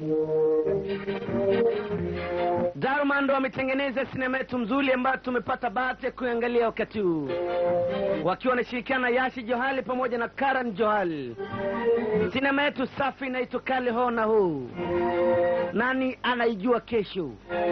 Daruma ndo wametengeneza sinema yetu mzuri ambayo tumepata bahati ya kuangalia wakati huu, wakiwa wanashirikiana na Yashi Johali pamoja na Karan Johali. Sinema yetu safi inaitwa Kale Ho na Ho. Nani anaijua kesho?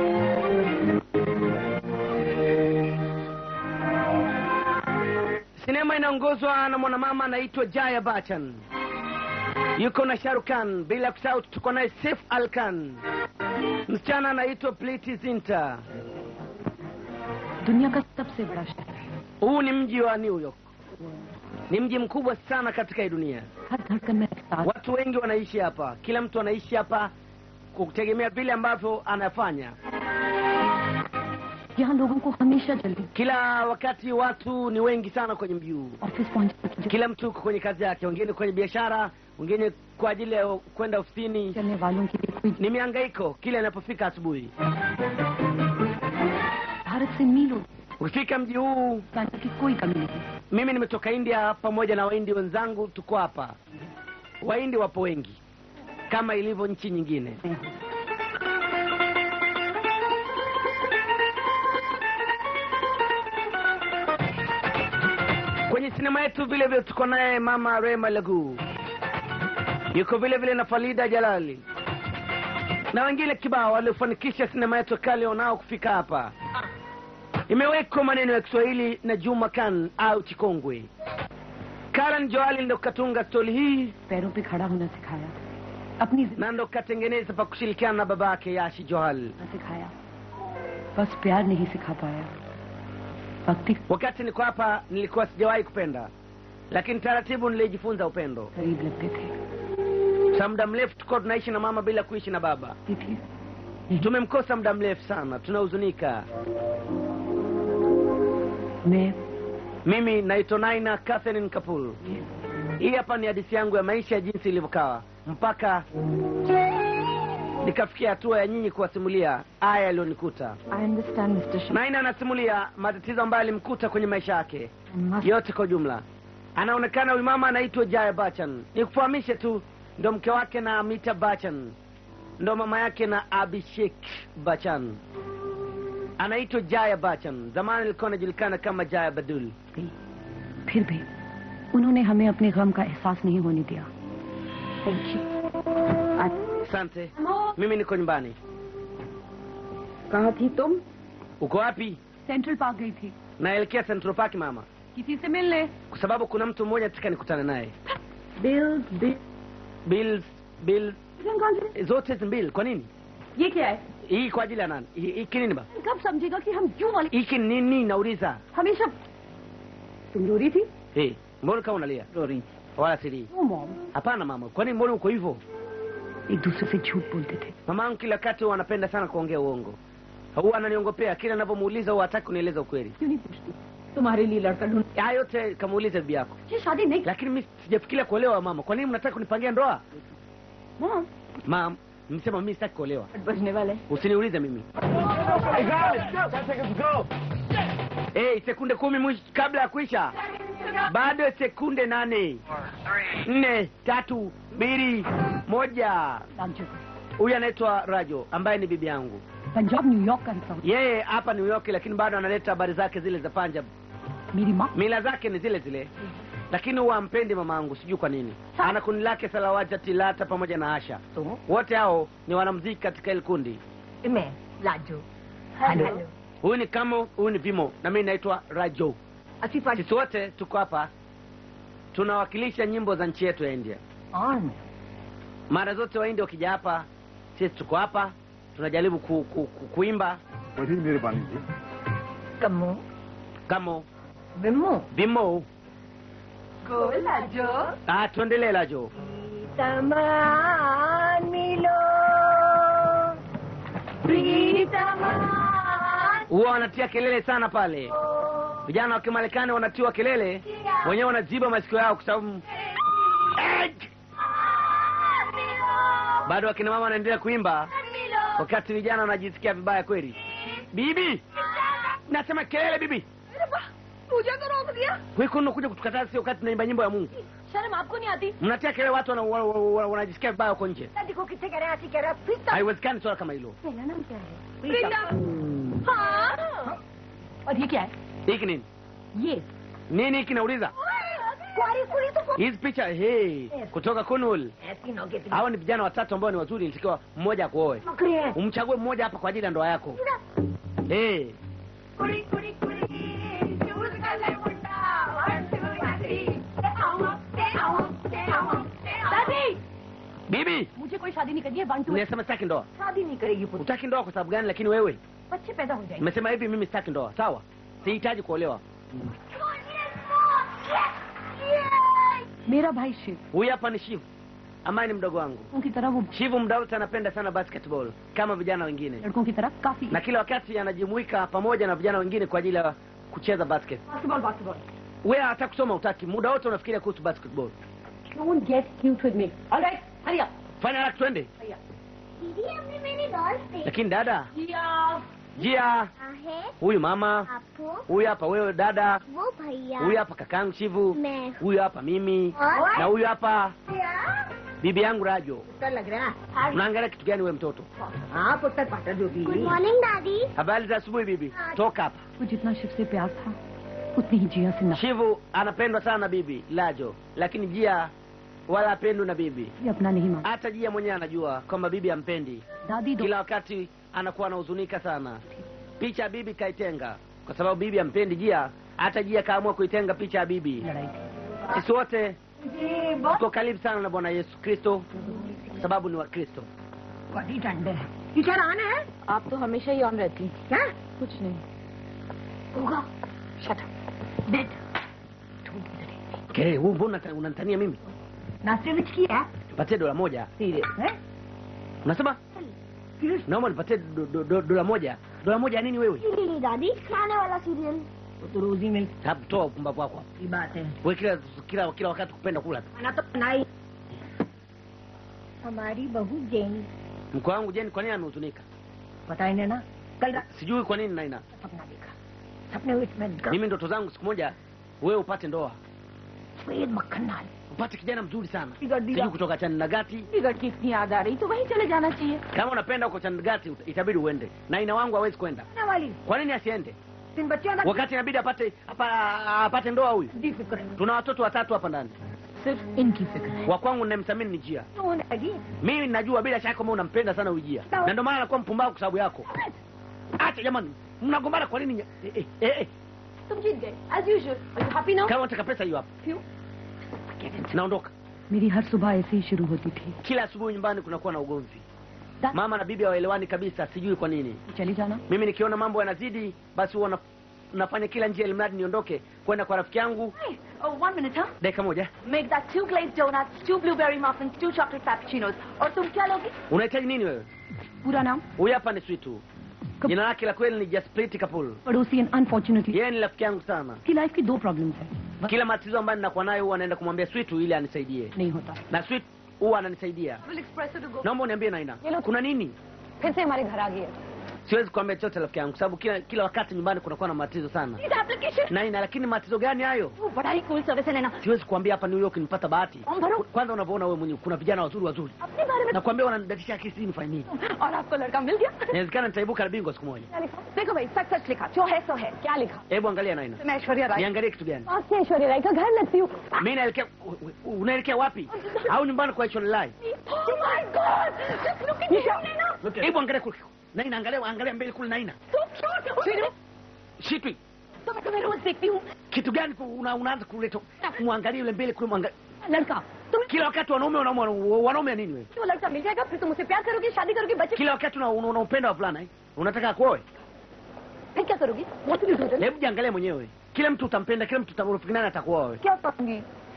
Sinema inaongozwa na mwanamama anaitwa Jaya Bachchan, yuko na Shahrukh Khan, bila kusahau tuko naye Saif Al Khan. Msichana anaitwa Priti Zinta. दुनिया का सबसे बड़ा शहर है Huu ni mji wa New York, ni mji mkubwa sana katika hii dunia. हर धड़कन में एहसास Watu wengi wanaishi hapa, kila mtu anaishi hapa kutegemea vile ambavyo anafanya. यहाँ लोगों को हमेशा जल्दी Kila wakati watu ni wengi sana kwenye mji huu, office पहुंचने की kila mtu uko kwenye kazi yake, wengine kwenye biashara, wengine kwa ajili ya kwenda ofisini. चलने वालों के लिए कोई Ni mihangaiko kila inapofika asubuhi. Bharat से मीलों Ukifika mji huu, जाने की कोई कमी नहीं mimi nimetoka India pamoja na Wahindi wenzangu, tuko hapa. Wahindi wapo wengi kama ilivyo nchi nyingine. Kwenye sinema yetu vile vile tuko naye mama Rema Lagu, yuko vile vile na Falida Jalali na wengine kibao waliofanikisha sinema yetu kale wanao kufika hapa. Imewekwa maneno ya Kiswahili na Juma Khan au Chikongwe. Karan Joali ndo katunga stori hii पैरों पे खड़ा होना सिखाया अपनी na ndo katengeneza pa kushirikiana na babake Yashi Johal. जिंदगी सिखाया बस प्यार नहीं सिखा पाया भक्ति Wakati niko hapa nilikuwa sijawahi kupenda, lakini taratibu nilijifunza upendo. करीब लगते थे Sa muda mrefu tuko tunaishi na mama bila kuishi na baba. ये थी Tumemkosa muda mrefu sana, tunahuzunika. मैं Mimi naitwa Naina Catherine Kapul. Hii hapa ni hadithi yangu ya maisha jinsi ilivyokawa mpaka nikafikia hatua ya nyinyi kuwasimulia haya yaliyonikuta. I understand mister Sharma Naina anasimulia matatizo ambayo alimkuta kwenye maisha yake yote kwa ujumla. Anaonekana huyu mama anaitwa Jaya Bachchan. Nikufahamishe tu, ndo mke wake na Amita Bachchan, ndo mama yake na Abhishek Bachchan. Anaitwa Jaya Bachchan, zamani ilikuwa anajulikana kama Jaya Badul. गई फिर भी उन्होंने हमें अपने गम का एहसास नहीं होने दिया Asante, mimi niko nyumbani. कहा थी तुम Uko wapi? सेंट्रल पार्क गई थी Naelekea Central Park mama, किसी से मिलने kwa sababu kuna mtu mmoja nataka nikutane naye. Bill bill Bills, bill zote hizi mbili. Kwa nini ये क्या है hii? Kwa ajili ya nani? Hii- Hiki nini ba? कब समझेगा कि हम क्यों वाले Hiki ni nini? Nauliza. हमेशा तुम रो रही थी Hey, mbona kama unalia? रो रही Wala siri. वो mom Hapana mama, kwani mbona uko hivyo? एक दूसरे से झूठ बोलते थे Mama yangu kila wakati huwa anapenda sana kuongea uongo, huwa ananiongopea kila ninavyomuuliza, huwa hataki kunieleza ukweli. क्यों नहीं पूछती तुम्हारे लिए लड़का ढूंढ Haya yote kamuuliza bibi yako, ये शादी नहीं lakini mimi sijafikiria kuolewa. Mama, kwa nini mnataka kunipangia ndoa? Mom Mam, msema mimi sitaki kuolewa, बजने वाले usiniulize mimi. Hey, sekunde kumi mwisho kabla ya kuisha, bado sekunde nane, nne, tatu, mbili, moja. Raju Huyu anaitwa Rajo ambaye ni bibi yangu. Punjab New York का हिस्सा Yeye hapa New York, lakini bado analeta habari zake zile za Punjab. मेरी माँ Mila zake ni zile zile, lakini huwa ampendi mama yangu, sijui kwa nini. Ana kundi lake Salawata, Tilata pamoja na Asha, तो wote hao ni wanamuziki katika hili kundi. मैं Lajo hello Huyu ni Kamo, huyu ni Vimo na mimi naitwa Rajo. अच्छी party Sisi wote tuko hapa tunawakilisha nyimbo za nchi yetu ya India. On Mara zote Wahindi wakija hapa, sisi tuko hapa tunajaribu ku, ku, ku, kuimba बड़ी मेहरबानी जी कमो Kamo, बिमो Vimo. गो Lajo Ah, tuendelee Rajo. तमान मिलो प्रीतमान huwa wanatia kelele sana pale. Vijana wa Kimarekani wanatiwa kelele, wenyewe wanaziba masikio yao kwa sababu Eh! bado wakina mama wanaendelea kuimba, wakati vijana wanajisikia vibaya kweli. Bibi, nasema kelele bibi, पूजा तो रोक दिया wewe unakuja kutukataa sio wakati tunaimba nyimbo ya Mungu. शर्म आपको नहीं आती mnatia kelele watu wana- wana- wana- wanajisikia vibaya huko nje दादी को कितने कह रहे हैं ऐसी कह रहा है प्रीतम haiwezekani swala kama hilo मेरा नाम क्या है प्रीतम हाँ और ये क्या है hiki nini ये nini hiki nauliza कुआरी कुड़ी तो hizi picha hey, kutoka kunul ऐसी नौके hawa ni vijana watatu ambao ni wazuri nitakiwa mmoja akuoe नौकरी है umchague mmoja hapa kwa ajili ya ndoa yako hey. कुड़ी कुड़ी कुड़ी चूज कर ले मुंडा वन टू थ्री से आओ से आओ से आओ दादी bibi मुझे कोई शादी नहीं करनी है one two nimesema sitaki ndoa शादी नहीं करेगी पुत्र utaki ndoa kwa sababu gani lakini wewe बच्चे पैदा हो जाएंगे nimesema hivi mimi sitaki ndoa sawa sihitaji kuolewa मेरा भाई Shiv huyu hapa ni shivu ambaye ni mdogo wangu उनकी तरह वो shivu muda wote anapenda sana basketball kama vijana wengine लड़कों की तरह काफी na kila wakati anajumuika pamoja na vijana wengine kwa ajili ya kucheza basket basketball basketball wewe hata kusoma utaki muda wote unafikiria kuhusu basketball Don't get cute with me. All right, hurry up. fanya haraka twende दीदी हमने मेरी डॉल से lakini dada जिया jia है huyu mama आपको huyu hapa wewe dada वो भैया huyu hapa kakangu shivu मैं huyu hapa mimi और na huyu hapa bibi yangu rajo पुत्र लग रहा है unaangalia kitu gani wewe mtoto हाँ पुत्र पाटर जो भी गुड मॉर्निंग दादी habari za asubuhi bibi toka hapa वो जितना शिव से प्यार था उतनी ही जिया से नफरत shivu anapendwa sana na bibi lajo lakini jia wala apendwi na bibi ये अपना नहीं मानता hata jia mwenyewe anajua kwamba bibi ampendi दादी दो kila wakati anakuwa anahuzunika sana picha ya bibi kaitenga kwa sababu bibi ampendi jia hata jia kaamua kuitenga picha ya bibi लड़ाई थी sisi wote जी बहुत tuko karibu sana na bwana yesu kristo kwa sababu ni wakristo बड़ी ठंड है टीचर आन है आप तो हमेशा ही ऑन रहती क्या कुछ नहीं होगा shut that okay, huu mbona unata- unanitania mimi नाश्ते में की है nipatie dola moja सीरियस है unasema serious naomba nipatie do, do, do, dola moja dola moja ya nini wewe serial दादी खाने वाला सीरियल तो रोजी मिल Hebu toa upumbavu wako hapa की बात है wewe kila kila kila wakati kupenda kula tu खाना तो बनाई हमारी बहू Jenny mko wangu jeni kwa nini amehuzunika पता ही नहीं ना कल रात sijui kwa nini naina सपना देखा सपने में मैं ग- mimi ndoto zangu siku moja wewe upate ndoa सफेद मक्खन नाल upate kijana mzuri sana बिगड़ sijui दिया kutoka chanagati बिगड़ की इतनी याद आ रही तो वहीं चले जाना चाहिए kama unapenda huko chanagati uta- itabidi uende naina wangu hawezi kwenda आने वाली kwa nini asiende तीन बच्चों का wakati inabidi apate apa, apate ndoa huyu दी फिक्र है tuna watoto watatu hapa ndani सिर्फ इनकी फिक्र है wa kwangu ninayemthamini ni jia कौन है जी mimi najua bila shaka kama unampenda sana huyu jia Sawa. na ndio maana anakuwa mpumbavu kwa sababu yako acha jamani mnagombana kwa nini eh, eh, eh, eh. तुम जीत गए as usual are you happy now kama unataka pesa hiyo hapa क्यों naondoka मेरी हर सुबह ऐसे ही शुरू होती थी kila asubuhi nyumbani kunakuwa na ugomvi Da- mama na bibi hawaelewani kabisa sijui kwa nini चली जाना mimi nikiona mambo yanazidi basi huwa na- nafanya kila njia ilimradi niondoke kwenda kwa rafiki yangu Hey, oh, one minute, huh? dakika moja Make that two glazed donuts, two blueberry muffins, two chocolate cappuccinos. और तुम क्या लोगे unahitaji nini wewe पूरा नाम huyu hapa ni switu Kap- jina lake la kweli ni jasprit kapul पड़ोसी and unfortunately yeye ni rafiki yangu sana की life की दो प्रॉब्लम्स है बस kila matatizo ambayo ninakuwa nayo huwa naenda kumwambia switu ili anisaidie नहीं होता na swit huwa ananisaidia We'll express it to go. naomba uniambie naina Hello. kuna nini फिर से हमारे घर आ गई है siwezi kuambia chochote rafiki yangu sababu kila kila wakati nyumbani kunakuwa na matatizo sana This application. naina lakini matatizo gani hayo वो बड़ा ही cool service है Naina siwezi kuambia hapa new york nipata bahati form भरो kwanza unavyoona wewe mwenyewe kuna vijana wazuri wazuri अपने बारे में nakwambia wananidatisha akili sijui nifanye nini और आपको लड़का मिल गया inawezekana nitaibuka na bingwa siku moja क्या लिखा देखो भाई सच सच लिखा जो है सो है क्या लिखा hebu angalia naina मैं ऐश्वर्या राय niangalie kitu gani आज से ऐश्वर्या राय का घर लगती हूँ mi naelekea u- unaelekea wapi au nyumbani kwa Lai? Oh my God! Just look at you, Naina. hebu angalia kule naina angalia angalia mbele kule naina So cute. Shinu, shitwi तो मैं तुम्हें रोज देखती हूँ kitu gani ku- una, unaanza kuleta mwangalie yule mbele kule mwangalie लड़का तुम kila wakati wanaume wanaume wanaume ya nini wewe वो लड़का मिल जाएगा फिर तुम उसे प्यार करोगी शादी करोगी बच्चे kila wakati una- una- unaupenda wavulana eh? unataka kuoe फिर क्या करोगी What will you do then? hebu jiangalie mwenyewe kila mtu utampenda kila mtu utamfikiri nani atakuoa wewe क्या करूंगी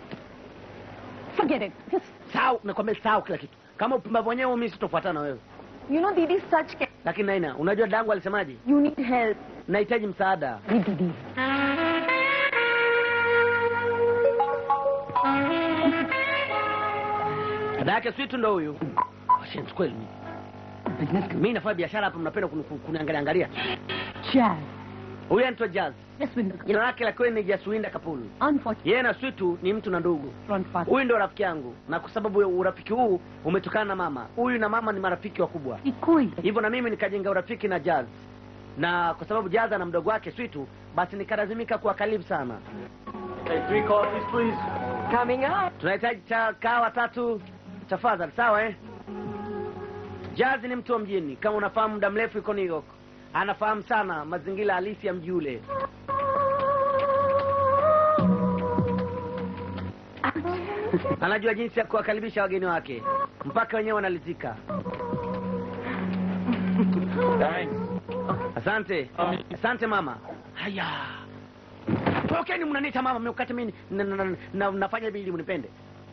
Forget it. Just, sahau nakwambia sahau kila kitu kama upumbavu wenyewe mimi sitofuatana na wewe you know, Didi such can. lakini naina unajua dangu alisemaje You need help. nahitaji msaada Hey, Didi. dada yake switu ndo huyu Washenzi kweli Business mi nafanya biashara hapa mnapenda kuni- kuniangalia angalia Chad. huyu anaitwa Jazz, Jaswinder jina lake la kweli ni Jaswinda Kapulu. Unfortunately, Yeye na Switu ni mtu na ndugu. front father. Huyu ndio rafiki yangu, na kwa sababu ya urafiki huu umetokana na mama. Huyu na mama ni marafiki wakubwa, Ni कोई hivyo na mimi nikajenga urafiki na Jazz, na kwa sababu Jazz ana mdogo wake Switu, basi nikalazimika kuwa karibu sana. Coming up. Tunahitaji cha kahawa tatu tafadhali, sawa eh? Jazz ni mtu wa mjini, kama unafahamu, muda mrefu yuko New York, anafahamu sana mazingira halisi ya mji ule. Anajua jinsi ya kuwakaribisha wageni wake mpaka wenyewe wanalizika. Asante, asante mama. Haya, tokeni, mnaniita mama, mnakati mimi na- na- na- na- nafanya hivi ili mnipende.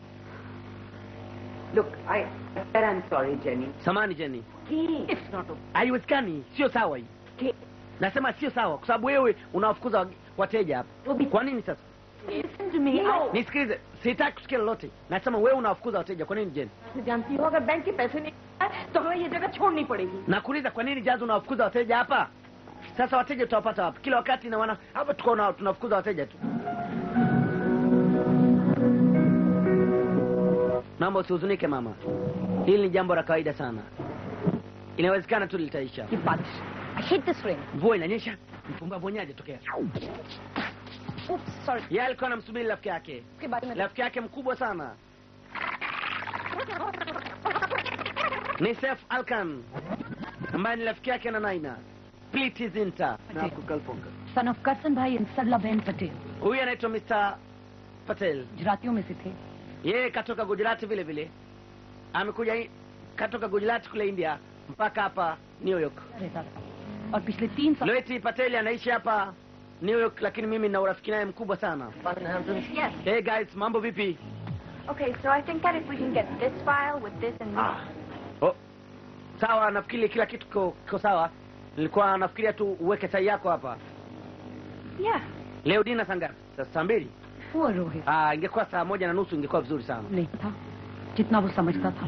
Look, I said I'm sorry, Jenny. Samani Jenny, It's not okay. haiwezekani, sio sawa hii. Nasema sio sawa, kwa sababu wewe unawafukuza wage- wateja hapa. Kwa nini sasa? Listen to me. I Nisikilize, sitaki kusikia lolote. Nasema wewe unawafukuza wateja. Kwa nini Jenny? जानती हूँ अगर बैंक के पैसे नहीं आए, तो हमें ये जगह छोड़नी पड़ेगी Nakuuliza, kwa nini Jazz unawafukuza wateja hapa? Sasa wateja tutawapata wapi? Kila wakati na wana hapa tuko na tunafukuza wateja tu. Naomba usihuzunike mama, hili ni jambo la kawaida sana, inawezekana tu litaisha. ये बारिश I hate this rain. Mvua inanyesha, mpumbavu wenyewe tokea. Oops, sorry. Yeye alikuwa anamsubiri rafiki yake, उसके बारे में rafiki yake mkubwa sana ni Sef Alkan ambaye ni rafiki yake na Naina Pliti Zinta. Son of Karsan भाई and सरला बहन Patel Huyu anaitwa Mr. Patel, गुजरातियों में से थे yeye katoka Gujarati vile vile, amekuja hi- katoka Gujarati kule India mpaka hapa New York. रहता था और पिछले तीन साल Loeti Patel anaishi hapa New York, lakini mimi na urafiki naye mkubwa sana. Yes. Hey guys, mambo vipi? Okay, so I think that if we can get this file with this and this. Oh, sawa, nafikiri kila kitu kiko kiko sawa. Nilikuwa nafikiria tu uweke tai yako hapa. Yeah. Leo dina saa ngapi? Saa saa mbili? वो Rohit Ah, ingekuwa saa moja na nusu ingekuwa vizuri sana. नहीं था जितना वो समझता था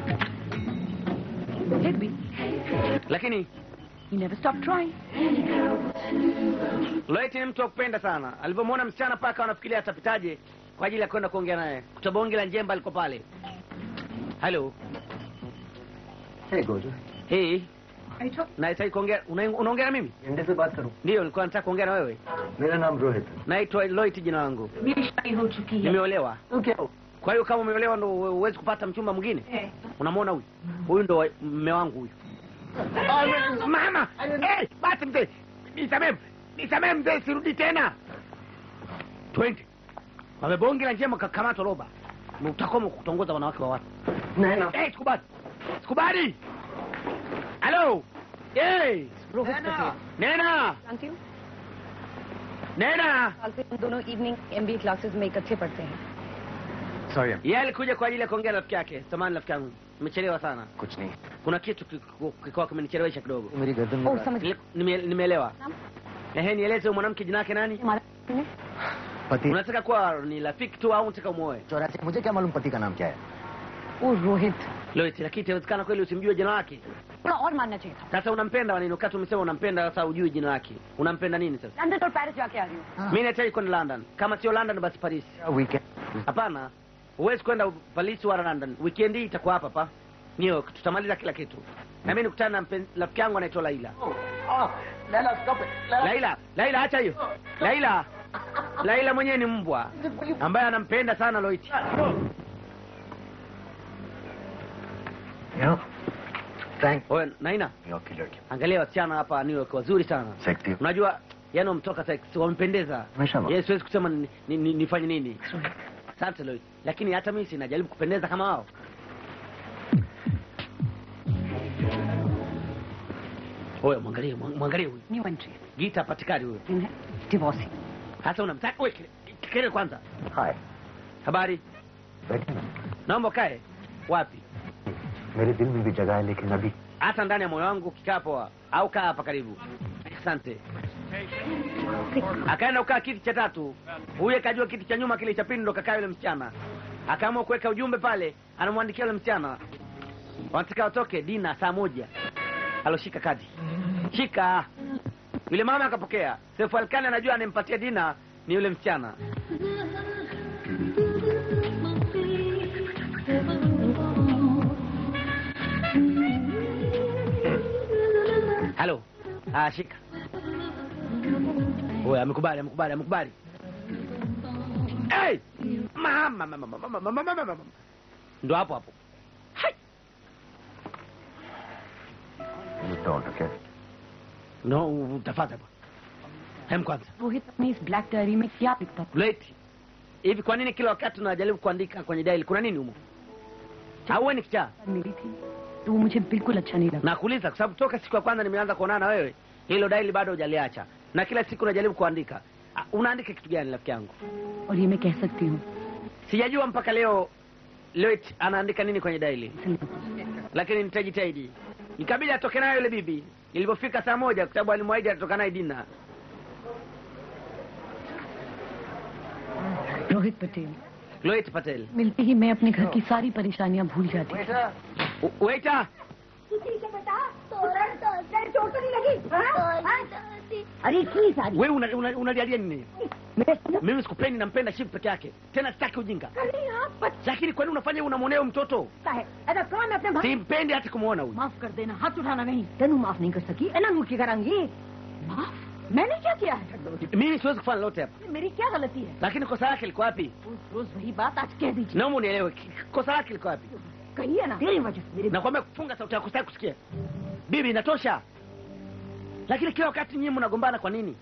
फिर भी Lakini he never stopped trying Loeti ni mtu wa kupenda sana. Alivyomwona msichana paka wanafikiria atapitaje kwa ajili ya kwenda kuongea naye. Kutabonge la njemba aliko pale. Hello. Hey, Gojo. Hey. Nahitaji kuongea una- unaongea na mimi? India से बात करूं Ndio, nilikuwa nataka kuongea na wewe. मेरा नाम रोहित है Naitwa Loeti jina langu. मेरी शादी हो चुकी है Nimeolewa. तो क्या हो Kwa hiyo kama umeolewa ndo huwezi kupata mchumba mwingine? Eh. Unamwona huyu? Huyu ndo wa- mme wangu huyu. Mama, eh, basi mzee. Nisamee. Nisamee mzee, sirudi tena. Twende. Wamebonge la njema kakamatwa roba. Utakoma kutongoza wanawake wa watu. नहीं ना Eh, sikubali. Sikubali. Hello. Eh, Rohit Patel Nena. जानती हूँ Nena. साल से हम दोनों evening MBA classes में इकट्ठे पढ़ते हैं sorry Yeye alikuja kwa ajili ya kuongea na rafiki yake. Samahani rafiki yangu. Nimechelewa sana. कुछ नहीं Kuna kitu kiko- kiko kimenichelewesha kidogo. मेरी गर्दन ओ में समझ Nile- nime- Nimeelewa. Naam. Ehe, nieleze huyu mwanamke jina lake nani? हमारा है पति Unataka kuwa ni rafiki tu au unataka umuoe? चौरासी मुझे क्या मालूम पति का नाम क्या है वो Rohit Loeti, lakini itawezekana kweli usimjue jina lake? थोड़ा और मानना चाहिए था Sasa unampenda wa nini? Wakati umesema unampenda, sasa ujui jina lake. Unampenda nini sasa? London और पेरिस जाके आ रही हूँ Mimi nahitaji kwenda London. Kama sio London basi Paris. Weekend Hapana, huwezi kwenda Paris wala London. Weekend hii itakuwa hapa hapa New York. Tutamaliza kila kitu. Na mimi nikutana na mpen- rafiki yangu anaitwa Laila. Laila, Laila acha hiyo. Laila. Laila mwenyewe ni mbwa ambaye anampenda sana Loiti. Thank Oye, Naina, New York की लड़की angalia wasichana hapa New York wazuri sana. Sexy Unajua yani wametoka sex, wamependeza. Mashallah. Yes, siwezi kusema ni, ni, ni, nifanye nini. Asante Loit. Lakini hata mimi sinajaribu kupendeza kama wao. Oya, mwangalie, mwa- mwangalie huyu. New entry Gita patikani huyo. है divorcee Hasa unamtaka wewe kelele kwanza. Hi Habari? बैठे ना Naomba kae. Wapi? मेरे दिल में भी जगह है लेकिन अभी Hata ndani ya moyo wangu kikaa poa au kaa hapa karibu. Asante. Akaenda kukaa kiti cha tatu. Huyu akajua kiti cha nyuma kile cha pili ndo kakaa yule msichana. Akaamua kuweka ujumbe pale, anamwandikia yule msichana. Wanataka watoke dina saa moja. Aloshika kadi. Shika. yule mama akapokea sefu alkali anajua anayempatia dina ni yule msichana halo ah, shika Oya, amekubali amekubali amekubali hey! mama mama mama mama mama mama mama ndo hapo hapo You don't, okay? no utafata bwana hem kwanza Rohit अपनी इस black diary में क्या लिखता था leti hivi kwa nini kila wakati unajaribu kuandika kwenye daili kuna nini humo auwe ni kichaa मिली थी तो वो मुझे बिल्कुल अच्छा नहीं लगा nakuuliza kwa sababu toka siku ya kwanza nimeanza kuonana na wewe hilo daili bado hujaliacha na kila siku unajaribu kuandika Ah, unaandika kitu gani rafiki yangu और ये मैं कह सकती हूँ sijajua mpaka leo Loit anaandika nini kwenye daili इसलिए lakini nitajitahidi ikabidi atoke nayo yule bibi ilipofika saa moja kwa sababu alimwahidi atatoka naye dina Rohit Patel Loit Patel मिलते ही मैं अपने घर की सारी परेशानियां भूल जाती थी U- waiter ठीक है बेटा तोरण तो तेरे चोट तो नहीं लगी हाँ? अरे इतनी सारी wewe unalialia una, unalialia nini मैं mimi sikupendi nampenda shifu peke yake tena sitaki ujinga अरे हाँ बच्चा lakini kwa nini unafanya unamwonea huyu mtoto है ऐसा कौन है अपने भाई simpendi hata kumwona huyu माफ कर देना हाथ उठाना नहीं तेनू माफ नहीं कर सकी एना नू की करांगी माफ मैंने क्या किया है mimi siwezi kufanya lolote hapa मेरी क्या गलती है lakini kosa lake liko wapi रोज रोज वही बात आज कह दीजिए naomba unielewe ki- kosa lake liko wapi कहिए ना तेरी वजह से मेरी nakwambia kufunga sauti yako sitaki kusikia bibi inatosha lakini kila wakati nyinyi mnagombana kwa nini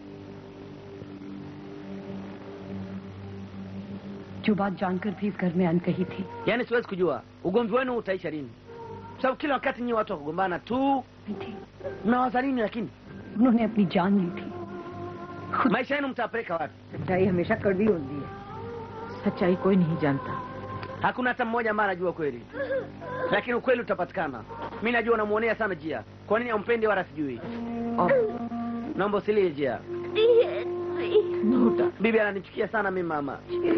जो बात जानकर भी इस घर में अनकही थी yaani siwezi kujua ugomvi wenu utaisha lini Kwa sababu kila wakati nyinyi watu wakugombana tu नहीं थी mnawaza nini lakini उन्होंने अपनी जान ली थी maisha yenu mtapeleka wapi सच्चाई हमेशा कड़वी होती है सच्चाई कोई नहीं जानता hakuna hata mmoja ambaye anajua kweli lakini ukweli utapatikana mi najua unamwonea sana jia kwa nini ampendi wala sijui और naomba usilie jia bibi ananichukia sana mi mama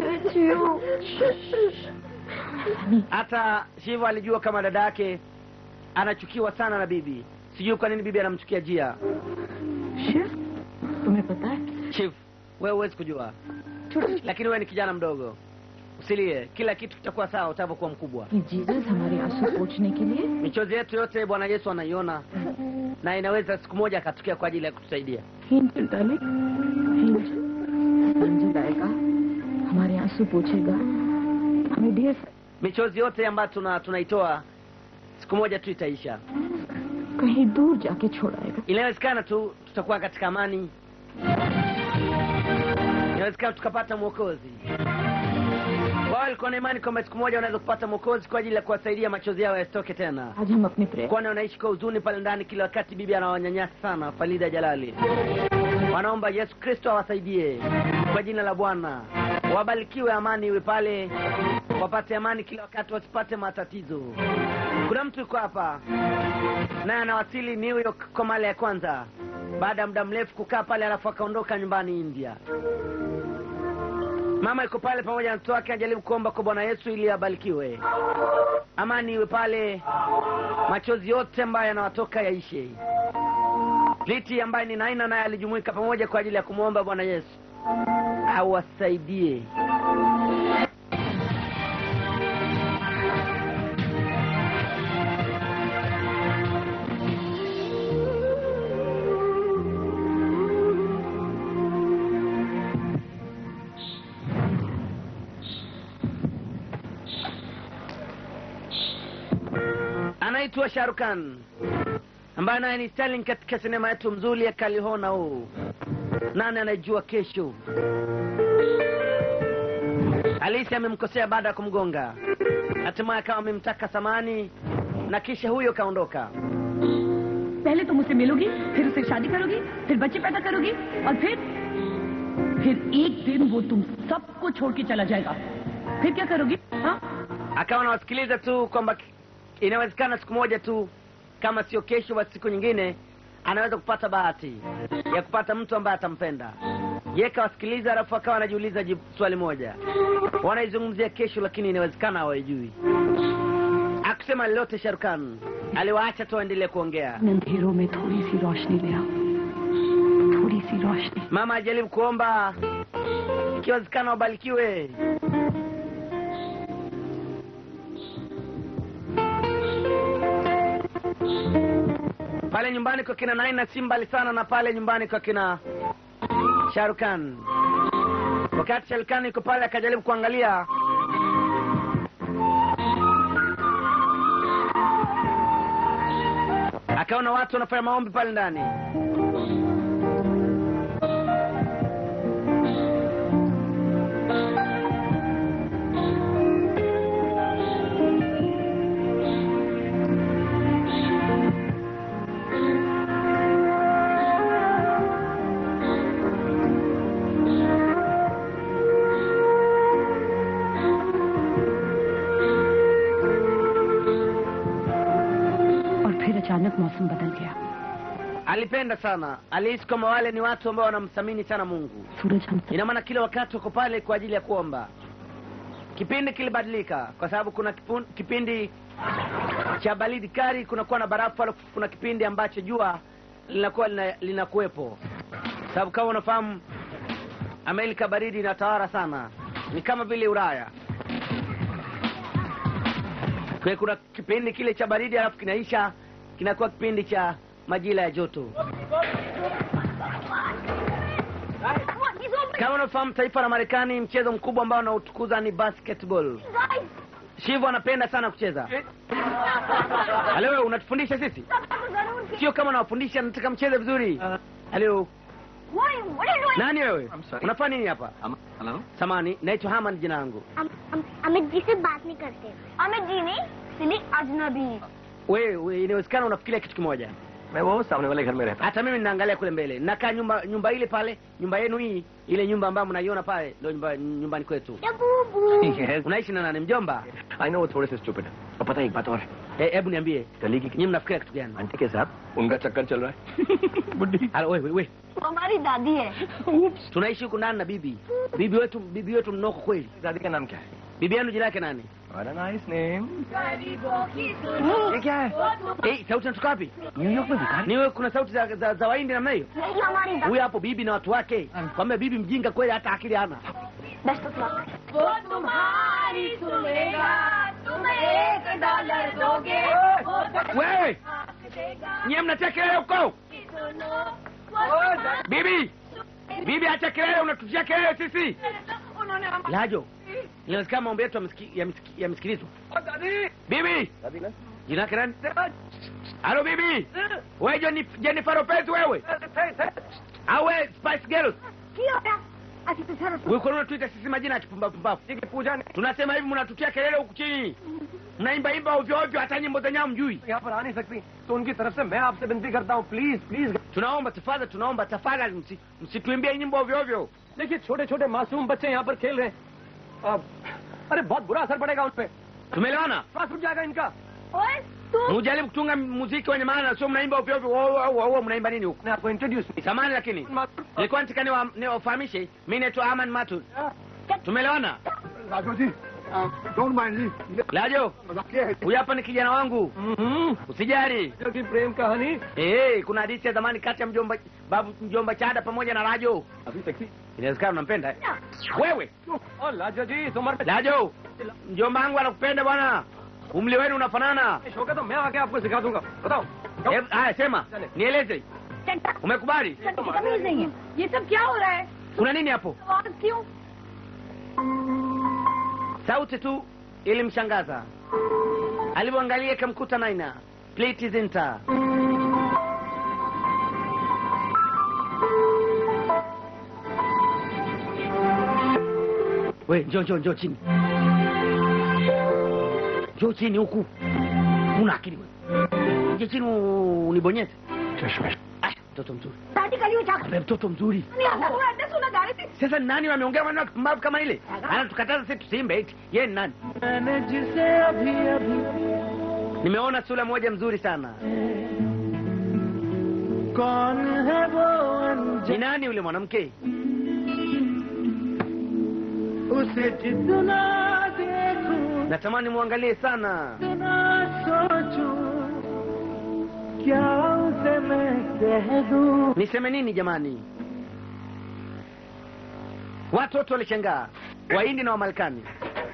hata shiva alijua kama dada yake anachukiwa sana na bibi sijui kwa nini bibi anamchukia jia Shiv तुम्हें पता है chief wewe huwezi kujua lakini wewe ni kijana mdogo usilie kila kitu kitakuwa sawa utavyokuwa mkubwa कि Jesus हमारे आंसू पोछने के लिए michozi yetu yote bwana yesu anaiona na inaweza siku moja akatokea kwa ajili ya kutusaidia angel darling angel angel आएगा हमारे आंसू पोछेगा हमें ढेर michozi yote ambayo tuna tunaitoa siku moja tu itaisha कहीं दूर जाके छोड़ाएगा inawezekana tu tutakuwa katika amani inawezekana tukapata mwokozi wao walikuwa na imani kwamba siku moja wanaweza kupata mwokozi kwa ajili ya kuwasaidia machozi yao yasitoke tena आज हम अपने प्रेम kwani wanaishi kwa huzuni pale ndani kila wakati bibi anawanyanyasa sana falida jalali wanaomba yesu kristo awasaidie kwa jina la bwana wabarikiwe amani iwe pale wapate amani kila wakati wasipate matatizo kuna mtu yuko hapa naye anawasili new york kwa mara ya kwanza baada ya muda mrefu kukaa pale alafu akaondoka nyumbani india mama yuko pale pamoja na mtoto wake anajaribu kuomba kwa bwana yesu ili abarikiwe amani iwe pale machozi yote ambayo yanawatoka yaishe liti ambaye ni naina naye alijumuika pamoja kwa ajili ya kumwomba bwana yesu awasaidie anaitwa sharukan ambaye naye ni Sterling katika sinema yetu mzuri ya kalihona huu nani anajua kesho alisi amemkosea baada ya kumgonga hatimaye akawa amemtaka samani na kisha huyo kaondoka पहले तुम उससे मिलोगी फिर उससे शादी करोगी फिर बच्चे पैदा करोगी और फिर फिर एक दिन वो तुम सबको छोड़ के चला जाएगा फिर क्या करोगी हाँ akawa anawasikiliza tu kwamba inawezekana siku moja tu kama sio kesho basi siku nyingine anaweza kupata bahati ya kupata mtu ambaye atampenda ye kawasikiliza alafu akawa anajiuliza jibu- swali moja wanaizungumzia kesho lakini inawezekana hawaijui akusema lolote sharukan aliwaacha tu waendelee kuongea इन अंधेरों में थोड़ी सी रोशनी ले आओ सी रोशनी mama ajaribu kuomba ikiwezekana wabarikiwe pale nyumbani kwa kina Naina si mbali sana na pale nyumbani kwa kina Sharukan. Wakati Sharukan yuko pale akajaribu kuangalia akaona watu wanafanya maombi pale ndani. और फिर अचानक मौसम बदल गया Alipenda sana, alihisi kama wale ni watu ambao wanamthamini sana Mungu. सूरज हम सब Ina maana kila wakati uko pale kwa ajili ya kuomba. Kipindi kilibadilika kwa sababu kuna kipun, kipindi cha baridi kali, kunakuwa na barafu, alafu kuna kipindi ambacho jua linakuwa lina- linakuwepo, sababu kama unafahamu Amerika baridi inatawala sana, ni kama vile Ulaya. Kwa hiyo kuna kipindi kile cha baridi, alafu kinaisha, kinakuwa kipindi cha majira ya joto. Kama unafahamu taifa la Marekani, mchezo mkubwa ambao unautukuza ni basketball. Shivu anapenda sana kucheza. Halo, wewe unatufundisha sisi? Sio kama unawafundisha, nataka mcheze vizuri. Halo, nani wewe? I'm sorry. Unafanya nini hapa? Hello Samani, naitwa Haman jina langu. Amit ji से बात नहीं करते अमित जी नहीं सिली अजनबी Wewe inawezekana unafikiria kitu kimoja. मैं वो सामने वाले घर में रहता Hata mimi ninaangalia kule mbele, nakaa nyumba nyumba ile pale, nyumba yenu hii, ile nyumba ambayo mnaiona pale, ndio nyumba nyumbani kwetu. बूबू yes. Unaishi na nani? Mjomba? I know वो थोड़े से स्टूपिड है और पता है एक बात और है Eh, Hebu niambie, गली की nyinyi mnafikiria kitu gani? Auntie के साथ उनका चक्कर चल रहा है बुढ़ी Halo, wewe wewe. हमारी दादी है Tunaishi huku ndani na bibi. Bibi wetu bibi wetu mnoko kweli. दादी का नाम क्या है Bibi yenu jina yake nani? What a nice name. ये क्या है Eh, sauti inatoka wapi? New York में भिखारी Ni wewe kuna sauti za za, za Wahindi namna hiyo? नहीं हमारी दादी Huyu hapo bibi na watu wake. Kwamba bibi mjinga kweli hata akili hana. Best of luck वो तुम्हारी सुनेगा तुम एक डॉलर दोगे वो Wewe, देगा nyie mnatia kelele huko. सुनो वो Bibi. Bibi acha kelele unatutia kelele sisi. उन्होंने हम Lajo. Inawezekana maombi yetu yamesiki- yamesiki- yamesikilizwa. Bibi, दादी ना jina yake nani? Halo bibi. Wewe Jenif- Jennifer Lopez wewe? Au wewe Spice Girls? की हो रहा अच्छी तो sir Wewe kwa nini unatuita sisi majina ya kipumbavu pumbavu? Puja ने Tunasema hivi mnatutia kelele huku chini. Mnaimba imba ovyo ovyo hata nyimbo zenyewe hamjui. यहाँ पर आ नहीं सकती तो उनकी तरफ से मैं आपसे विनती करता हूँ please please Tunaomba tafadhali, tunaomba tafadhali msi, msituimbie nyimbo ovyo ovyo. देखिए छोटे छोटे मासूम बच्चे यहाँ पर खेल रहे हैं अब, अरे बहुत बुरा असर पड़ेगा उन पे Tumeelewana? श्वास रुक जाएगा इनका ओए तू Mujaribu kutunga muziki wenye maana, sio mnaimba ovyo ovyo. Wao wao wao mnaimba nini huku? मैं आपको introduce Samani lakini nilikuwa nataka niwa- niwafahamishe, mimi naitwa Aman Matud. Tumeelewana? Raju ji don't mind ji Lajo, मजाकिया है huyu hapa ni kijana wangu, हम्म, usijali. की प्रेम कहानी Eh, kuna hadithi ya zamani kati ya mjomba babu mjomba Chada pamoja na Lajo. अभी sexy Inawezekana unampenda eh? Wewe और लाजो जी इस उम्र में Lajo, mjomba wangu anakupenda bwana, umri wenu unafanana. होगा तो मैं आके आपको सिखा दूंगा बताओ जाओ। Eh, Haya, sema nieleze, चंटा umekubali? चंटा की तमीज नहीं है ये सब क्या हो रहा है Kuna nini hapo? आवाज क्यों Sauti tu ilimshangaza. Alipoangalia ikamkuta Naina, pleti zinta. We, njoo njoo njoo chini, njoo chini huku. Una akili wewe? Njoo chini u- unibonyeze. Aya, mtoto mzuri, दादी कली उठा Wewe mtoto mzuri. नहीं आता तू एड्रेस सुना जा रही थी Sasa ni nani wameongea maneno ya kipumbavu kama ile? Anatukataza sisi tusiimbe eti. Yeye ni nani? Nimeona sura moja mzuri sana. Ni nani yule mwanamke? Natamani muangalie sana. Niseme nini jamani? watoto walishangaa wahindi na wamarekani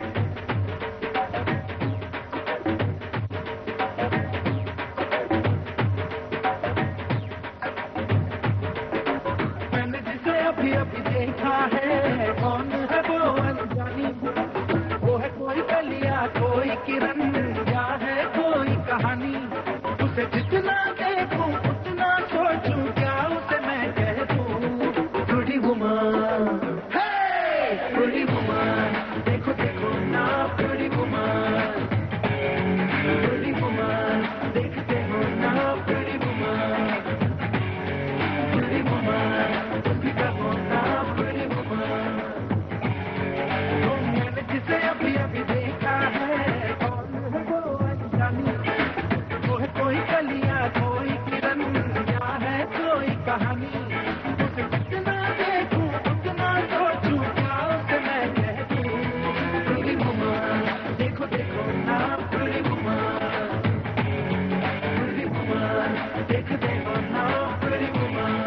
मैंने जिसे अभी अभी देखा है कौन है वो अनजानी वो है कोई कलिया कोई किरण या है कोई कहानी उसे जितना देखूं उतना सोचूं क्या उसे मैं कह दूं थोड़ी वुमन थोड़ी वुमन देखो देखो ना थोड़ी वुमन थोड़ी वुमन देखते हो ना थोड़ी woman pretty woman, pick up on now, pretty woman. तो मैंने जिसे अभी अभी देखा है कौन है वो अनजानी वो है कोई कलिया कोई किरण या है कोई कहानी उसे जितना देखूं उतना सोचूं क्या उसे मैं कह दूं pretty woman, देखो देखो ना pretty woman, pretty woman, देखते हो ना pretty woman.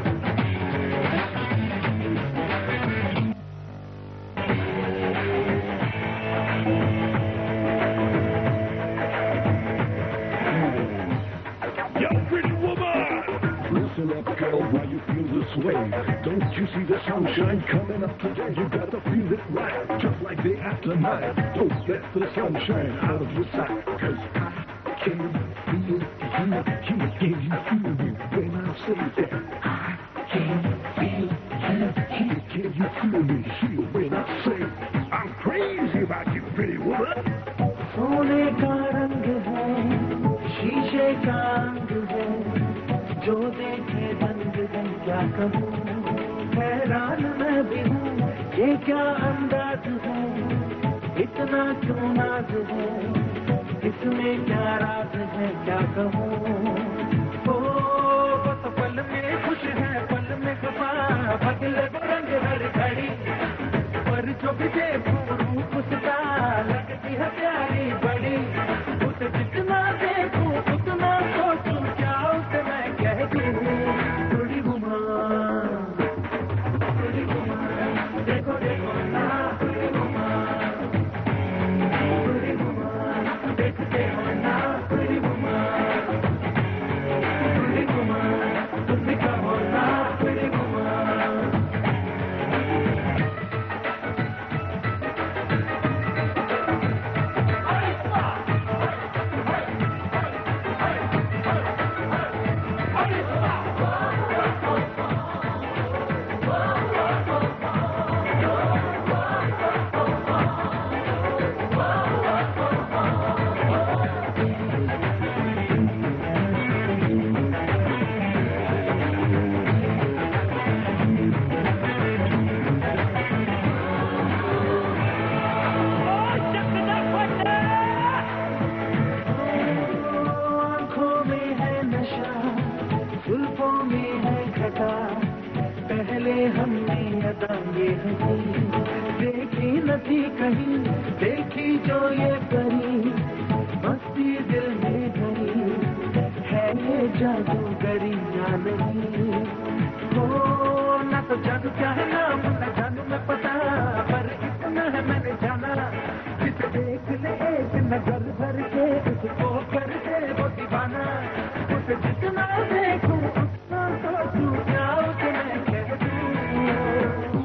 Yo, pretty woman! Listen up, girl, why you feel this way? Don't you see the sunshine coming up today? You gotta feel it right, just like day after night. Don't let the sunshine out of your sight, cause I can feel you, you, can you feel me when I say that? I can feel you, you, can you feel me here when I say I'm crazy about you, pretty woman? सोने का रंग है शीशे का अंग है जो देखे रंग है क्या कहूँ हैरान मैं भी हूँ ये क्या अंदाज है इतना क्यों नाज है इसमें क्या राज है क्या कहूँ ओ बस पल में खुश है पल में खफा बदले वो रंग हर घड़ी पर जो भी देखूं रूप उसका लगती है प्यारी बड़ी उसे जितना देखूं उतना सोचूं क्या उसे मैं कह दूं थोड़ी घुमा थोड़ी घुमा देखो देखो ना थोड़ी घुमा थोड़ी घुमा देखते हो ना थोड़ी घुमा थोड़ी घुमा तुम भी कहो ना थोड़ी घुमा आँखों में है नशा जुल्फों में है घटा पहले हमने अदा ये हंसी देखी न थी कहीं देखी जो ये करी मस्ती दिल में भरी है ये जादूगरी या नहीं हो न तो जानू क्या है नाम न जानू मैं पता पर इतना है मैंने जाना जिसे देख ले एक नजर भर के उसको कर दे वो दीवाना उसे जितना देखूं उतना सोचूं क्या उसे मैं कह दूं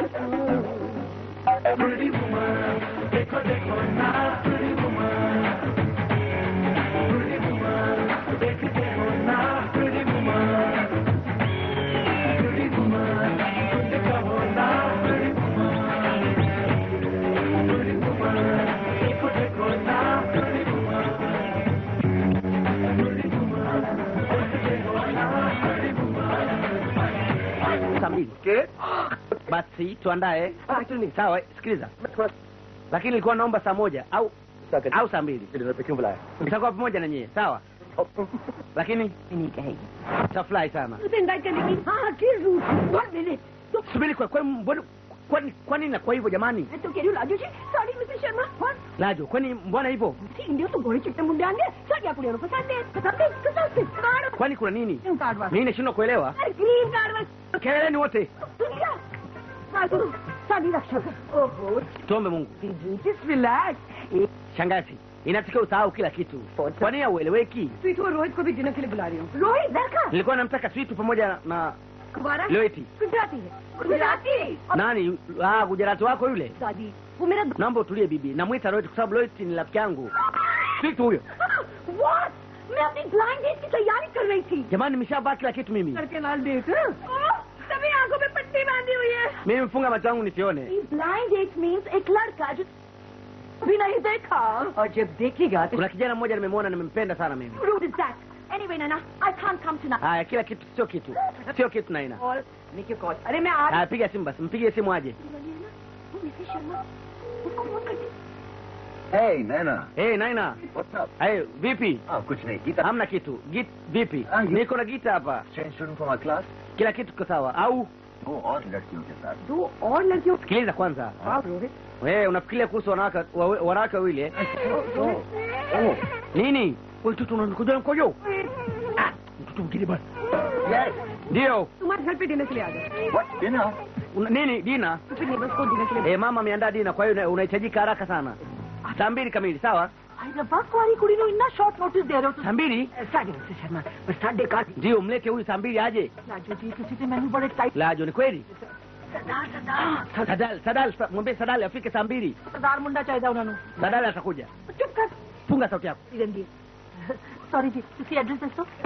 Pretty woman, देखो देखो ना pretty woman, pretty woman, देखते हो ना pretty woman, pretty woman, तुम कहो ना pretty woman, pretty woman, देखो देखो ना pretty woman, pretty woman, देखते हो ना pretty woman. saa mbili basi tuandae sawa sikiliza lakini nilikuwa naomba saa moja au au saa mbili tutakuwa pamoja na nyie sawa lakini tafurahi sana उसे invite करने की हाँ किस रूट वन मिनट तो subiri kwa kwani mbona kwani kwani na kwa hivyo jamani मैं तो कह रही हूँ Raju ji sorry mister Sharma one lajo kwani mbona hivyo India तो गोरे चिट्टे मुंडे आंगे सर या कुड़ियों को पसंद है पसंद है पसंद है card kwani kuna nini card वाला mimi nashindwa kuelewa green card वाला keleleni wote दुनिया वाह साड़ी रक्षा कर ओहो tuombe mungu दीदी just relax shangazi inatakiwa usahau kila kitu kwa nini haueleweki sweet और रोहित को भी डिनर के लिए बुला रही हूँ रोहित दरका nilikuwa namtaka switu pamoja na Kumara loeti गुजराती है Gujarati nani ah, gujarati wako yule दादी वो मेरा naomba utulie bibi namwita loeti kwa sababu loeti ni rafiki yangu switu huyo What? मैं अपनी ब्लाइंड डेट की तैयारी कर रही थी jamani nimeshavaa kila kitu mimi करके लाल डेट सभी आंखों में पट्टी बांधी हुई है mimi mfunga macho yangu nisione blind date means एक लड़का जो भी नहीं देखा और जब देखेगा तो kuna kijana mmoja nimemwona nimempenda sana mimi rude is that anyway Nana I can't come tonight haya kila kitu sio kitu sio kitu naina और निकी कॉल अरे मैं आ haya piga simu basi mpigie simu aje वो Mrs Sharma उसको phone कर दे Hey, Nana. hey, naina What's up? hey, vipi Ah, kuch nahi. Gita. hamna kitu git vipi Ah, you- niko na gita hapa Change student from our class. kila kitu kiko sawa au दो और लड़कियों के साथ दो और लड़कियों sikiliza kwanza हाँ Rohit wewe unafikiria kuhusu wanawake wa- wanawake wawili eh? Oh. nini wewe mtoto unanikojoa mkojo ah mtoto mwingine bwana Yes. ndio तुम्हारे घर पे डिनर के लिए आ गए What? Dinner? Una- nini dina तो फिर नेबर्स को डिनर के लिए eh, mama ameandaa dina kwa hiyo una- unahitajika haraka sana saa mbili kamili sawa अरे बस वाली कुड़ी नो इतना शॉर्ट नोटिस दे रहे हो saa mbili साढ़े मिसेस शर्मा बस साढ़े का ndio mlete huyu saa mbili aje Raju जी किसी से मैंने बड़े टाइट lajo ni kweli सरदार सरदार sadal sadal sa- mwambie sadali afike saa mbili सरदार मुंडा चाहिए उन्होंने sadali atakuja चुप कर funga sauti yako Ranjit sorry जी किसी एड्रेस दे दो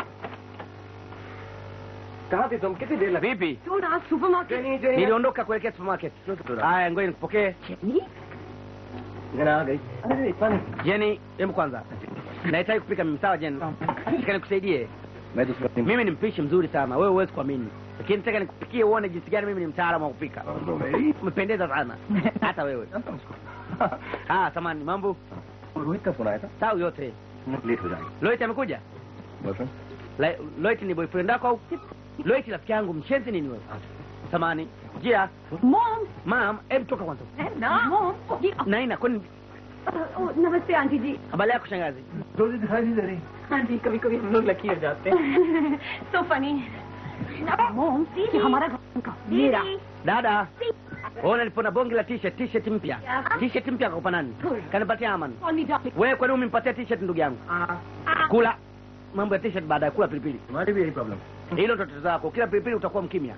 कहाँ थी तुम कितनी देर लगी vipi क्यों ना supermarket Jenny Jenny niliondoka kuelekea supermarket haya ngoja nikupokee चटनी जेना आ गई अरे इतना नहीं jeni hebu kwanza nahitaji kupika mimi sawa jeni nataka nikusaidie मैं तो उसको अपनी mimi ni mpishi mzuri sana wewe huwezi kuamini lakini nataka nikupikie uone jinsi gani mimi ni mtaalamu wa kupika umependeza sana hata wewe ah samani mambo Rohit का फोन आया था sawa yote late हो जाएंगे loit amekuja boyfriend La- loit ni boyfriend wako au loit rafiki yangu mshenzi nini wewe samani jia mom mam hebu toka kwanza ना mom जी naina kwani namaste aunty जी habari yako shangazi रोजी दिखाई नहीं दे रही हाँ जी कभी कभी हम लोग लकी हो जाते हैं सो फनी मॉम ये हमारा घर का मेरा dada ona nilipona bonge la t-shirt t-shirt mpya t-shirt mpya kakupa nani kanipatia aman Only darling. wewe kwani umempatia t-shirt ndugu yangu kula mambo ya t-shirt baadaye kula pilipili हमारी भी यही problem hilo ndo tatizo lako kila pilipili utakuwa mkimya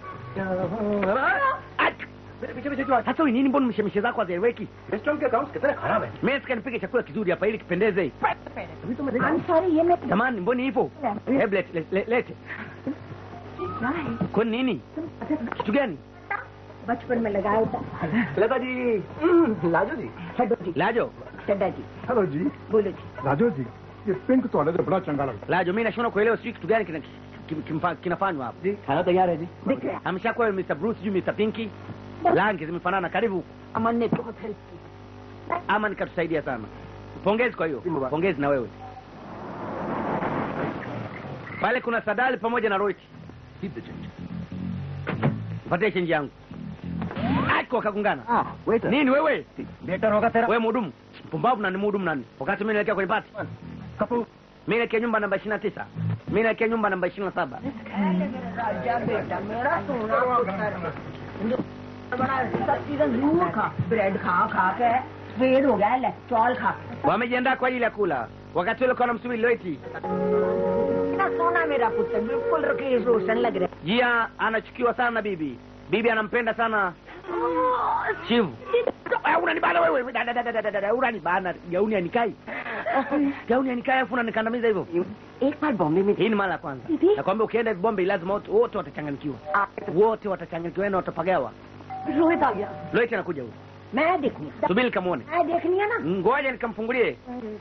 Ach! पीछे पीछे जो sasa wewe nini mbona mishemishe zako hazieleweki restaurant के accounts कितने खराब है mimi sika nipike chakula kizuri hapa ili kipendeze अभी तो मैं I'm sorry ये मैं jamani mboni hivyo hebu lete lete- lete lete क्या है kwani nini kitu gani बचपन में लगाया था लता जी लाजो जी हेडो जी lajo चड्डा जी हेलो जी बोलो जी राजू जी ये पिंक ਤੁਹਾਡੇ ਤੇ ਬੜਾ ਚੰਗਾ ਲੱਗਦਾ lajo mimi nashindwa kuelewa sijui kitu gani kina- kim- kimfa- kinafanywa hapa जी खाना तैयार है जी दिख रहा है ameshakuwa Mr. Bruce sijui Mr. Pinky rangi zimefanana karibu अमन ने बहुत हेल्प की ama nikatusaidia sana pongezi kwa hiyo pongezi na wewe pale kuna sadali pamoja na roiti Keep the change. patie chenji yangu ako wakagungana Ah, waiter. nini wewe better होगा तेरा wewe mhudumu pumbavu na ni mhudumu nani wakati mimi naelekea kwenye pati Kapoor mimi naelekea nyumba namba ishirini na tisa mimi naelekea nyumba namba ishirini na saba राजा बेटा मेरा सोना बड़ा सब चीजें जरूर खा ब्रेड खा खा के स्वेड हो गया ले चौल खा wamejiandaa kwa ajili ya kula wakati ule kwa namsubiri loiti इतना सोना मेरा पुत्र बिल्कुल रकेश रोशन लग रहा jia anachukiwa sana na bibi bibi anampenda sana है chivu Eh, unanibana wewe Da, da, da, da, da, da, da, unanibana gauni anikai gauni anikai afu unanikandamiza hivyo एक बार बॉम्बे में hii ni mara ya kwanza Hivi? nakwambia ukienda bombe lazima wote wote watachanganyikiwa wote watachanganyikiwa na watapagawa Rohit आ गया loiti anakuja huyu मैं देखनी subiri nikamwone मैं देखनी है ना ngoja nikamfungulie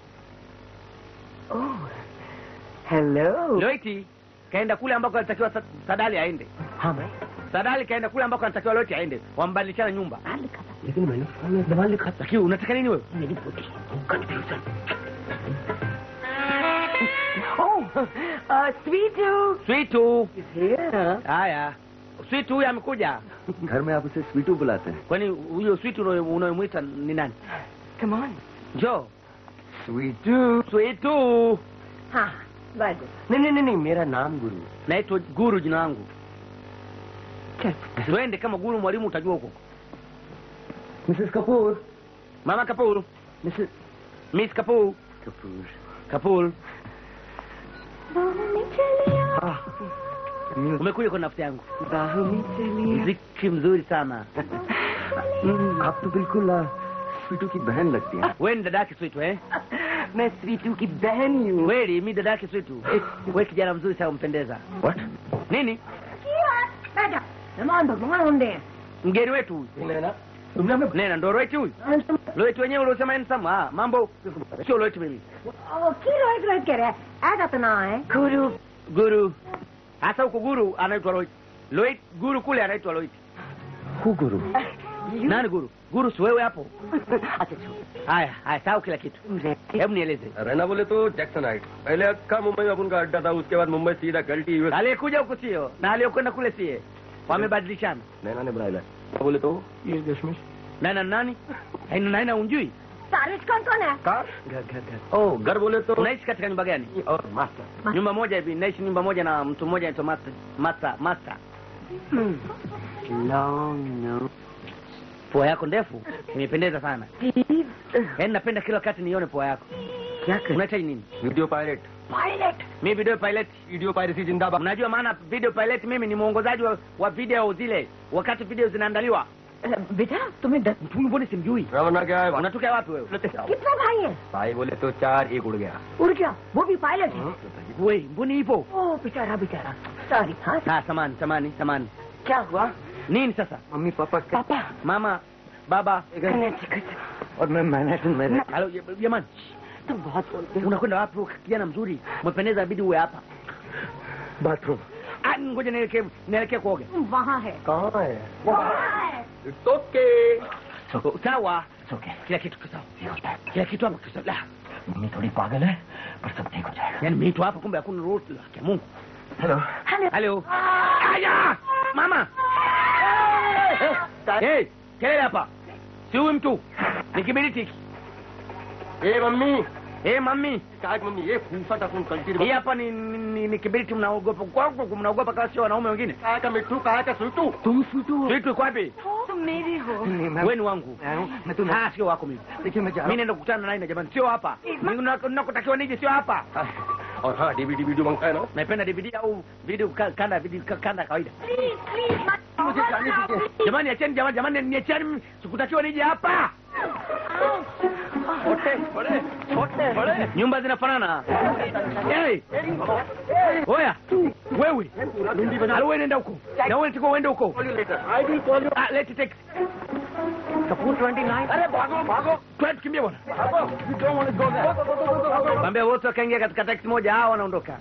hello loiti kaenda kule ambako alitakiwa Sa- sadali aende हाँ भाई sadali kaenda kule ambako anatakiwa loiti aende wambadilishana nyumba लेकिन मैंने फोन में दवा लिखा था lakini unataka nini wewe मेरी पोती confusion oh sweet switu haya switu huyu amekuja घर में आप उसे स्वीटू बुलाते हैं kwani huyo switu unayo- unayomwita ni nani come on njoo स्वीटू switu हाँ वेरी गुड नहीं नहीं नहीं नहीं मेरा नाम गुरु naitwa guru jina langu चल tuende kama guru mwalimu utajua huko Mrs. Kapoor. Mama Kapoor. Mrs. Miss Kapoor. Kapoor. Kapoor. बाहों चलिया Ah. Music. Umekuja kwa nafsi yangu. बाहों में चलिए Mziki mzuri sana. हम्म, आप तो बिल्कुल आ, स्वीटू की बहन लगती हैं Wewe ni dada yake Sweetu eh? मैं स्वीटू की बहन ही हूँ Kweli mimi dada yake Sweetu. Wewe kijana mzuri sana umpendeza. What? Nini? बैठा मेहमान भगवान होंगे Mgeni wetu huyu. नैना Tume nena ndo Loeti huyu. Loeti wenyewe uliosema ni sama. Ah, mambo sio Loeti mimi. की रोहित रोहित कह रहे ऐसा तो ना है Guru. Guru. Hasa huko guru anaitwa Loeti. Loeti guru kule anaitwa Loeti. Who guru? Nani guru? Guru si wewe hapo. Haya, haya sawa kila kitu. Hebu nieleze. रहना बोले तो जैक्सन हाइट पहले अक्का मुंबई में अपन का अड्डा था उसके बाद मुंबई सीधा गलटी US Aliyekuja huko sio na aliyokwenda kule sie. Wamebadilishana. Naina ने बुलाया बोले तो ये दशमेश Nani na nani? Haina naina unjui? सारिश कौन कौन है कार घर घर घर ओ घर बोले तो Unaishi katika nyumba gani? और master Nyumba moja hivi, naishi nyumba moja na mtu mmoja anaitwa Master. Master, Master. long no Pua yako ndefu imependeza sana. Yaani napenda kila wakati nione pua yako. क्या कर Unahitaji nini? Video pilot pilot Mimi video pilot. Video piracy जिंदाबाद Unajua maana video pilot mimi ni mwongozaji wa, wa video zile wakati video zinaandaliwa. बेटा तुम्हें डर Mtu mbona simjui? रवाना क्या है Unatokea wapi wewe? कितने भाई हैं भाई बोले तो चार एक उड़ गया उड़ गया वो भी पायलट है Wewe, mbona ipo? ओ बेचारा बेचारा सॉरी हाँ Ah, samani, samani, samani. क्या हुआ Nini sasa? मम्मी पापा क्या पापा Mama, baba, और मैं मैनहट्टन में रहता halo jamani. तुम बहुत बोलते हो Unakwenda wapi wewe kijana mzuri? Umependeza bidi uwe hapa. Bathroom Ah, ngoja nielekee nielekee kuoga. वहाँ है कहाँ है वहाँ है it's okay Sawa. Okay Kila kitu kiko sawa. Kila kitu hapa kiko sawa. Mummy थोड़ी पागल है पर सब ठीक हो जाएगा Yaani mimi tu hapa kumbe hakuna ruhusa ya Mungu. Hello Halo. Aya! Mama. Hey, kelele hapa. Si huyu mtu. Ni kibiriti. hiki. ए mummy Eh, mami. क्या है मम्मी ये फूफा था फोन कल्टी Hii hapa ni, ni, ni kibiriti mnaogopa. Kwa kwa mnaogopa kama sio wanaume wengine. कहा का मिट्टू कहा का सुटू तुम स्वीटू Vitu iko wapi? तुम मेरी हो नहीं मैं Wewe ni wangu. मैं हूँ मैं तुम्हें Ah, sio wako mimi. देखिए मैं जा Mimi रहा naenda kukutana naye na jamani, sio hapa. Mimi nakotakiwa nije sio hapa. हूँ और हाँ डीवीडी वीडियो मांगता है ना Naipenda DVD au video ka- kanda video ka- kanda kawaida. Please please मत मुझे जाने दीजिए Jamani acheni jamani jamani niacheni mimi. Sikutakiwa nije hapa. छोटे बड़े छोटे बड़े Nyumba zinafanana. Hey! Oya, wewe. Alo wewe nenda huko. Na wewe nitako uende huko. I will call you Ah, let it take. Kapoor 29 अरे भागो भागो Twende tukimbie bwana. भागो you don't want to go there Mwambie wote wakaingia katika taxi moja hao wanaondoka.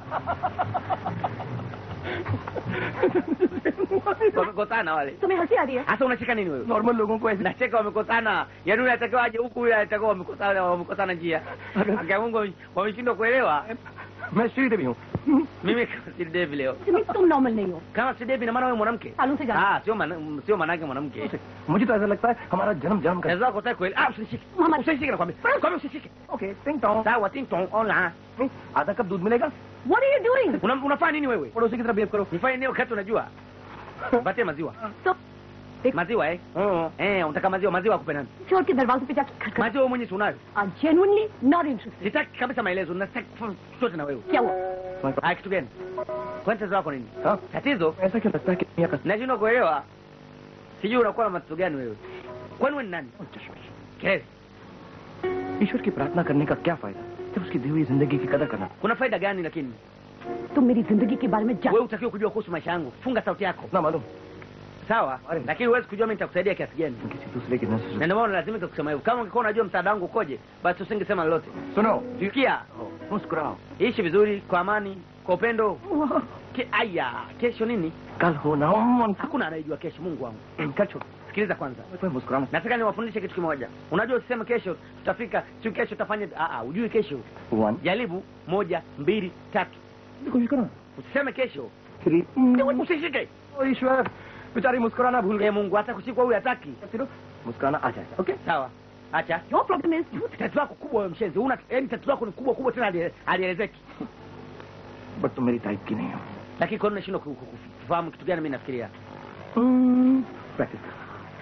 Wamekosana wale. तुम्हें हंसी आ रही है Hasa unacheka nini wewe? Normal लोगों को ऐसे Nacheka wamekosana. Yaani yule anatakiwa aje huku yule anatakiwa wamekosana wamekosana njia. Akia Mungu wameshindwa kuelewa. मैं श्रीदेवी हूँ Mimi kama si Devi leo. तुम्हें तुम नॉर्मल नहीं हो Kama si Devi na maana wewe mwanamke. सालों से जाना Ah, sio maana sio maanake mwanamke. मुझे तो ऐसा लगता है हमारा जन्म जन्म का Naweza kutaka kweli. Ah, usishike. Mama. Usishike nakwambia. Kwambia usishike. Okay टिंग टोंग Sawa, ting tong ola. नहीं, आधा कप दूध मिलेगा What are you doing? Una, unafanya nini wewe? पड़ोसी की तरह बिहेव करो Nifanye nini wakati unajua? Mpatie maziwa. तो Maziwa eh? Oh, eh, unataka maziwa, maziwa akupe nani? छोड़ के दरवाजे पे जाके खटखट Maziwa wewe mwenyewe si unayo. Genuinely not interested Sitaki kabisa maelezo, nataka kufanya chochote na wewe. क्या हुआ Ah, kitu gani? Kwani tatizo lako nini? हाँ Tatizo? ऐसा क्यों लगता है कि दुनिया का Nashindwa kuelewa. Sijui unakuwa na matatizo gani wewe. Kwani wewe ni nani? Kelele. ईश्वर की प्रार्थना करने का क्या फायदा जब उसकी दी हुई जिंदगी की कदर करना Kuna faida gani lakini? तुम मेरी जिंदगी के बारे में जान Wewe utakiwa kujua kuhusu maisha yangu. Funga sauti yako. ना मालूम Sawa? Wale. Lakini huwezi kujua mimi nitakusaidia kiasi gani. किसी दूसरे की नजर Na से ndio maana lazima kusema hivyo. Kama ungekuwa unajua msaada wangu ukoje, basi usingesema lolote. सुनो Sikia, मुस्कुराओ ishi vizuri kwa amani, kwa upendo. Ke, aya, kesho nini? कल हो ना हो Hakuna anayejua kesho, Mungu wangu. कल छोड़ Sikiliza kwanza. कोई मुस्कुराना Nataka niwafundishe kitu kimoja. Unajua usiseme kesho tutafika, si kesho tutafanya, ah ah, ujui kesho. One Jaribu moja, mbili, tatu. कोशिश करो Usiseme kesho. Three Usishike. ओ ईश्वर बेचारी मुस्कुराना भूल Eh, Mungu hata kushikwa huyu hataki. गए मुस्कुराना आ जाएगा okay Sawa. Acha. Your problem is Tatizo lako kubwa wewe mshenzi. Una yaani tatizo lako ni kubwa kubwa tena hali- halielezeki. But तुम मेरी टाइप की नहीं हो Lakini kwa nini unashindwa ku- ku- kufahamu kitu gani mimi nafikiria? Practice कर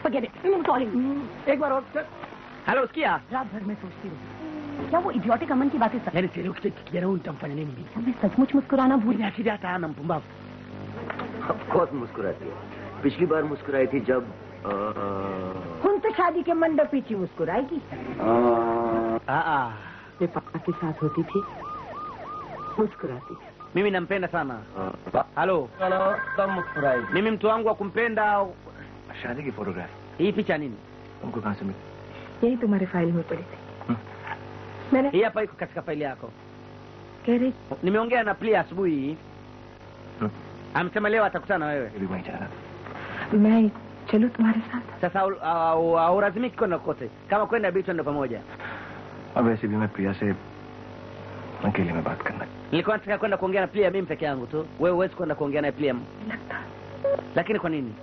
Forget it. I'm calling. एक बार और hello sikia रात भर मैं सोचती हूँ क्या वो इडियोटिक अमन की बातें सच yaani sielewi kitu kijana huyu nitamfanya nini mimi मैं सचमुच मुस्कुराना भूल Mwenye akili hata hana mpumbavu बहुत मुस्कुराती है पिछली बार मुस्कुराई थी जब अ, उनसे शादी के मंडप पीछे मुस्कुराएगी Ah, ah. मैं पापा के साथ होती थी मुस्कुराती थी mimi nampenda sana अ, halo तब मुस्कुराई mimi mtu wangu wa kumpenda शादी की फोटोग्राफ hii picha nini तुमको कहाँ से मिली यही तुम्हारे फाइल में पड़ी थी हम्म। मैंने hii hapa iko katika faili yako कह रही nimeongea na plia asubuhi hii हम्म, amesema leo atakutana na wewe मैं भी वहीं जा रहा था मैं चलूं तुम्हारे साथ sasa au- au- haulazimiki kwenda kote kama kwenda bidi twende pamoja अब वैसे भी मैं प्रिया से अकेले में बात करना nilikuwa nataka kwenda kuongea na plia mimi peke yangu tu wewe huwezi kwenda kuongea naye plia लगता lakini kwa nini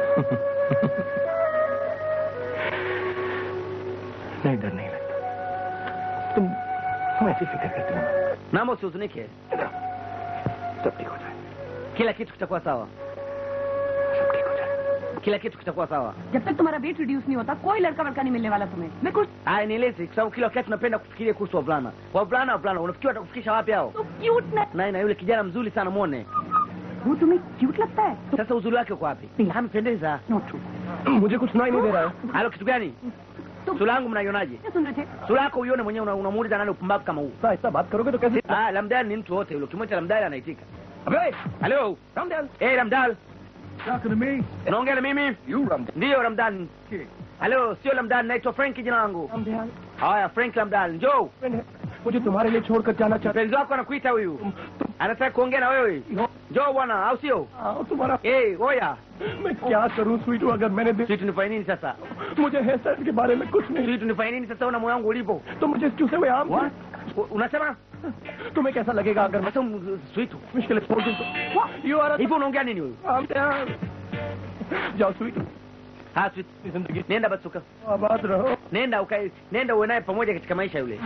नहीं डर नहीं लगता तुम तुम ऐसी फिक्र करती हो ना naomba usihuzunike सब ठीक हो जाए kila kitu kitakuwa sawa सब ठीक हो जाए kila kitu kitakuwa sawa जब तक तुम्हारा वेट रिड्यूस नहीं होता कोई लड़का वड़का नहीं मिलने वाला तुम्हें मैं कुछ haya nieleze kwa sababu kila wakati tunapenda kufikiria kuhusu wavulana wavulana wavulana unafikiri watakufikisha wapi hao तो क्यूट ना naye na yule kijana mzuri sana mwone वो तुम्हें क्यूट लगता है sasa uzuri wake uko wapi ampendeza not true मुझे कुछ सुनाई नहीं दे रहा है halo kitu gani sura yangu mnaionaje क्या सुन रहे थे sura yako uione mwenyewe una- unamuuliza nani upumbavu kama huu ऐसा ऐसा बात करोगे तो कैसे ah lamdal ni mtu wote yule ukimwita lamdal anaitika अबे halo Ramdayal eh lamdal Talking to me? unaongea na mimi you Ramdayal ndiyo lamdal halo sio lamdal naitwa frank jina langu Ramdayal haya frank lamdal njoo मुझे तुम्हारे लिए छोड़कर जाना चाहता mpenzi wako anakuita huyu anataka kuongea na wewe njoo bwana au sio हूँ तुम्हारा eh oya मैं क्या करूँ स्वीटू अगर मैंने दे- sisi tunifanye nini sasa मुझे हेयर स्टाइल के बारे में कुछ नहीं sisi tunifanye nini sasa una moyo wangu ulipo तो मुझे चूसे हुए आम U- unasema तुम्हें कैसा लगेगा अगर मैं sasa um, sweetu मुश्किल छोड़ दूँ तो you are hivyo unaongea nini huyu Ramdayal जाओ स्वीटू ha sweet जिंदगी nenda basi uka आबाद रहो nenda ukae nenda uwe naye pamoja katika maisha yule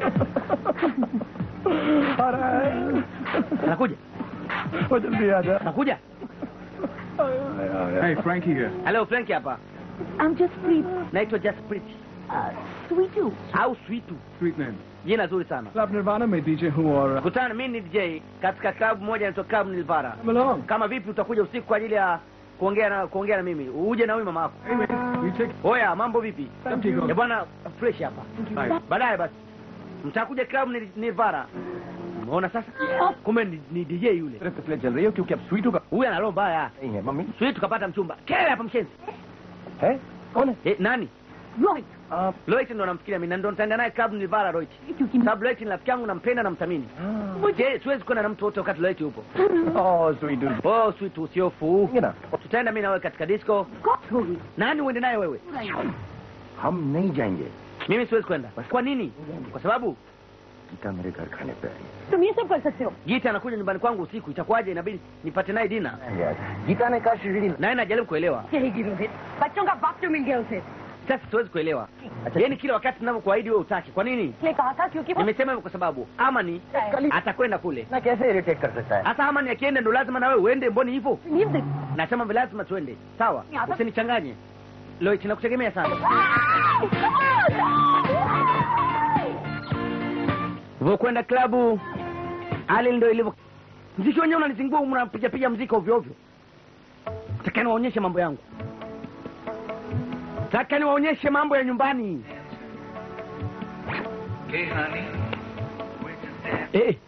आ रहा है anakuja वो जल्दी आ जा anakuja Hey, Frankie here. halo frank hapa I'm just free. naitwa Jasprit Uh, sweet you. au sweetu Sweet name. jina zuri sana Club Nirvana में DJ हूँ और kutana mimi ni DJ katika klabu moja inaitwa Club Nilvara come along. kama vipi utakuja usiku kwa ajili ya kuongea na kuongea na mimi uje na huyu mama yako Hey, man. You take oya mambo vipi सब ठीक ya हो bwana fresh hapa Bye. baadaye basi mtakuja Club Nil- Nilvara umeona sasa kumbe ni, ni DJ yule सिर्फ इसलिए चल रही हो क्योंकि अब स्वीटू का huyu ana roho mbaya नहीं है mummy sisi tukapata mchumba kele hapa mshenzi है कौन है eh, nani Right. आप Loit ndo namfikiria mimi na ndo nitaenda naye Club Nilvara Loit क्योंकि sababu Loit ni rafiki yangu nampenda namthamini je siwezi kwenda na mtu wote wakati Loit yupo ओह स्वीटू oh sweet usiofu ये ना tutaenda mimi na wewe katika disco कौन होगी nani uende naye wewe हम नहीं जाएंगे mimi siwezi kwenda kwa nini kwa sababu Gita मेरे घर खाने पे आई तुम ये सब कर सकते हो gita anakuja nyumbani kwangu usiku itakuwaje inabidi nipate naye dina यार गीता ने कहा शिरडी naye najaribu kuelewa यही रोहित बच्चों का बाप जो मिल गया उसे sasa siwezi kuelewa yaani kila wakati ninavyokuahidi wewe utaki kwa nini इसलिए कहा था क्योंकि वो nimesema hivyo kwa sababu amani atakwenda kule ना कैसे इरिटेट कर सकता है hasa amani akienda ndo lazima na wewe uende mboni hivyo नींद देख nasema vi lazima tuende sawa Hata- usinichanganye Loit nakutegemea sana vokwenda klabu hali ndo ilivyo mziki wenyewe unanizingua mnapigapiga mziki ovyo ovyo taka niwaonyeshe mambo yangu taka niwaonyeshe mambo ya nyumbani eh.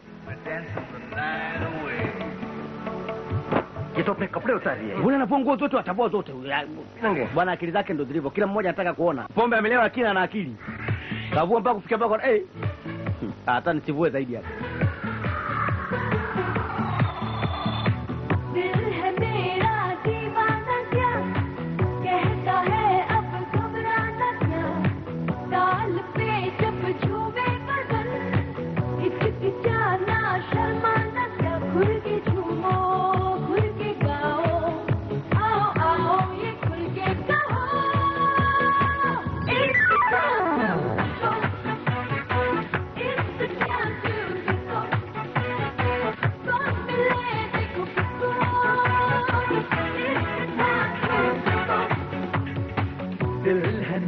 ये तो अपने कपड़े उतार लिए mbona anavua nguo zote atavua zote नंगे bwana akili zake ndo zilivyo kila mmoja anataka kuona pombe amelewa lakini ana akili kavua mpaka kufikia mpaka eh hata nisivue zaidi hapa दिल है मेरा दीवाना क्या कहता है अब घबराना क्या ताल पे जब झूमे बदन हिचकिचाना शर्माना क्या खुल के झूमो खुल के गाओ आओ आओ ये खुल के कहो It's the time. It's the time to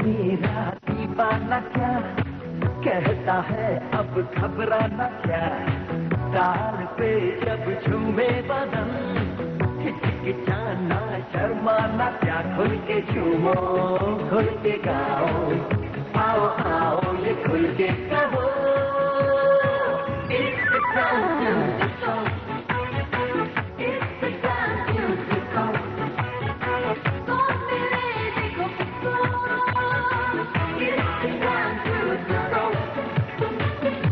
मेरा दीवाना क्या कहता है अब घबराना क्या ताल पे जब झूमे बदन हिचकिचाना शर्माना क्या खुल के झूमो खुल के गाओ आओ आओ ये खुल के कहो It's the time to go. It's the time to go. Con मेरे देखो किसको It's the time to go.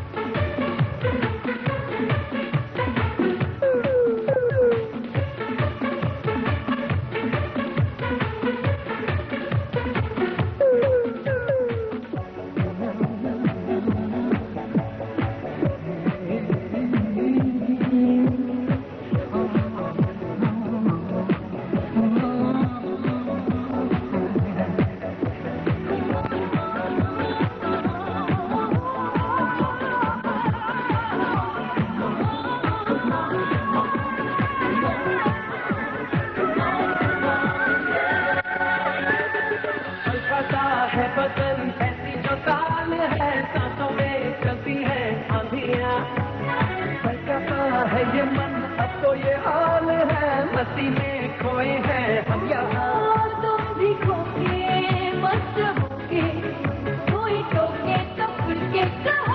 पता है बदन ऐसी जो ताल है सांसों में चलती है आंधियां पता है ये मन अब तो ये हाल है मस्ती में खोए हैं हम यहाँ तुम भी खोके मस्त होके कोई टोके तो खुल के कहो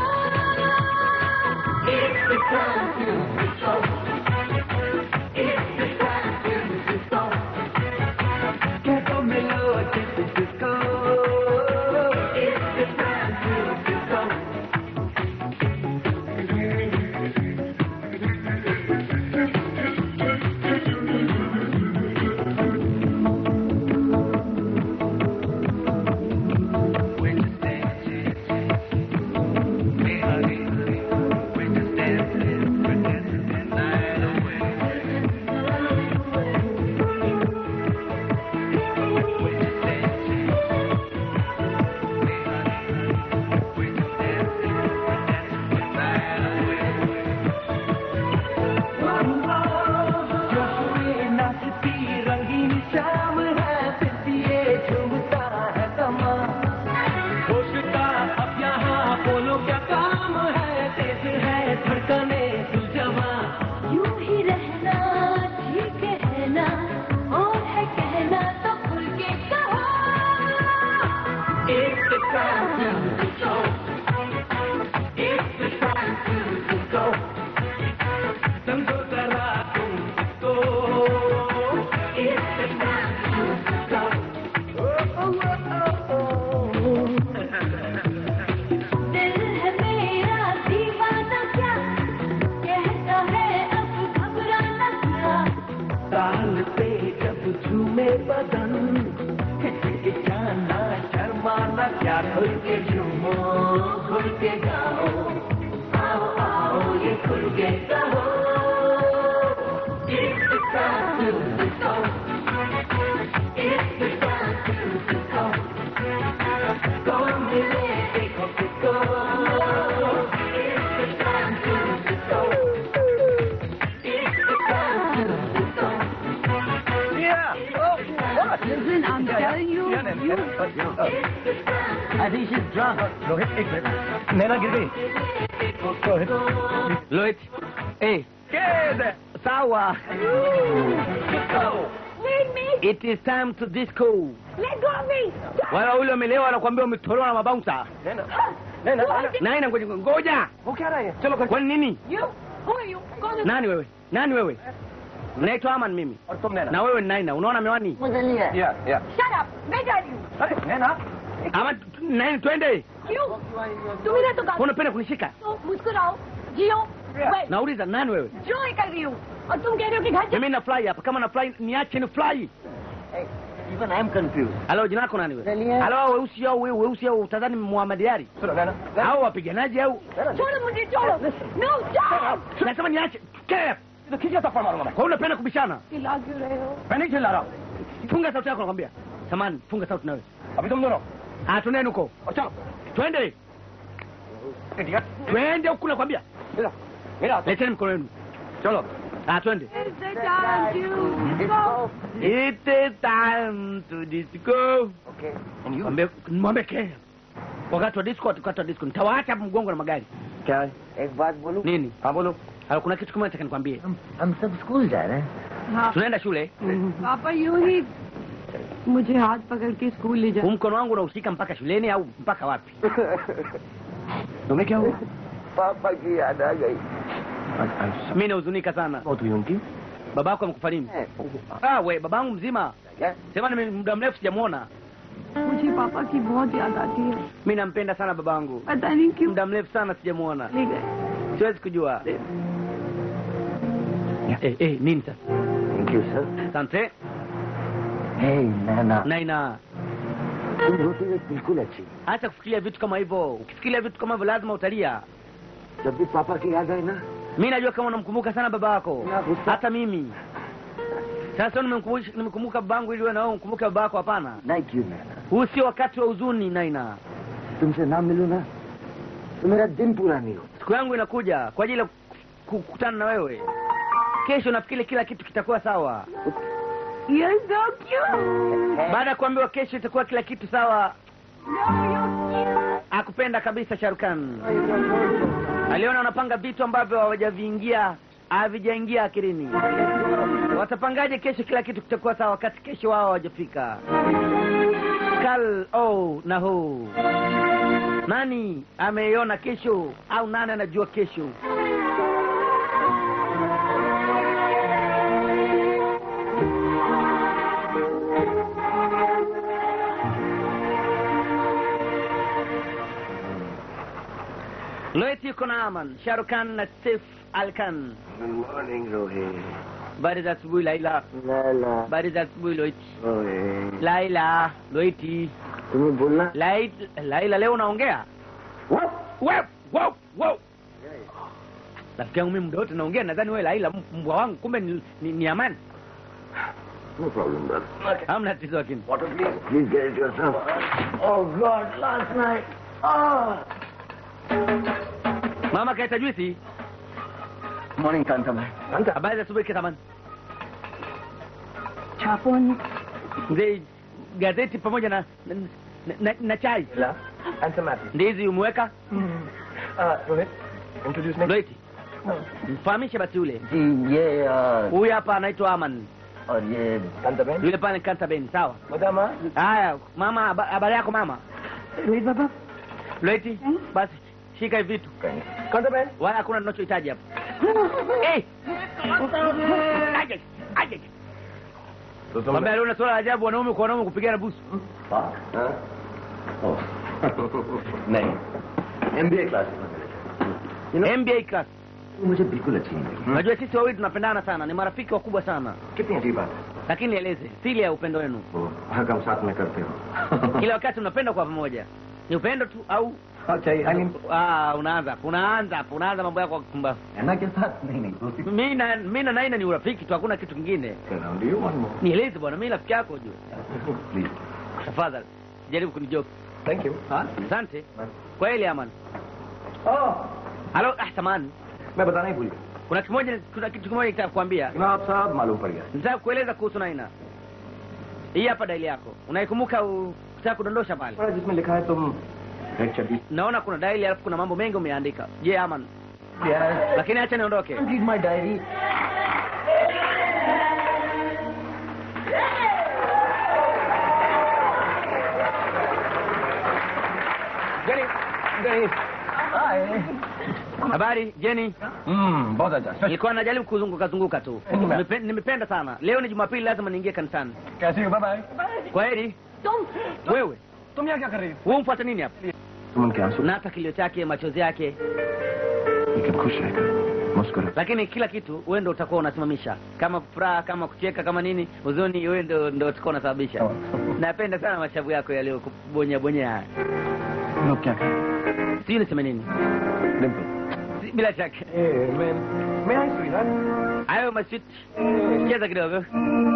It's the time to go. It's the time to go. कह तो मिलो जिसको It's the time to go. जोश में नाचती रंगीन शाम है फिर ये झूमता है समा होश का अब यहाँ बोलो क्या काम है तेज है धड़कने दिल जवा यूं ही रहना ठीक है ना और है कहना तो खुल के कहो It's the time to go. It's the time to go. समझो जरा तुम तो It's the time to go. Oh, oh, oh, oh. दिल है मेरा दीवाना क्या कहता है अब घबराना क्या ताल पे जब झूमे बदन हिचकिचाना शर्माना क्या खुल के झूमो खुल के गाओ आओ आओ ये खुल के कहो It's the time to go. It's the time to go. Go मिले देखो किसको It's the time to go. It's the time to go. Yeah. Oh, what? Listen, I'm telling you, you I think she's drunk. Rohit एक मिनट नैना गिर गई Rohit Lloyd, eh, Kid! sawa. Leave me! It is time to disco. Let go of me! Wala ule umelewa anakuambia umetolewa na mabouncer. Naina Naina Naina Nani ngoja ngoja. वो क्या रहा है चलो कर Kwa nini? You? Who are you? Go to Nani wewe? Nani wewe? Naitwa Aman mimi. और तुम नैना Na wewe ni Naina. Unaona miwani? या या Shut up! मैं जा रही हूँ अरे नैना Ama nani twende? क्यों तुम इधर तो गाली Unapenda kunishika? तो मुस्कुराओ जियो Wait, Nauliza nani wewe? जो ही कर रही हूँ और तुम कह रहे हो कि घर जा Mimi na fly hapa. Kama na fly niache ni fly. Even I'm confused. Halo jina lako nani wewe? Halo hao weusi au wewe weusi au utadhani Muhammad Ali? सुनो नैना Hao wapiganaji au? छोड़ो मुझे छोड़ो no stop Nasema niache. Kep. तो खींच थप्पड़ मारूंगा मैं Kwa hiyo unapenda kubishana? चिल्ला क्यों रहे हो मैं नहीं चिल्ला रहा हूँ Funga sauti yako nakwambia. Samani, funga sauti nawe. अभी तुम दोनों Ah, twendeni huko. और चलो Twende. India Twende huko nakwambia. मेरा मेरा हाथ Leteni mkono wenu. चलो Ah, twende. It's the time to disco. It is time to disco. Okay. And you? Mwambie mwambie ke. Wakati wa disco, wakati wa disco. Nitawaacha hapo mgongo na magari. क्या है? एक बात बोलूं Nini? हाँ बोलो Hala, kuna kitu kimoja nataka nikwambie. हम हम सब स्कूल जा रहे हैं हाँ Tunaenda shule. पापा यूं ही मुझे हाथ पकड़ के स्कूल ले Huu जाओ mkono wangu unaushika mpaka shuleni au mpaka wapi? तुम्हें क्या हुआ पापा की याद आ गई Mimi nahuzunika sana. बहुत हुई उनकी Babako amekufa lini? Ah, we babangu mzima. Sema ni muda mrefu sijamuona. मुझे पापा की बहुत याद आती है Mimi nampenda sana babangu. पता नहीं क्यों Muda mrefu sana sijamuona. ले गए Siwezi kujua. Eh, eh, nini sasa? Thank you sir Asante. Hey Naina Naina. तुम रोती हुई बिल्कुल अच्छी Acha kufikiria vitu kama hivyo. Ukifikiria vitu kama hivyo lazima utalia. जब भी पापा की याद आए ना Mimi najua kama unamkumbuka sana baba yako. Hata mimi. Sasa nimemkumbusha nimekumbuka babangu ili wewe na wewe umkumbuke baba yako hapana. नहीं क्यों नैना Huu sio wakati wa huzuni Naina. तुमसे ना मिलूं ना तो मेरा दिन पूरा नहीं हो Siku yangu inakuja kwa ajili ya ku- kukutana na wewe. Kesho nafikiri kila kitu kitakuwa sawa. You're so cute. Baada ya kuambiwa kesho itakuwa kila kitu sawa, No, you're cute. akupenda kabisa Sharukan. Aliona wanapanga vitu ambavyo hawajaviingia havijaingia akilini. Watapangaje kesho kila kitu kitakuwa sawa wakati kesho wao hawajafika? Kal oh na ho. Nani ameiona kesho au nani anajua kesho? Loeti yuko na Aman, Sharukan na Sif Alkan. Good morning Rohit Habari za asubuhi Laila. Laila Habari za asubuhi Loeti. Rohit Laila, Loeti. तुम्हें बोलना Lai- Laila leo unaongea? Wow, wow, wow. Rafiki yangu mimi muda wote naongea nadhani wewe Laila m- mbwa wangu kumbe ni, ni, ni Amani. No problem brother Hamna tatizo lakini. Water please please get it yourself oh god last night Mama kaita juisi. Morning Kanta मैं Kanta Habari za asubuhi Kitamani. Chapon. Mzee gazeti pamoja na na, na, na chai. ला answer math Ndizi umeweka? Rohit introduce me Loeti. Mfahamishe basi yule. जी ये अ, Huyu hapa anaitwa Aman. और ये कांता बहन Yule pale Kanta Ben, sawa? मदामा Haya, mama haba- habari yako mama? Rohit बाबा Loeti, basi shika hivi vitu. Kanta बहन Wala hakuna tunachohitaji hapa. Eh! Aje, aje. तो तुम Mwambie leo na swala la ajabu wanaume kwa wanaume kupigana busu. हाँ ओह नहीं MBA class MBA class. मुझे बिल्कुल अच्छी नहीं लगी Unajua sisi wawili tunapendana sana, ni marafiki wakubwa sana. कितनी अजीब बात है Lakini nieleze, siri ya upendo wenu. वो हर काम साथ में करते हो Kila wakati mnapenda kwa pamoja. Ni upendo tu au अच्छा I mean ah, unaanza hapo, unaanza hapo, unaanza mambo yako ya kupumbavu. है के साथ नहीं नहीं दोस्ती Mimi na mimi na Naina ni urafiki tu, hakuna kitu kingine. Do you want more Nieleze bwana, mimi rafiki yako ujue. Please Tafadhali, jaribu kunijoke. Thank you हाँ Asante. Kweli Aman. Oh Halo, ah, samahani. मैं बताना ही भूल गया Kuna kimoja kuna kitu kimoja nitaka kukwambia. जनाब साहब मालूम पड़ गया Nataka kueleza kuhusu Naina. Hii hapa daili yako. Unaikumbuka ukitaka kudondosha pale. बड़ा जिसमें लिखा है तुम एक चड्डी Naona kuna daili alafu kuna mambo mengi umeandika. Je, Aman? यार Lakini acha niondoke. read my diary Jenny, Jenny. Hi. habari Jenny? हम्म बहुत अच्छा Nilikuwa najaribu kuzunguka zunguka tu. Nimepe- Nimependa sana. Leo ni Jumapili lazima niingie kanisani. कैसी हो bye Kwa heri. तुम Wewe, तुम यहाँ क्या कर रही हो wewe umfuata nini hapa? तुम उनके आंसू Na hata kilio chake, machozi yake, लेकिन खुश रहकर मुस्कुरा lakini kila kitu wewe ndio utakuwa unasimamisha. Kama furaha, kama kucheka, kama nini, huzuni wewe ndio ndio utakuwa unasababisha. Sawa. Napenda sana mashavu yako yaliyo kubonya bonya haya. लोग क्या करें Sijui niseme nini. Dimple Si- Bila shaka. मैं मैं I sweet Hayo maswit. Cheza kidogo.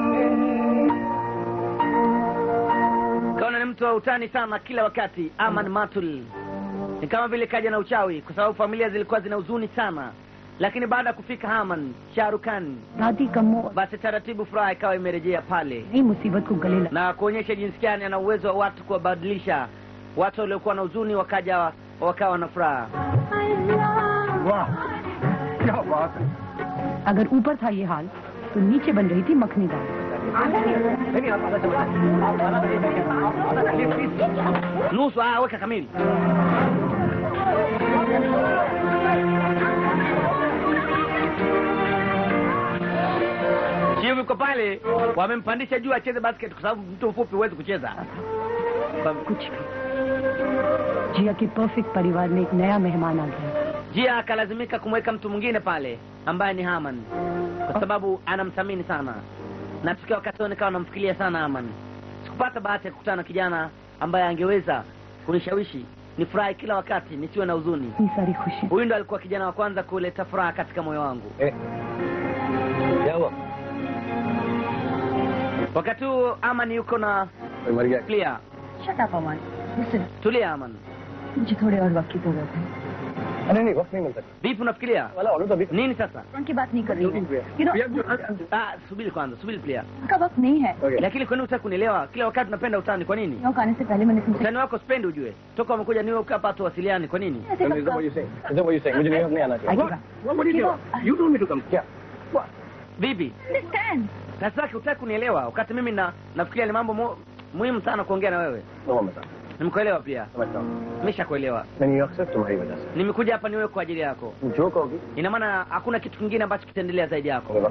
Kaona ni mtu wa utani sana kila wakati. Aman Matul ni kama vile kaja na uchawi, kwa sababu familia zilikuwa zina huzuni sana. lakini baada ya kufika Haman Sharukan, दादी का मोह basi taratibu furaha ikawa imerejea pale नई मुसीबत को गले लगा na kuonyesha jinsi gani ana uwezo wa watu kuwabadilisha watu waliokuwa na huzuni wakaja wakawa na furaha. वाह क्या बात है अगर ऊपर था ये हाल तो नीचे बन रही थी मखनी दाल नहीं आप आधा चम्मच आप आधा आप आधा please please Nusu ah, weka kamili. Chivu yuko pale, wamempandisha juu acheze basket kwa sababu mtu mfupi huwezi kucheza. कुछ भी जिया के परफेक्ट परिवार में एक नया मेहमान आ गया Jia akalazimika kumweka mtu mwingine pale ambaye ni Haman kwa sababu anamthamini sana, na tukiwa wakati huo nikawa namfikiria sana Haman. Sikupata bahati ya kukutana na kijana ambaye angeweza kunishawishi nifurahi kila wakati nisiwe na huzuni. इतनी सारी खुशी Huyu ndo alikuwa kijana wa kwanza kuleta furaha katika moyo wangu. क्या हुआ Wakati huu Aman yuko na कोई मर गया Clear. Shut up Aman listen Tulia Aman. मुझे थोड़े और वक्त की जरूरत है नहीं नहीं वक्त नहीं मिलता Vipi unafikiria? वाला ऑर्डर तो अभी Nini sasa? उनकी बात नहीं कर रही हूँ You know, Ah, subiri kwanza, subiri Clear. उनका वक्त नहीं है Okay. Lakini kwa nini hutaki kunielewa? Kila wakati unapenda utani, kwa nini? New York आने से पहले मैंने तुमसे Utani wako sipendi ujue. Toka umekuja New York hapa tuwasiliane, kwa nini? ऐसे Is that what you saying? Is that what you saying? मुझे New York नहीं आना चाहिए Akiba. What? What did you do? You told me to come. क्या? Vipi? understand Sasa hutaki kunielewa wakati mimi na nafikiria ni mambo mu, muhimu sana kuongea na wewe. No मैं समझता Nimekuelewa pia. समझता हूँ Nimeshakuelewa. मैं न्यूयॉर्क से तुम्हारी वजह से Nimekuja hapa New York kwa ajili yako. तुम जो कहोगी Ina maana hakuna kitu kingine ambacho kitaendelea zaidi yako. होगा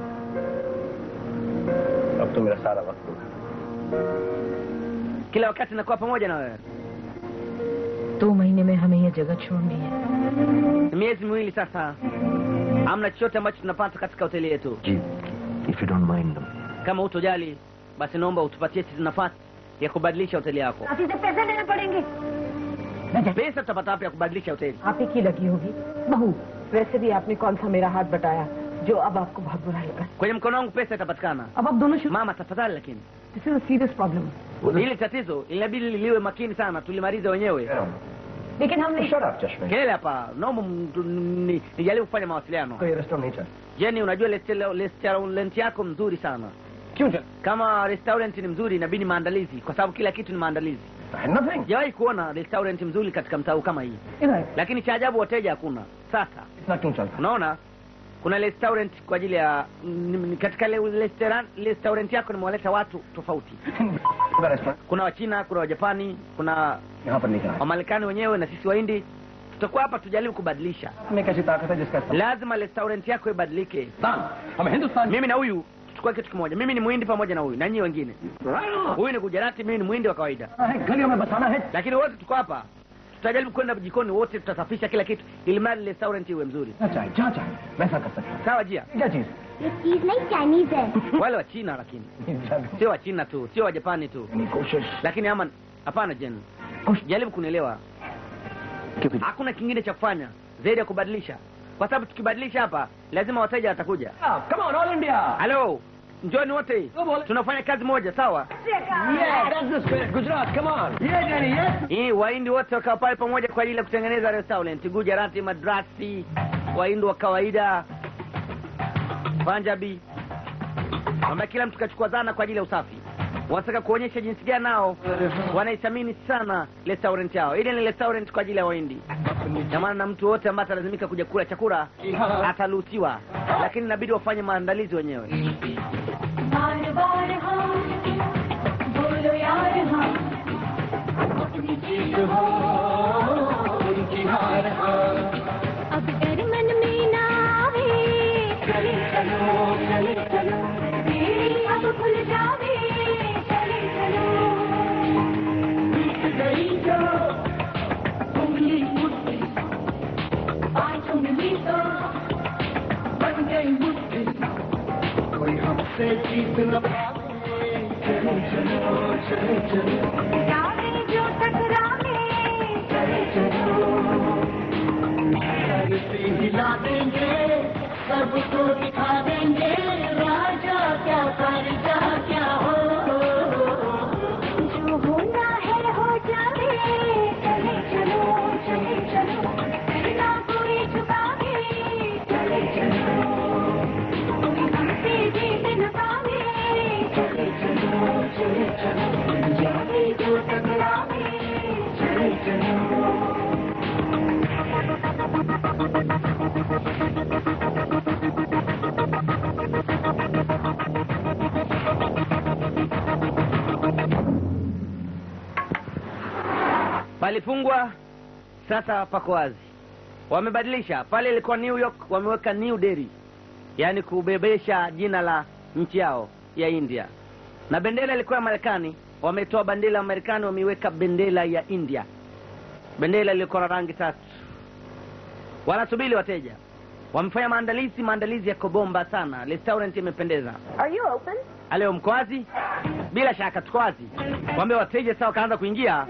अब तो मेरा सारा वक्त होगा Kila wakati nakuwa pamoja na wewe. दो महीने में हमें ये जगह छोड़नी है Ni miezi miwili sasa. Hamna chochote ambacho tunapata katika hoteli yetu. जी if you don't mind Kama hutojali, basi naomba utupatie sisi nafasi ya kubadilisha hoteli yako. काफी से पैसे देने पड़ेंगे Pesa tutapata wapi ya kubadilisha hoteli? आप ही की लगी होगी बहू वैसे भी आपने कौन सा मेरा हाथ बटाया जो अब आपको बहुत बुरा लगा Kwenye mkono wangu pesa itapatikana. अब आप दोनों शुरू Mama, tafadhali lakini this is a serious problem hili tatizo linabidi liwe makini sana, tulimalize wenyewe. लेकिन हमने Shut up, Chashme. Kelele hapa, naomba mtu- ni- nijaribu kufanya mawasiliano. कोई restaurant नहीं चल Jeni, unajua restaurant restaurant yako mzuri sana. क्यों चल Kama restaurant ni mzuri, inabidi maandalizi, kwa sababu kila kitu ni maandalizi. nothing Sijawahi kuona restaurant mzuri katika mtaa huu kama hii, इधर lakini cha ajabu wateja hakuna. Sasa इतना क्यों चलता unaona kuna restaurant kwa ajili ya ni- ni- katika le- restaurant restaurant yako nimewaleta watu tofauti. है restaurant Kuna Wachina, kuna Wajapani, kuna यहाँ पर नहीं करा Wamarekani wenyewe na sisi Wahindi. Tutakuwa hapa tujaribu kubadilisha. हमें कैसी ताकत है जिसका इस्तेमाल- Lazima restaurant yako ibadilike. Hindustan हम Hindustan Mimi na huyu tuchukue kitu kimoja. Mimi ni Muhindi pamoja na huyu na nyinyi wengine. Huyu ni Gujarati, mimi ni Muhindi wa kawaida, है गलियों में बसाना है lakini wote tuko hapa. Tutajaribu kwenda jikoni wote, tutasafisha kila kitu ili mradi restaurant iwe mzuri. ना चाहे जहाँ चाहे वैसा कर सकते Sawa Jia? हैं क्या चीज ये चीज नहीं चाइनीज है Wale wa China lakini sio wa China tu, sio wa Japani tu, यानी कोशिश lakini ama hapana, Jen, jaribu kunielewa. Hakuna kingine cha kufanya zaidi ya kubadilisha, kwa sababu tukibadilisha hapa lazima wateja watakuja. Come on all India Halo, njoni wote, tunafanya kazi moja, sawa? Yeah, that's the spirit. Gujarat, come on. Yeah, Jenny, yes. Hii Wahindi wote wakawa pale pamoja kwa ajili ya kutengeneza restaurant. Gujarati, Madrasi, Wahindi wa kawaida, Punjabi, ambaye kila mtu kachukua zana kwa ajili ya usafi. Wanataka kuonyesha jinsi gani nao wanaithamini sana restaurant yao. Ile ni restaurant kwa ajili ya Wahindi, na maana na mtu wote ambaye atalazimika kuja kula chakula ataruhusiwa, lakini inabidi wafanye maandalizi wenyewe. बार बार हाँ बोलो यार हाँ अब डर मन में ना आवे चले चलो चले चलो मेरी अब खुल जावे चले चलो गई जो उंगली मुट्ठी पांच उंगली तो बन गई मुट्ठी कोई हमसे जीत न पावे चलो चलो चलो चलो जाने जो टकरावे चले चलो धरती हिला देंगे सबको दिखा देंगे राजा क्या करजा क्या हो जो होना है हो जाए चले चलो चले चलो बिना कोई झुकावे चले चलो palifungwa sasa pako wazi wamebadilisha pale ilikuwa new york wameweka new delhi yaani kubebesha jina la nchi yao ya india na bendera ilikuwa ya marekani wametoa bendera ya marekani wameiweka bendera ya india bendera ilikuwa na rangi tatu wanasubiri wateja wamefanya maandalizi maandalizi yako bomba sana restaurant imependeza Are you open? aleo mko wazi bila shaka tuko wazi wambe wateja sasa wakaanza kuingia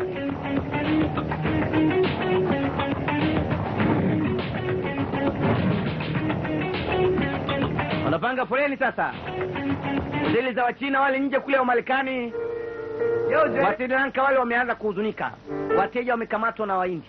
wanapanga foleni sasa hoteli za wachina wale nje kule wa marekani wasidanka wale wameanza kuhuzunika wateja wamekamatwa na waindi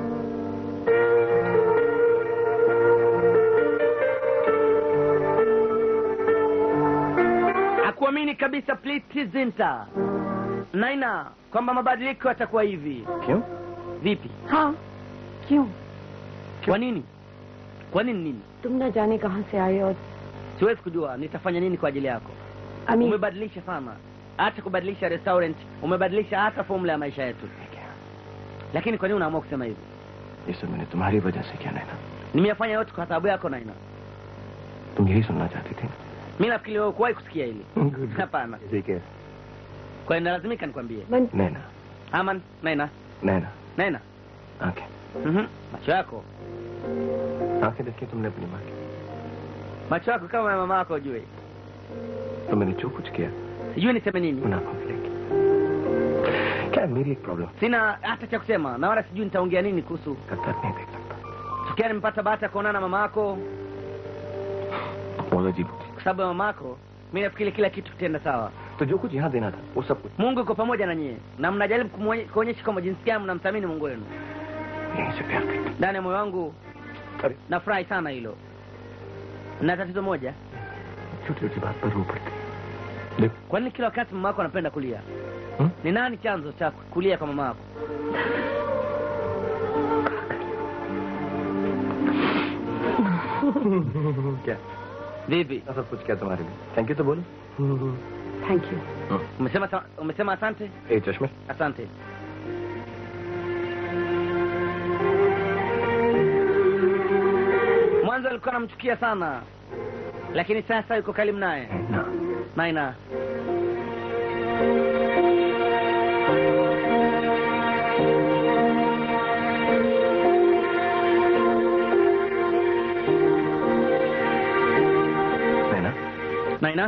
hakuamini kabisa plitizinta naina kwamba mabadiliko yatakuwa hivi क्यों vipi हाँ क्यों kwa nini kwa nini nini तुम न जाने कहाँ से आए और siwezi kujua nitafanya nini kwa ajili yako अमीर umebadilisha sana hata kubadilisha restaurant umebadilisha hata formula ya maisha yetu lakini kwa nini unaamua kusema hivyo ये सब मैंने तुम्हारी वजह से किया नैना nimeyafanya yote kwa sababu yako naina तुम यही सुनना चाहती थी mi nafikiri wewe kuwahi kusikia hili hapana ठीक है kwa hiyo nalazimika nikwambie मन नैना aman naina नैना naina आंखें Mhm. macho yako आंखें देखी तुमने अपनी माँ की macho yako kama ya mama yako ujue तो मैंने जो कुछ किया sijui niseme nini उन आंखों से लेके क्या है, मेरी एक problem sina hata cha kusema na wala sijui nitaongea nini kuhusu का दर्द नहीं देख सकता tukia nimepata bahati ya kuonana na mama yako बहुत अजीब होती kwa sababu ya mama yako mi nafikiri kila kitu kitenda sawa तो जो कुछ यहाँ देना था वो सब कुछ mungu yuko pamoja na nyie na mnajaribu kumwonye- kuonyesha kwamba jinsi gani mnamthamini mungu wenu यहीं से प्यार करते ndani ya moyo wangu अरे nafurahi sana hilo na tatizo moja छोटी छोटी बात पर रो पड़ती है देखो kwa nini kila wakati mama yako anapenda kulia Hmm? ni nani chanzo cha kulia kwa mama yako क्या vipi सब कुछ क्या तुम्हारे लिए थैंक यू तो बोलो thank you umesema sa- umesema asante ए चश्मे asante mwanzo alikuwa anamchukia sana lakini sasa yuko karibu naye ना naina नैना naina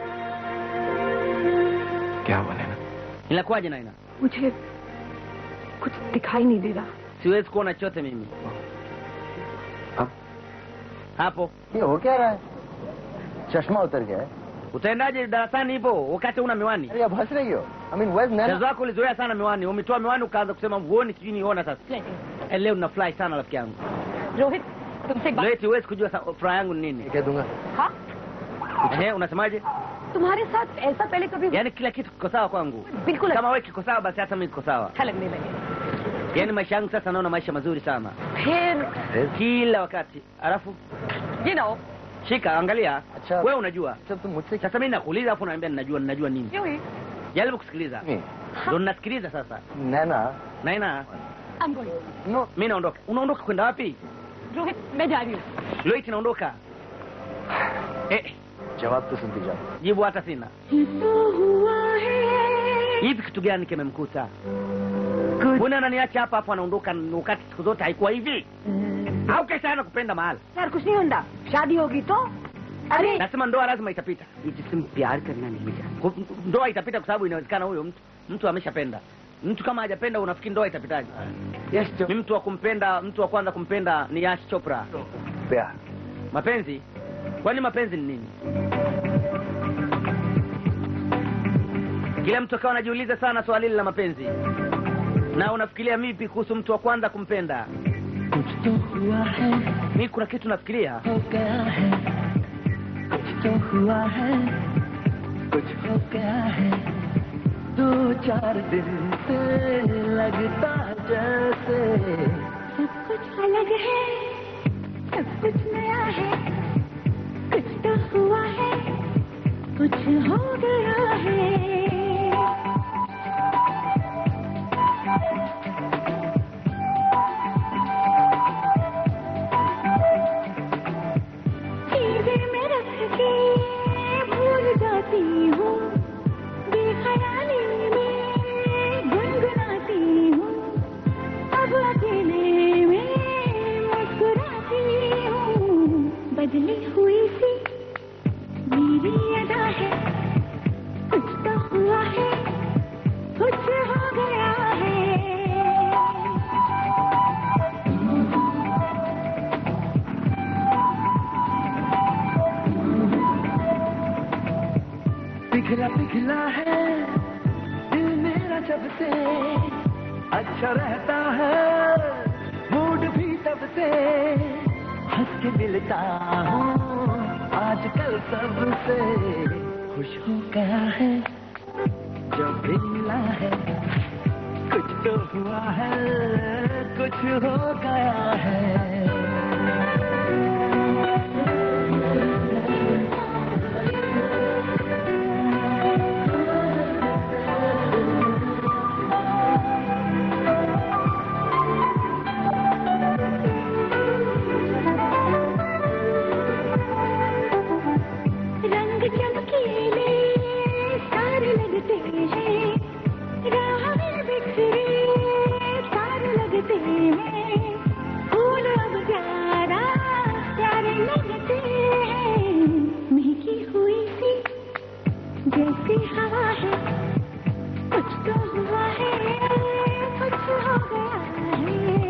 क्या हुआ नैना inakuwaje naina मुझे कुछ दिखाई नहीं दे रहा siwezi kuona chote mimi अब hapo ये हो क्या रहा है चश्मा उतर गया है utaendaje darasani hivyo wakati una miwani अरे आप हंस रही हो आई मीन वेज Naina chazo wako ulizoea sana miwani umetoa miwani ukaanza kusema huoni sijui niona sasa Eh, leo nafurahi sana rafiki yangu Rohit तुमसे एक बात leti huwezi kujua sa- furaha yangu ni nini कह दूंगा हाँ Ehe, unasemaje तुम्हारे साथ ऐसा पहले कभी yaani kila kitu kiko sawa kwangu बिल्कुल kama wewe kiko sawa basi hata mimi kiko sawa अच्छा लगने लगे yaani maisha yangu sasa naona maisha mazuri sana फिर kila wakati alafu ये ना हो shika angalia अच्छा wewe unajua जब तुम मुझसे sasa mimi nakuuliza afu unaambia ninajua ninajua nini क्यों ही jaribu kusikiliza नहीं ndo ninasikiliza sasa Naina naina I'm going. No mi naondoka unaondoka kwenda wapi Rohit मैं जा रही हूँ loit naondoka eh, जवाब तो सुनती जाओ jibu hata sina hivi kitu gani kimemkuta mbona ananiacha hapa hapo anaondoka wakati siku zote haikuwa hivi au kesha ana kupenda mahali यार कुछ नहीं होता शादी होगी तो अरे nasema ndoa lazima itapita जिसम प्यार करना नहीं जानता Ku- ndoa itapita kwa sababu inawezekana huyo mtu mtu ameshapenda mtu kama hajapenda unafikiri ndoa itapitaje yes जो mi mtu wa kumpenda mtu wa kwanza kumpenda ni Yash Chopra प्यार mapenzi kwani mapenzi ni nini kila mtu akawa anajiuliza sana swali hili la mapenzi na unafikiria vipi kuhusu mtu wa kwanza kumpenda mi kuna kitu nafikiria सब कुछ अलग है सब कुछ नया है कुछ तो हुआ है कुछ हो गया है जब से अच्छा रहता है मूड भी तब से हंस के मिलता हूँ आजकल सबसे खुश हो गया है जब भी मिला है कुछ तो हुआ है कुछ हो गया है रंग चमकीले सारे लगते हैं राह में बिखरे तारे लगते हैं फूल अब प्यारा प्यारे लगते हैं महकी हुई सी जैसी हवा है कुछ तो हुआ है कुछ हो गया है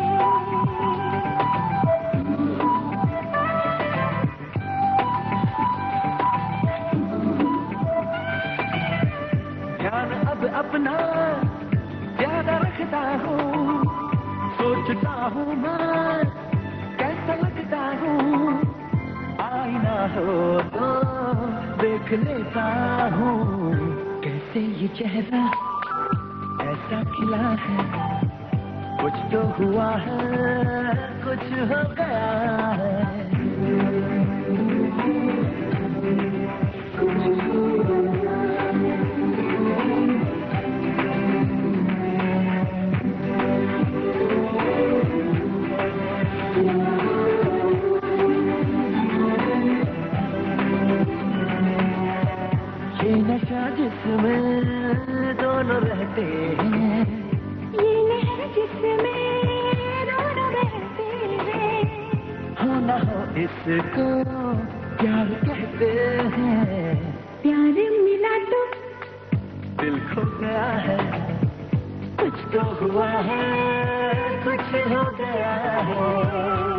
ध्यान अब अपना ज्यादा रखता हूँ सोचता हूँ मैं कैसा लगता हूँ आईना हो तो देख लेता हूँ कैसे ये चेहरा ऐसा खिला है कुछ तो हुआ है कुछ हो गया है ये नशा जिसमें दोनों रहते हैं ये लहर जिसमें दोनों रहते हैं हो न हो इसको प्यार कहते हैं प्यार मिला तो दिल खो गया है कुछ तो हुआ है कुछ हो गया है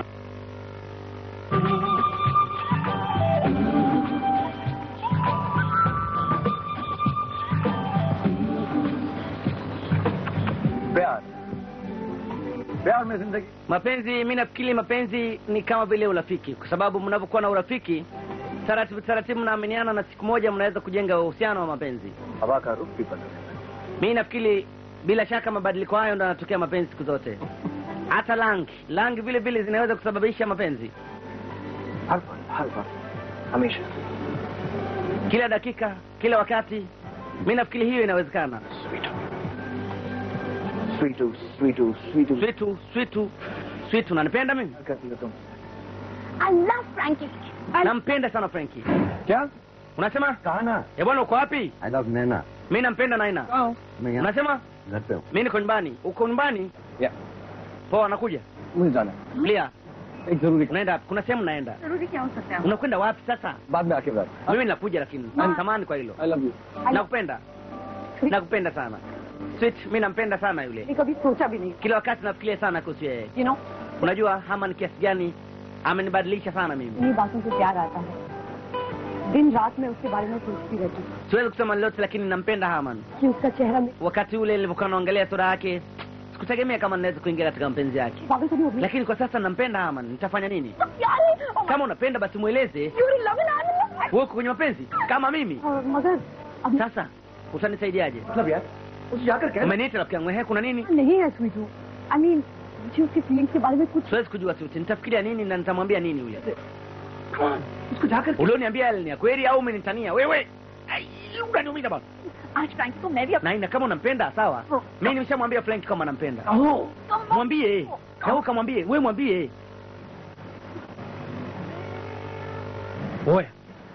प्यार प्यार में जिंदगी mapenzi mi nafikiri mapenzi ni kama vile urafiki kwa sababu mnapokuwa na urafiki taratibu taratibu mnaaminiana na siku moja mnaweza kujenga uhusiano wa mapenzi हवा का रुख भी बदल mi nafikiri bila shaka mabadiliko hayo ndo yanatokea mapenzi siku zote hata rangi rangi vile vile zinaweza kusababisha mapenzi हर पल हर वक्त हमेशा kila dakika kila wakati mi nafikiri hiyo inawezekana स्वीटू स्वीटू स्वीटू switu switu switu nanipenda mimi करती हो तुम I love Frankie. nampenda sana frenki क्या unasema कहा ना e bwana uko wapi I love Naina mi nampenda naina मैं यहाँ unasema घर पे हूँ mi niko nyumbani uko nyumbani या poa nakuja मुझे जाना lia एक जरूरी unaenda wapi? kuna sehemu naenda जरूरी क्या हो सकता है unakwenda wapi sasa बाद में आके बात mimi nakuja lakini samani kwa hilo I love you nakupenda nakupenda sana sweet mi nampenda sana yule मैंने कभी सोचा भी नहीं kila wakati nafikiria sana kuhusu yeye you know unajua hama ni kiasi gani amenibadilisha sana mimi इन्हीं बातों से प्यार आता है दिन रात में उसके बारे में सोचती रहती हूँ siwezi kusema lolote lakini nampenda haman कि उसका चेहरा में wakati ule nilivyokuwa naangalia sura yake sikutegemea kama naweza kuingia katika mapenzi yake पागल तो नहीं हो गई lakini kwa sasa nampenda haman nitafanya nini Darling, oh my kama unapenda basi mweleze you're in love and I'm in love. wewe uko kwenye mapenzi kama mimi और मगर अभी sasa utanisaidiaje मतलब यार उसे जाकर कह umeniita rafiki yangu ehe kuna nini नहीं है स्वीटू आई मीन मुझे उसकी फीलिंग्स के बारे में कुछ siwezi kujua suti nitafikiria nini na nitamwambia nini yule उसको जाकर ulioniambia yale ni ya kweli au umenitania wewe Ai, unaniumiza bana आज फ्रैंकी को मैं भी अपना naina kama unampenda sawa Oh. mi nimeshamwambia frank kama nampenda कहो mwambie na wewe kamwambie wewe mwambie oya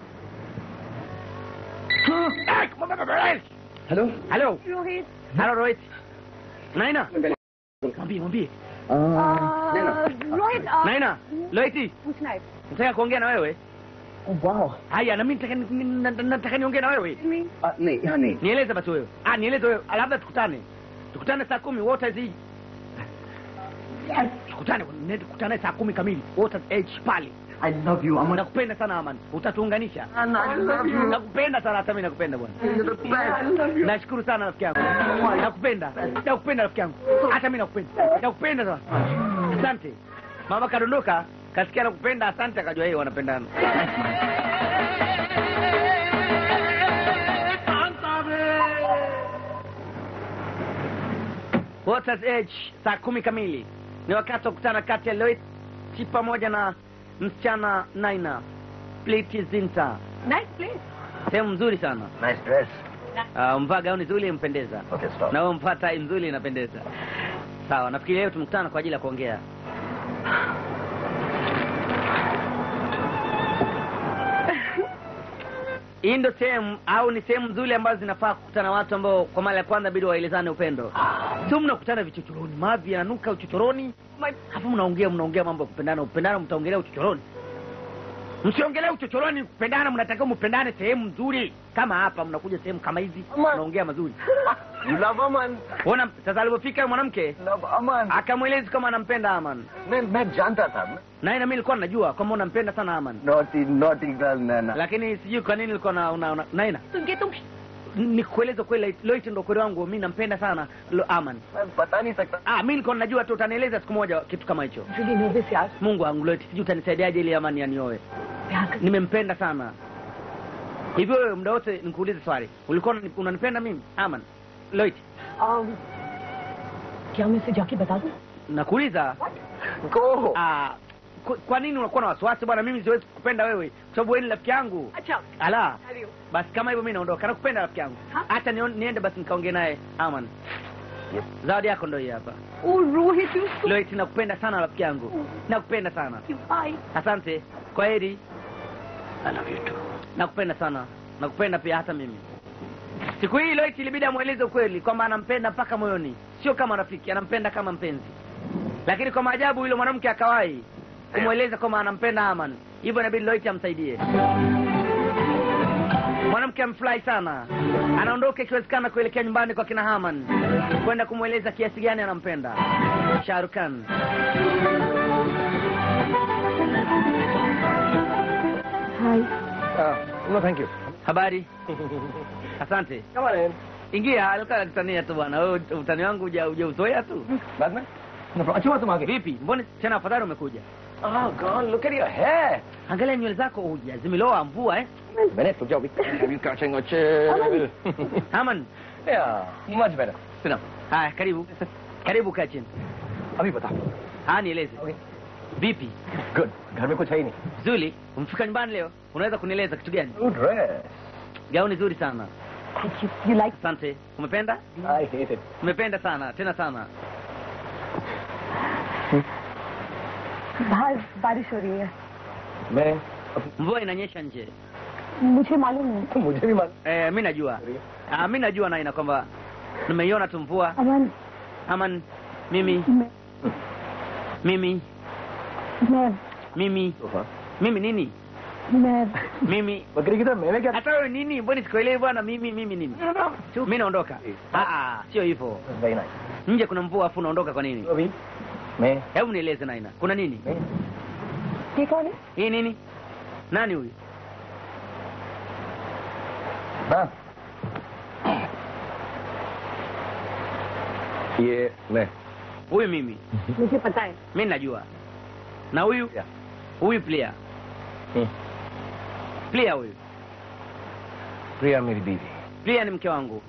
hello halo Rohit halo rohit naina mwambie mwambie Rohit uh, naina rohiti पूछना है nataka kuongea na wewe वाह haya na mimi nataka ni- ni- na- nataka niongee na wewe नहीं यहाँ नहीं nieleze basi wewe ah nieleze wewe Ah, labda tukutane tukutane saa kumi wote hizi tukutane ne- tukutane saa kumi kamili wote age pale I love you, Aman. nakupenda sana aman utatuunganisha And I love you. nakupenda sana hata mi nakupenda bwana You're the best. I love you. nashukuru sana rafiki yangu nakupenda nakupenda rafiki yangu hata mi nakupenda nakupenda sana asante mama kadondoka kasikia nakupenda asante akajua yeye wanapendana Waters Edge saa kumi kamili ni wakati wa kukutana kati ya Loiti pamoja na msichana Naina Pliti Zinta. Nice place. Sehemu nzuri sana. Nice dress. Uh, mvaa gauni nzuri impendeza. Okay, stop. Na wewe mvaa tai nzuri inapendeza. Sawa, nafikiri leo tumekutana kwa ajili ya kuongea. Hii ndo sehemu au ni sehemu nzuri ambazo zinafaa kukutana watu ambao kwa mara ya kwanza bidi waelezane upendo. Sio mnakutana vichochoroni, mavi yananuka uchochoroni, hapo mnaongea mnaongea mambo ya kupendana, kupendana mtaongelea uchochoroni. Msiongelee uchochoroni, kupendana mnatakiwa mpendane sehemu nzuri kama hapa. Mnakuja sehemu kama hizi mnaongea mazuri. You love Aman. Ona sasa alivyofika yule mwanamke Love Aman. akamweleza kama anampenda Aman, मैं मैं जानता था naye na mimi nilikuwa najua kwamba unampenda sana Aman, naughty naughty girl Nana. lakini sijui kwa nini nilikuwa na una, una, naina तुमके तुम nikueleza kweli, Loit ndo kweli wangu, mimi nampenda sana Lo, Aman. मैं बता नहीं सकता Ah, mimi nilikuwa najua tu utanieleza siku moja kitu kama hicho. really nervous यार Mungu wangu Loit, sijui utanisaidiaje ili Aman yanioe. प्यार कर Nimempenda sana. Hivyo wewe muda wote nikuulize swali, ulikuwa unani- unanipenda mimi Aman? Loit, um, क्या मैं इसे जाके बता दूं nakuuliza Go. ah, kwa, kwa nini unakuwa na wasiwasi bwana? Mimi siwezi kukupenda wewe kwa sababu wewe ni rafiki yangu. अच्छा Ala, Hadi. basi kama hivyo mimi naondoka. Nakupenda rafiki yangu. Ha? Hata nion- niende basi nikaongee naye Aman. Yes. Zawadi yako ndio hii hapa. ओ Rohit you so Loit, nakupenda sana rafiki yangu. Nakupenda sana. Bye Asante. Kwa heri. I love you too. Nakupenda sana. Nakupenda pia hata mimi. Siku hii Loit ilibidi amweleze ukweli kwamba anampenda mpaka moyoni, sio kama rafiki, anampenda kama mpenzi. Lakini kwa maajabu yule mwanamke akawahi kumweleza kwamba anampenda Aman, hivyo inabidi Loit amsaidie. Mwanamke amfurahi sana, anaondoka ikiwezekana kuelekea nyumbani kwa kina Haman kwenda kumweleza kiasi gani anampenda Shahrukh Khan. Hi Uh, no, thank you. Habari? Asante. Come on in. Ingia, alikuwa anatania tu bwana. Wewe utani wangu huja hujauzoea tu. बाद में No problem. अच्छा हुआ तुम आ गए Vipi? Mbona tena afadhali umekuja? Oh God, look at your hair. Angalia nywele zako huja zimeloa mvua eh? मैंने रुक जाओ Have you catching a chill? Haman, Yeah, much better. Sit down. haya karibu. Karibu kaa chini. अभी बता. Haya nieleze. Okay. Vipi? Good. घर में कुछ है ही नहीं. Zuri, umefika nyumbani leo? Unaweza kunieleza kitu gani? Good dress. Gauni zuri sana. you, you like Asante. Umependa? I hate it. Umependa sana, tena sana. बाहर बारिश हो रही है मैं Mvua inanyesha nje. मुझे मालूम है तो मुझे भी मालूम Eh, mimi najua. Ah, mimi najua naina kwamba nimeiona tu mvua. अमन Aman, mimi, मैं mimi, मैं mimi, तोहफा mimi nini? मैं Mimi बकरी की तरह मैंने क्या hata wewe nini? Mbona sikuelewi bwana? Mimi mimi nini? Mimi naondoka. Ah, ah, sio hivyo. Very nice Nje kuna mvua afu unaondoka kwa nini? तो अभी मैं Hebu nieleze Naina, kuna nini? मैं ये कौन है Hii nini? Nani huyu? हाँ ये मैं Huyu mimi. मुझे पता है Mimi najua. Na huyu? Yeah. Huyu Plia. हम्म, Plia huyu. प्रिया मेरी बीवी Plia ni mke wangu.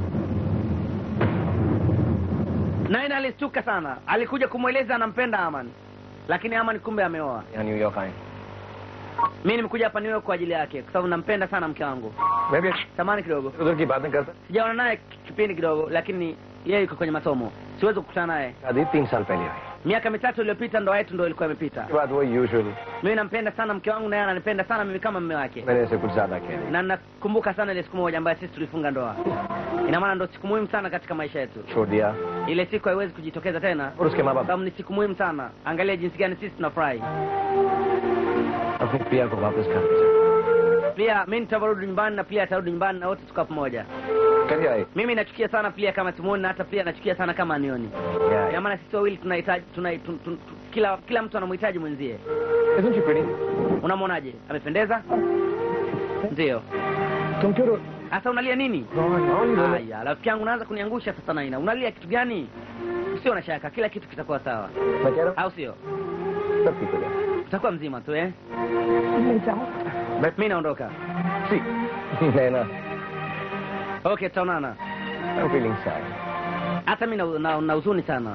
Naina alistuka sana. Alikuja kumweleza anampenda Aman. Lakini Aman kumbe ameoa. यहाँ न्यूयॉर्क आए Mimi nimekuja hapa New York kwa ajili yake kwa sababu nampenda sana mke wangu. मैं भी Samani kidogo. उधर की बातें करता Sijaona naye kipindi kidogo lakini yeye yuko kwenye masomo. Siwezi kukutana naye. शादी तीन साल पहले हुई Miaka mitatu iliyopita ndoa yetu ndio ilikuwa imepita. उसके बाद वो usual Mimi nampenda sana mke wangu na yeye ananipenda sana mimi kama mume wake. मैंने इसे कुछ ज्यादा कह दिया Na nakumbuka sana ile siku moja ambayo sisi tulifunga ndoa. Ina maana ndio siku muhimu sana katika maisha yetu. छोड़ दिया Ile siku haiwezi kujitokeza tena. और उसके माँ बाप Sababu ni siku muhimu sana. Angalia jinsi gani sisi tunafurahi. अपनी प्रिया को वापस घर भेजा pia mi nitavarudi nyumbani na pia atarudi nyumbani na wote tuka pamoja कैसे आए mimi nachukia sana pia kama simuoni na hata pia nachukia sana kama anioni Yeah. ya maana sisi wawili tunahitaji tuna, tun, tun, tun, kila kila mtu anamhitaji mwenzie Isn't she pretty? unamwonaje amependeza ndio तुम क्यों रो sasa unalia nini हाँ, haya rafiki yangu unaanza kuniangusha sasa naina unalia kitu gani sio na shaka kila kitu kitakuwa sawa मैं कह रहा au sio हूँ सब ठीक हो जाएगा utakuwa mzima tu eh ले जाओ mi naondoka C Naina okay tutaonana I'm feeling sad. hata mi na, na, na huzuni sana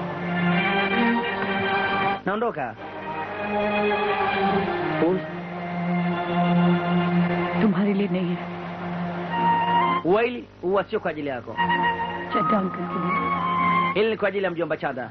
naondoka फूल तुम्हारे लिए नहीं है ua hili ua sio kwa ajili yako Chadha uncle के लिए hili ni kwa ajili ya mjomba chada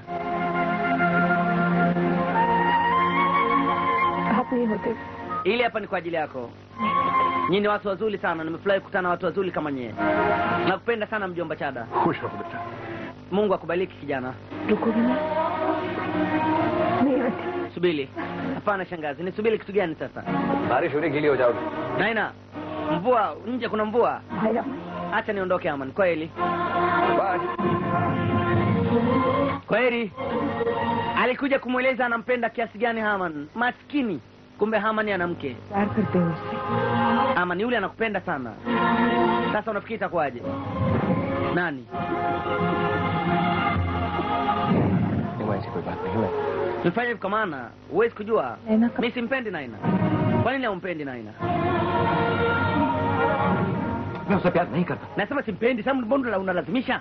आप नहीं होते hili hapa ni kwa ajili yako nyinyi ni watu wazuri sana nimefurahi kukutana na watu wazuri kama nyie nakupenda sana mjomba chada खुश रहो बेटा mungu akubariki kijana रुकोगे ना नहीं आती subiri hapana shangazi nisubiri kitu gani sasa बारिश होने गीली हो जाओगी naina mvua nje kuna mvua भाई hacha niondoke aman kweli bye kweli alikuja kumweleza anampenda kiasi gani haman maskini kumbe haman ana mke प्यार करते हो उससे aman yule anakupenda sana sasa unafikiri itakuwaje nani नहीं ऐसी कोई बात नहीं मैं nifanye hivi kwa maana huwezi kujua Naina ka- mi simpendi naina kwa nini haumpendi naina मैं उससे प्यार नहीं करता nasema simpendi sababu mbona la- unalazimisha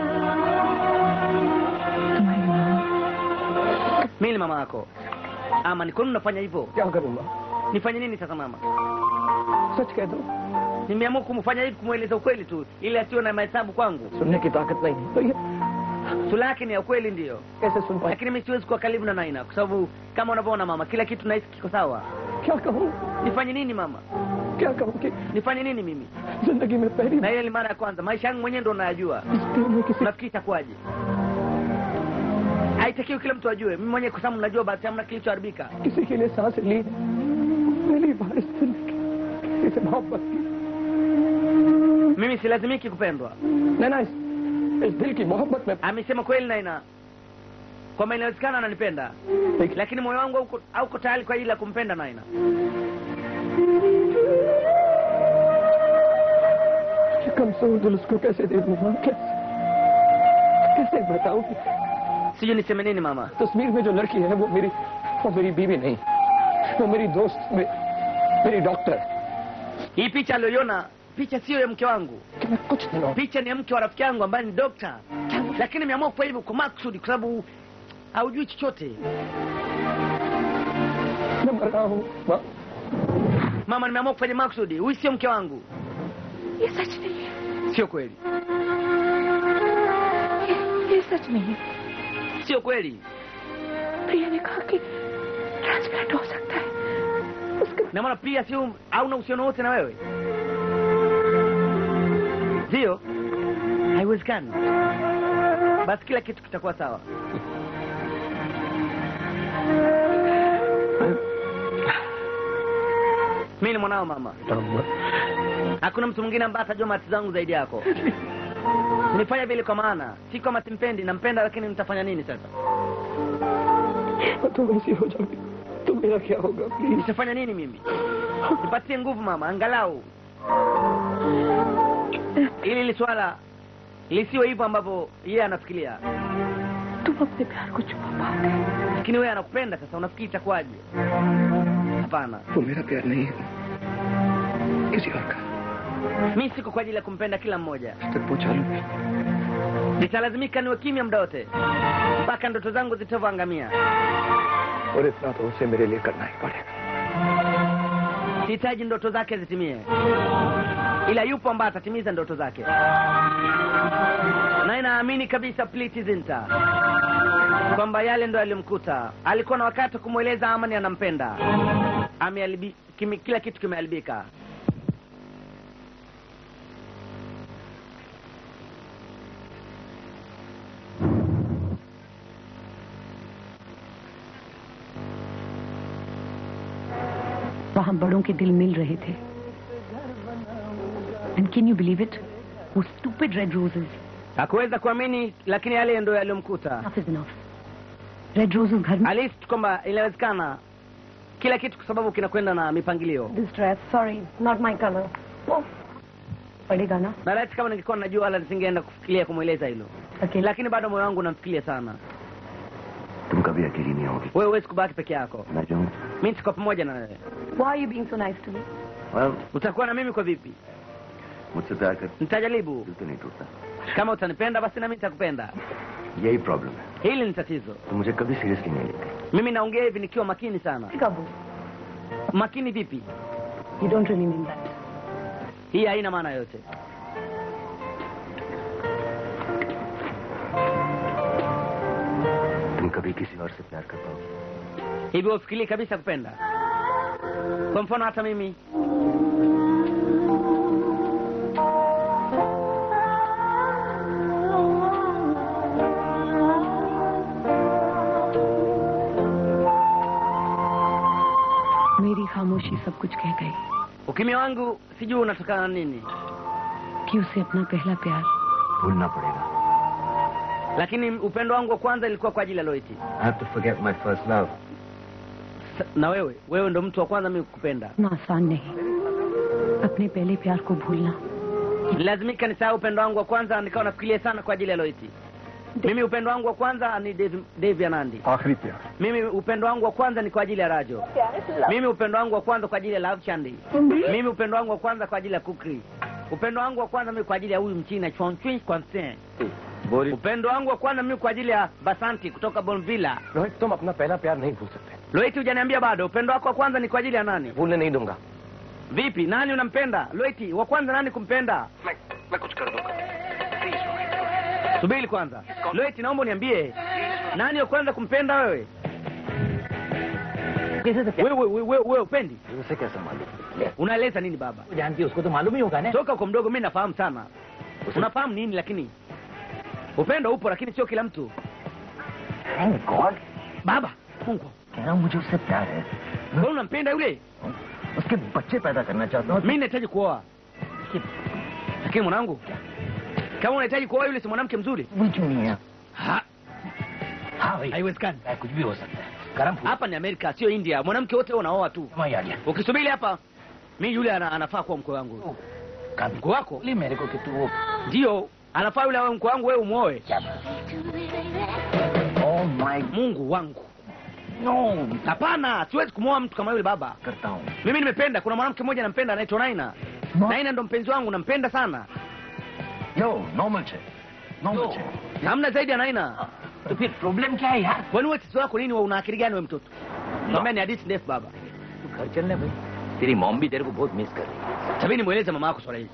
तुम्हारी माँ mi ni mama yako ama ni kwa nini unafanya hivyo क्या करूंगा nifanye nini sasa mama सच कह दो nimeamua kumfanya hivi kumweleza ukweli tu ili asiwe na mahesabu kwangu सुनने की ताकत नहीं है तो ये sura yake ni ya ukweli ndiyo कैसे सुन पाए lakini mi siwezi kuwa karibu na naina kwa sababu kama unavyoona mama kila kitu nahisi kiko sawa क्या कहूँ nifanye nini mama क्या कहूँ कि nifanye nini mimi जिंदगी में पहली na ile ni mara ya kwanza maisha yangu mwenyewe ndo nayajua इस दिल में किसी nafikiri itakuwaje haitakiwi kila mtu ajue mimi mwenyewe kwa sababu najua basi hamna kilichoharibika किसी के लिए सांस ली पहली बार इस दिल की किसी से मोहब्बत की mimi silazimiki kupendwa नैना इस, इस दिल की मोहब्बत में amesema kweli naina kwamba inawezekana ananipenda एक lakini moyo wangu hauko- hauko tayari kwa ajili ya kumpenda naina कमजोर दिल उसको कैसे दे दूंगा कैसे कैसे बताऊं कि sijui niseme nini mama तस्वीर में जो लड़की है वो मेरी वो मेरी बीवी नहीं वो मेरी दोस्त मे, मेरी doctor hii picha aliyoiona picha siyo ya mke wangu कि मैं कुछ दिनों picha ni ya mke wa rafiki yangu ambaye ni dokta lakini nimeamua kufanya hivyo kwa makusudi kwa sababu haujui chochote मैं मर रहा हूँ माँ mama nimeamua kufanya makusudi huyu sio mke wangu ये सच नहीं है sio kweli ये, ये सच नहीं है sio kweli प्रिया ने कहा कि ट्रांसप्लांट हो सकता है उसके na maana pia sio hauna uhusiano wote na wewe ndio haiwezekani basi kila kitu kitakuwa sawa mi ni mwanao mama hakuna mtu mwingine ambaye atajua mati zangu zaidi yako nifanya vile kwa maana si kama simpendi nampenda lakini nitafanya nini sasa तुम ऐसी हो जाओगी तो मेरा क्या होगा please nitafanya nini mimi nipatie nguvu mama angalau ili hili swala lisiwe hivyo ambavyo yeye anafikiria तुम अपने प्यार को छुपा पाओगे lakini wewe anakupenda sasa unafikiri itakuwaje hapana वो मेरा प्यार नहीं है किसी और का mi siko kwa ajili ya kumpenda kila mmoja तक पहुंचा लूंगी nitalazimika niwe kimya muda wote mpaka ndoto zangu zitavyoangamia और इतना तो उसे मेरे लिए करना ही पड़ेगा sihitaji ndoto zake zitimie ila yupo ambaye atatimiza ndoto zake naye naamini kabisa Priti Zinta kwamba yale ndo yalimkuta alikuwa na wakati wa kumweleza amani anampenda Ameharibi- kimi- kila kitu kimeharibika वहाँ बड़ों के दिल मिल रहे थे And can you believe it? Those stupid red roses. hakuweza kuamini lakini yale ndo yaliyomkuta Enough is enough. Red roses घर में alihisi tu kwamba inawezekana kila kitu kwa sababu kinakwenda na mipangilio This dress, sorry, not my color. Oh, पड़ेगा ना na laiti kama ningekuwa najua wala nisingeenda kufikiria kumweleza hilo Okay. lakini bado moyo wangu unamfikiria sana तुम कभी अकेली नहीं होगी wewe huwezi kubaki peke yako मैं जाऊँ mi nitakuwa pamoja na wewe Why are you being so nice to me? well, utakuwa na mimi kwa vipi मुझसे प्यार कर nitajaribu दिल तो नहीं टूटता kama utanipenda basi nami nitakupenda यही प्रॉब्लम है hili ni tatizo तुम मुझे कभी सीरियसली नहीं लेते mimi naongea hivi nikiwa makini sana Kabu, makini vipi you don't really mean that. hii haina maana yote तुम कभी किसी और से प्यार कर पाओगे hivi ufikiri kabisa kupenda kwa mfano hata mimi मेरी खामोशी सब कुछ कह गई ukimya wangu sijui unatokana na nini कि उसे अपना पहला प्यार भूलना पड़ेगा lakini upendo wangu wa kwanza ilikuwa kwa ajili ya loiti I have to forget my first love. Sa- na wewe wewe ndo mtu wa kwanza mimi kukupenda इतना आसान नहीं अपने पहले प्यार को भूलना lazimika nisahau upendo wangu wa kwanza nikawa nafikiria sana kwa ajili ya loiti mimi upendo wangu wa kwanza ni Dave, Dave Anandi आखिरी प्यार mimi upendo wangu wa kwanza ni kwa ajili ya rajo mimi upendo wangu wa kwanza kwa ajili ya love chandi mimi upendo wangu wa kwanza kwa ajili ya kukri upendo wangu wa kwanza mimi kwa ajili ya huyu mchina chonchwin kwansen upendo wangu wa kwanza mimi kwa ajili ya basanti kutoka bonvilla Rohit तुम अपना पहला प्यार नहीं भूल सकते loiti hujaniambia bado upendo wako wa kwanza ni kwa ajili ya nani भूलने नहीं दूंगा vipi nani unampenda loiti wa kwanza nani kumpenda मैं मैं कुछ कर दूंगा subiri kwanza loiti naomba uniambie nani wa kwanza kumpenda wewe wewe wewe wewe wewe upendi उसे कैसे मालूम unaeleza nini baba जानती है उसको तो मालूम ही होगा ना toka uko mdogo mi nafahamu sana unafahamu nini lakini upendo upo lakini sio kila mtu Thank God. baba mungu कह रहा हूँ मुझे उससे प्यार है wewe unampenda yule उसके बच्चे पैदा करना चाहता हूँ mi nahitaji kuoa lakini mwanangu kama unahitaji kuoa yule si mwanamke mzuri वो क्यों नहीं है Ha, हाँ भाई haiwezekani कुछ भी हो सकता है गरम फूल hapa ni amerika sio india mwanamke wote unaoa tu समझ आ गया ukisubiri hapa mi yule ana, anafaa kuwa mkwe wangu काबी mkwe wako बोली मेरे को कि तू वो ndio anafaa yule awe mkwe wangu wewe umwoe क्या Oh my mungu wangu no hapana siwezi kumwoa mtu kama yule baba करता हूँ mimi nimependa kuna mwanamke mmoja nampenda anaitwa naina naina ndo mpenzi wangu nampenda sana यो normal छे normal छे hamna zaidi ya naina तो फिर प्रॉब्लम क्या है यार kwani wewe tatizo lako nini wewe una akili gani wewe mtoto naambia ni hadithi ndefu baba तू घर चलने भाई तेरी मॉम भी तेरे को बहुत मिस कर रही है tabidi mweleze mama yako swala hili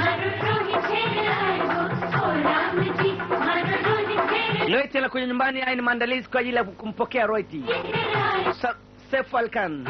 Loiti tena kwenye nyumbani haya ni maandalizi kwa ajili ya kumpokea Roiti Sa- Seif Ali Khan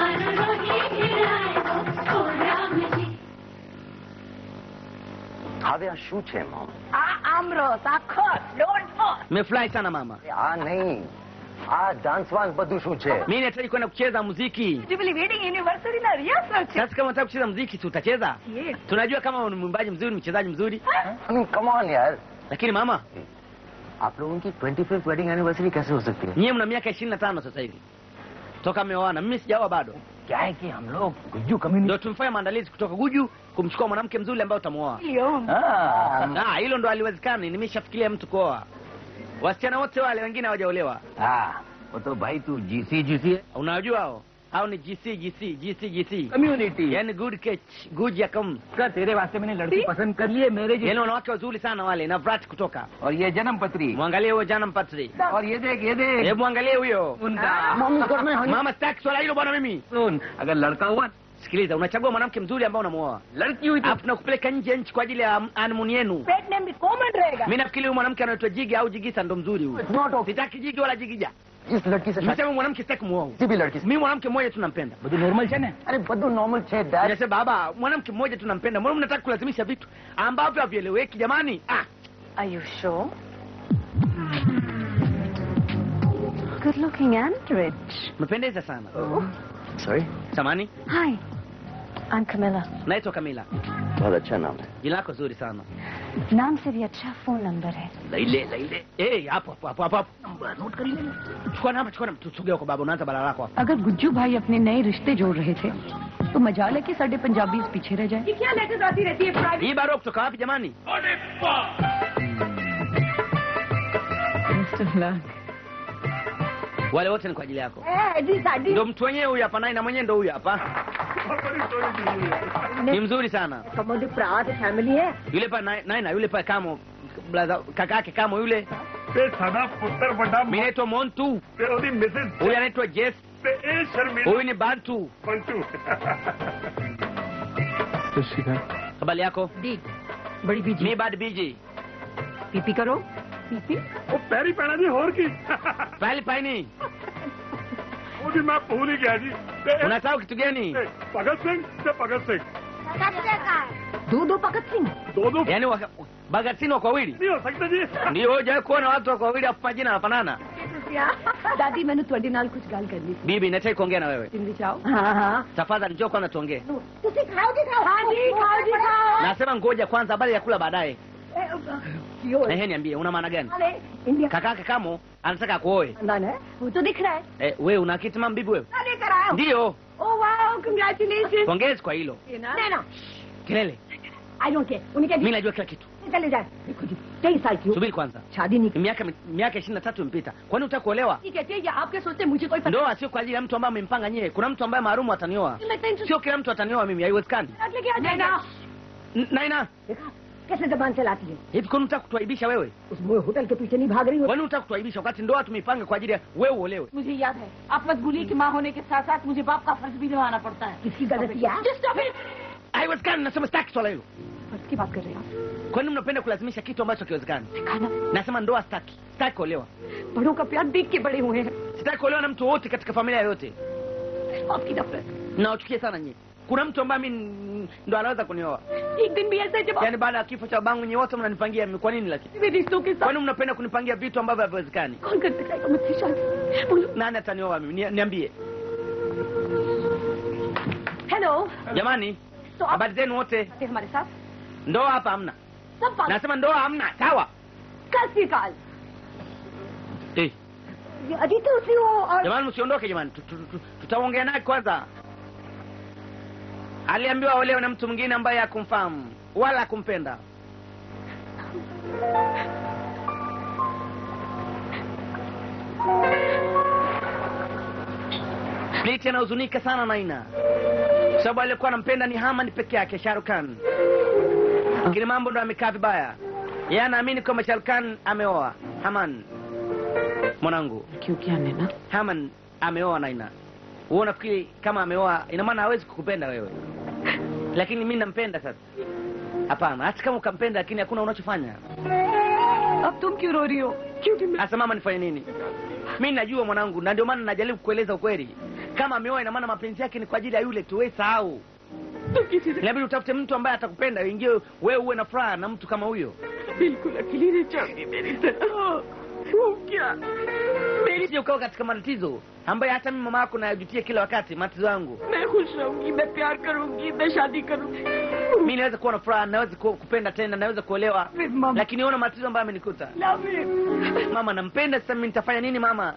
હવે આ શું છે મમ આ આમરસ આ ખસ don't force nimefurahi sana mama આ નહીં આ ડાન્સ વાન્સ બધું શું છે mimi nahitaji kwenda kucheza muziki Jubilee Wedding Anniversary na rehearsal છે sasa kama unataka kucheza muziki si utacheza Yes. tunajua kama ni mwimbaji mzuri mchezaji mzuri I mean, come on यार lakini mama आप लोगों की twenty fifth wedding anniversary कैसे हो सकती है nyie mna miaka ishirini na tano sasa hivi toka mmeoana mimi sijaoa bado क्या है कि हम लोग Gujju community ndio tumefanya maandalizi kutoka guju kumchukua mwanamke mzuri ambaye utamwoa हाँ Ah, hilo ndo haliwezekani nimeshafikiria mtu kuoa wasichana wote wale wengine hawajaolewa हाँ वो तो भाई तू जीसी जीसी है unawajua hao hao ni gc gc gc gc community yani good catch good ya kam का तेरे वास्ते मैंने लड़की पसंद कर ली है मेरे जी yani wanawake wazuri sana wale na vrat kutoka और ये जन्म पत्री mwangalie huyo jana mpatri और ये देख ये देख hebu mwangalie huyo उनका mama sitaki swala hilo bwana mimi सुन अगर लड़का हुआ sikiliza unachagua mwanamke mzuri ambao unamuoa लड़की हुई तो alafu tunakupeleka nje ya nchi kwa ajili ya honeymoon yenu pet name भी कॉमन रहेगा mi nafikiri huyu mwanamke anaitwa jigi au jigisa ndo mzuri huyu sitaki jigi wala jigija इस लड़की से शादी nimesema mwanamke sitaki kumuoa huyu. किसी भी लड़की से mi mwanamke mmoja tu nampenda બધું નોર્મલ છે ને अरे बदू नॉर्मल छे dad Nasema baba mwanamke mmoja tu nampenda mbona mnataka kulazimisha vitu ambavyo havieleweki jamani ah Are you sure? Good looking and rich. mependeza sana sorry samani Hi. I'm Camilla. naitwa kamila बहुत अच्छा नाम है jina lako zuri sana नाम से भी अच्छा phone number है laile laile eh hapo hapo hapo hapo hapo namba note कर ले chukua namba chukua namba tusogea kwa baba unaanza balaa lako hapo अगर गुज्जू भाई अपने नए रिश्ते जोड़ रहे थे तो मजाल है कि साढ़े पंजाबी पीछे रह जाए क्या लेटर आती रहती है private hii barua kutoka wapi jamani wale wote ni kwa ajili yako Eh, जी साडी ndo mtu wenyewe huyu hapa naye na mwenyewe ndo huyu hapa ni mzuri sana कमोदी प्रात फैमिली है yule pa naye naye na yule pa kamo blaza kaka yake kamo yule ਤੇ ਸਾਡਾ ਪੁੱਤਰ ਵੱਡਾ mimi naitwa montu ਤੇ ਉਹਦੀ Mrs huyu anaitwa jess ਤੇ ਇਹ ਸ਼ਰਮੀਲਾ huyu ni bantu ਪੰਚੂ habari yako दी बड़ी बीजी mi bad biji पीपी करो पीपी ਉਹ ਪੈਰੀ ਪੈਣਾ ਜੀ ਹੋਰ ਕੀ pali paini ਉਹਦੀ ਮੈਂ ਭੁੱਲ ਹੀ ਗਿਆ ਜੀ ਤੇ ਇਹ- unasahau kitu gani ਤੇ ਭਗਤ ਸਿੰਘ ਤੇ ਭਗਤ ਸਿੰਘ दो दो भगत सिंह ਦੋ ਦੋ yaani waka- bagatini wako wawili ਨਹੀਂ ਹੋ ਸਕਦਾ ਜੀ ndio hujawahi kuona watu wako wawili afu majina yanafanana दादी मैंने ਤੁਹਾਡੇ ਨਾਲ ਕੁਝ ਗੱਲ ਕਰਨੀ ਸੀ bibi nataki kuongea na wewe Hindi चाहो हाँ हाँ tafadhali njoo kwanza tuongee तुसी खाओ जी खाओ हाँ जी खाओ जी खाओ nasema ngoja kwanza habari ya kula baadaye क्यों ehe niambie una maana gani अरे India kaka yake kamo anataka akuoe खानदान है वो तो दिख रहा है eh, wewe una akiti mama bibi wewe लेकर आया हूँ ndio oh wow congratulation pongezi kwa hilo Naina kelele I don't care उन्हें mi क्या najua kila kitu चले जाए देखो जी तेईस साल की हो subiri kwanza शादी नहीं miaka miaka ishirini na tatu imepita kwani utaka kuolewa ठीक है ये आपके सोचते मुझे कोई पता ndoa sio kwa ajili ya mtu ambaye amempanga nyewe kuna mtu ambaye maarumu atanioa नहीं लगता इनसे sio kila mtu atanioa mimi haiwezekani लेके आ जाएगा N- naina देखा कैसे जबान चलाती है hivi kwani unataka kutuaibisha wewe उस मोए होटल के पीछे नहीं भाग रही हो kwani unataka kutuaibisha wakati ndoa tumeipanga kwa ajili ya wewe uolewe मुझे याद है आप मजबूरी की माँ होने के साथ साथ मुझे बाप का फर्ज भी निभाना पड़ता है किसकी गलती है Just stop it! haiwezekani nasema sitaki swala hilo फर्ज की बात कर रहे हैं आप kwani mnapenda kulazimisha kitu ambacho kiwezekani सिखाना nasema ndoa sitaki sitaki kuolewa बड़ों का प्यार देख के बड़े हुए हैं sitaki kuolewa na mtu wote katika familia yoyote आपकी नफरत nawachukia sana nyie kuna mtu ambaye mi ndo anaweza kunioa एक दिन भी ऐसा है जब आप yaani baada ya kifo cha babangu nyie wote mnanipangia mimi. kwa nini lakini मेरे रिश्तों के साथ kwani mnapenda kunipangia vitu ambavyo haviwezekani कौन कर सकेगा मुझसे शादी बोलो nani atanioa mimi Ni- niambie hello jamani तो आप habari zenu wote थे हमारे साथ ndoa hapa hamna सब बात nasema ndoa hamna sawa कल से काल eh. अजी तो उसी वो और jamani msiondoke jamani Tu- tu- tu- tutaongea naye kwanza aliambiwa olewe na mtu mwingine ambaye hakumfahamu wala hakumpenda Bliti anahuzunika sana Naina kwa sababu aliyekuwa anampenda ni Haman peke yake, Shahrukh Khan, lakini mambo ndo amekaa vibaya. Yeye anaamini kwamba Shahrukh Khan ameoa Haman. Mwanangu, क्यों क्या नैना Haman ameoa Naina. Wewe unafikiri kama ameoa ina maana hawezi kukupenda wewe? Lakini mimi nampenda sasa. Hapana, hata kama ukampenda lakini hakuna unachofanya. अब तुम क्यों रो रही हो क्योंकि मैं Sasa mama, nifanye nini? Mimi najua mwanangu, na ndio maana najaribu kueleza ukweli. Kama ameoa ina maana mapenzi yake ni kwa ajili ya yule tu, wewe sahau. तो किसी से Inabidi utafute mtu ambaye atakupenda, ingie wewe uwe na furaha na mtu kama huyo. बिल्कुल अकेली नहीं चाहती मेरी तरह वो क्या मेरी Usije ukawa katika matatizo ambaye hata mimi mama yako nayajutia kila wakati matatizo yangu. मैं खुश रहूंगी मैं प्यार करूंगी मैं शादी करूंगी Mimi naweza kuwa na furaha, naweza ku- kupenda tena, naweza kuolewa, फिर मम्मा lakini ona matatizo ambayo amenikuta. love it Mama nampenda, sasa mimi nitafanya nini mama?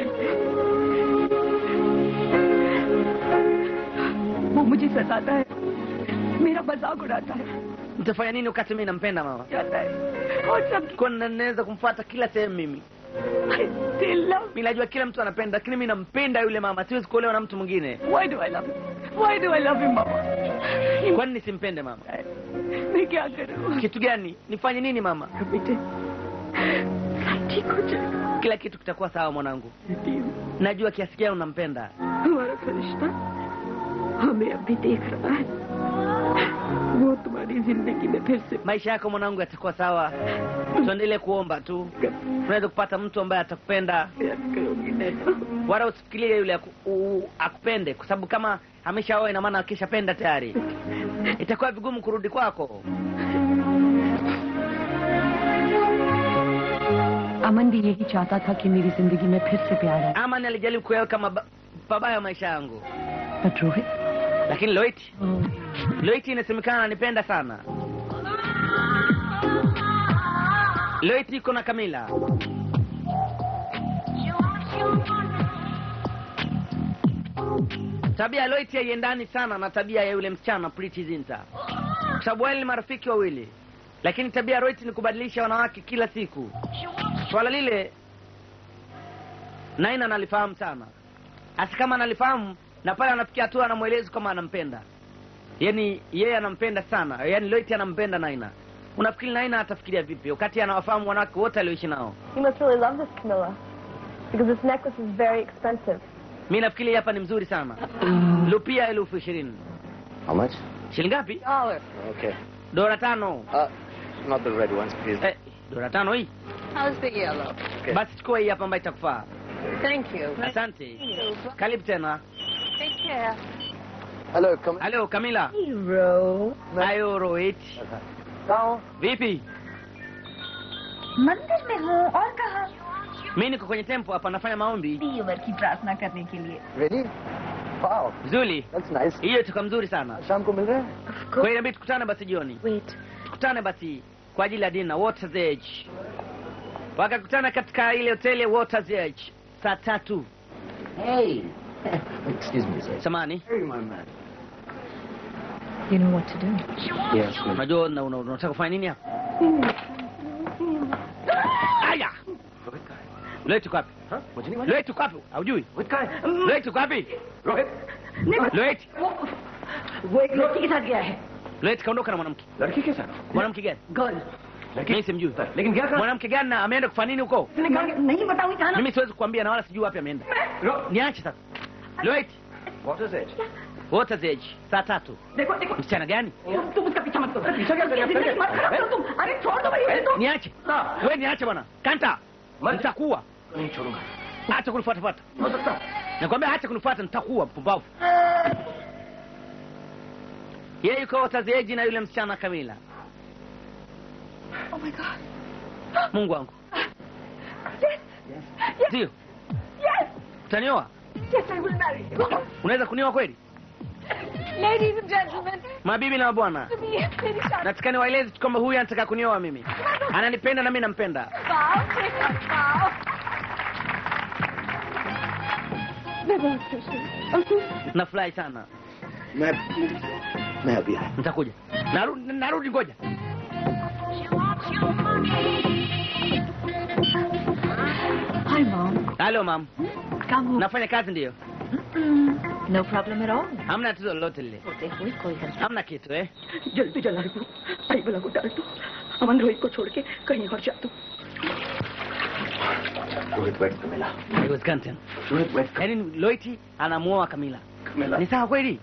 वो मुझे सताता है मेरा मजाक उड़ाता है Nitafanya nini wakati mimi nampenda mama? जाता है और सब Kwa nini naweza kumfuata kila sehemu mimi? I still love Mimi najua kila mtu anapenda, lakini mimi nampenda yule mama, siwezi kuolewa na mtu mwingine. why do I love him why do I love him mama Kwa nini nisimpende mama? मैं क्या करूं Kitu gani? Nifanye nini mama? बेटे सब ठीक हो जाएगा Kila kitu kitakuwa sawa mwanangu. बेटी Najua kiasi gani unampenda. हमारा फरिश्ता हमें अभी देख रहा है वो तुम्हारी जिंदगी में फिर से Maisha yako mwanangu yatakuwa sawa. Tuendelee kuomba tu. Unaweza kupata mtu ambaye atakupenda, प्यार करोगी नैना wala usifikirie yule aku, u, akupende, kwa sababu kama ameshaoa ina maana akishapenda tayari, itakuwa vigumu kurudi kwako. अमन भी यही चाहता था कि मेरी जिंदगी में फिर से प्यार आए Amani alijaribu kuyaweka maba- pabaya maisha yangu, but Rohit lakini Loiti Loiti inasemekana ananipenda sana. Loiti iko na Kamila. Tabia ya Loiti haiendani sana na tabia ya yule msichana Pretty Zinta, kwa sababu wale ni marafiki wawili, lakini tabia ya Loiti ni kubadilisha wanawake kila siku. Swala lile Naina analifahamu sana, hasa kama analifahamu na pale anafikia hatua anamwelezi kama anampenda, yaani yeye anampenda sana, yaani Loiti anampenda Naina. Unafikiri Naina atafikiria vipi wakati anawafahamu wanawake wote alioishi nao? You must really love this Camilla. Because this necklace is very expensive. Mi nafikiri hapa ni mzuri sana. Lupia elfu ishirini. How much? Shilingi ngapi? Dollar. Okay. Dola tano. Uh, not the red ones, please. Eh, dola tano hii. How's the yellow? Okay. Basi chukua hii hapa ambayo itakufaa. Thank you. Asante. Karibu tena. Take care. Hello, come. Halo Kamila. Hero. Ayo Rohit. Vipi? मंदिर में हूँ और कहा Mi niko kwenye tempo hapa nafanya maombi. दी उम्र की प्रार्थना करने के लिए Really? Wow, Zuli. that's nice. Hiyo itakuwa mzuri sana. शाम को मिल रहे हैं? Kwa hiyo inabidi tukutane basi jioni. Wait Tukutane basi kwa ajili ya dina Water's Edge. Wakakutana katika ile hoteli ya Water's Edge saa tatu. Hey. Excuse me, sir. Samani. Hey, my man. You know what to do. Yes, ma'am. Unajua una- una- unataka kufanya nini hapa? Aya. Leo tuko wapi? हाँ मुझे नहीं मालूम Leo tuko wapi? Haujui? Rohit कहाँ है Leo tuko wapi? Rohit Leo वो एक लड़की के साथ गया है Leo kaondoka na mwanamke. लड़की के साथ Mwanamke gani? Girl Mimi simjui. लेकिन क्या कहा Mwanamke gani na ameenda kufanya nini huko? मैंने कहा कि नहीं बताऊंगी कहा ना Mimi siwezi kukwambia na wala sijui wapi ameenda. Niache sasa. Leo What is it? Water's Edge saa tatu. देखो देखो Msichana gani? तुम तुम उसका पीछा मत करो पीछा क्या करें? जिंदगी मत खराब करो तुम अरे छोड़ दो भाई उसे तो Niache. Wewe niache bwana. Kanta. Nitakuwa. नहीं छोड़ूंगा Acha kunifuata fuata. हो सकता Nakwambia acha kunifuata nitakuwa mpumbavu. Yeye yuko Water's Edge na yule msichana Kamila. Oh my god Mungu wangu. yes Ndio. yes Utanioa? yes I will marry you Unaweza kunioa kweli? Ladies and gentlemen, Mabibi na mabwana. to me, मेरी शादी Nataka niwaeleze tu kwamba huyu anataka kunioa mimi. Ananipenda na mimi nampenda. Wow wow मैं बहुत खुश हूँ Nafurahi sana. मैं मैं अभी आया Nitakuja. Narudi narudi ngoja. Hi, Mom. Halo mam. Come home. Nafanya kazi ndio. No problem at all. Hamna tatizo lolote lile. होते हुए कोई गलती Hamna kitu eh. जल्दी जला दो भाई बला को डाल दो अमन रोहित को छोड़ के कहीं और जा दो रोहित बैठ के मिला Haiwezekani tena. रोहित बैठ के Yaani Loiti anamuoa Kamila. मिला Ni sawa kweli?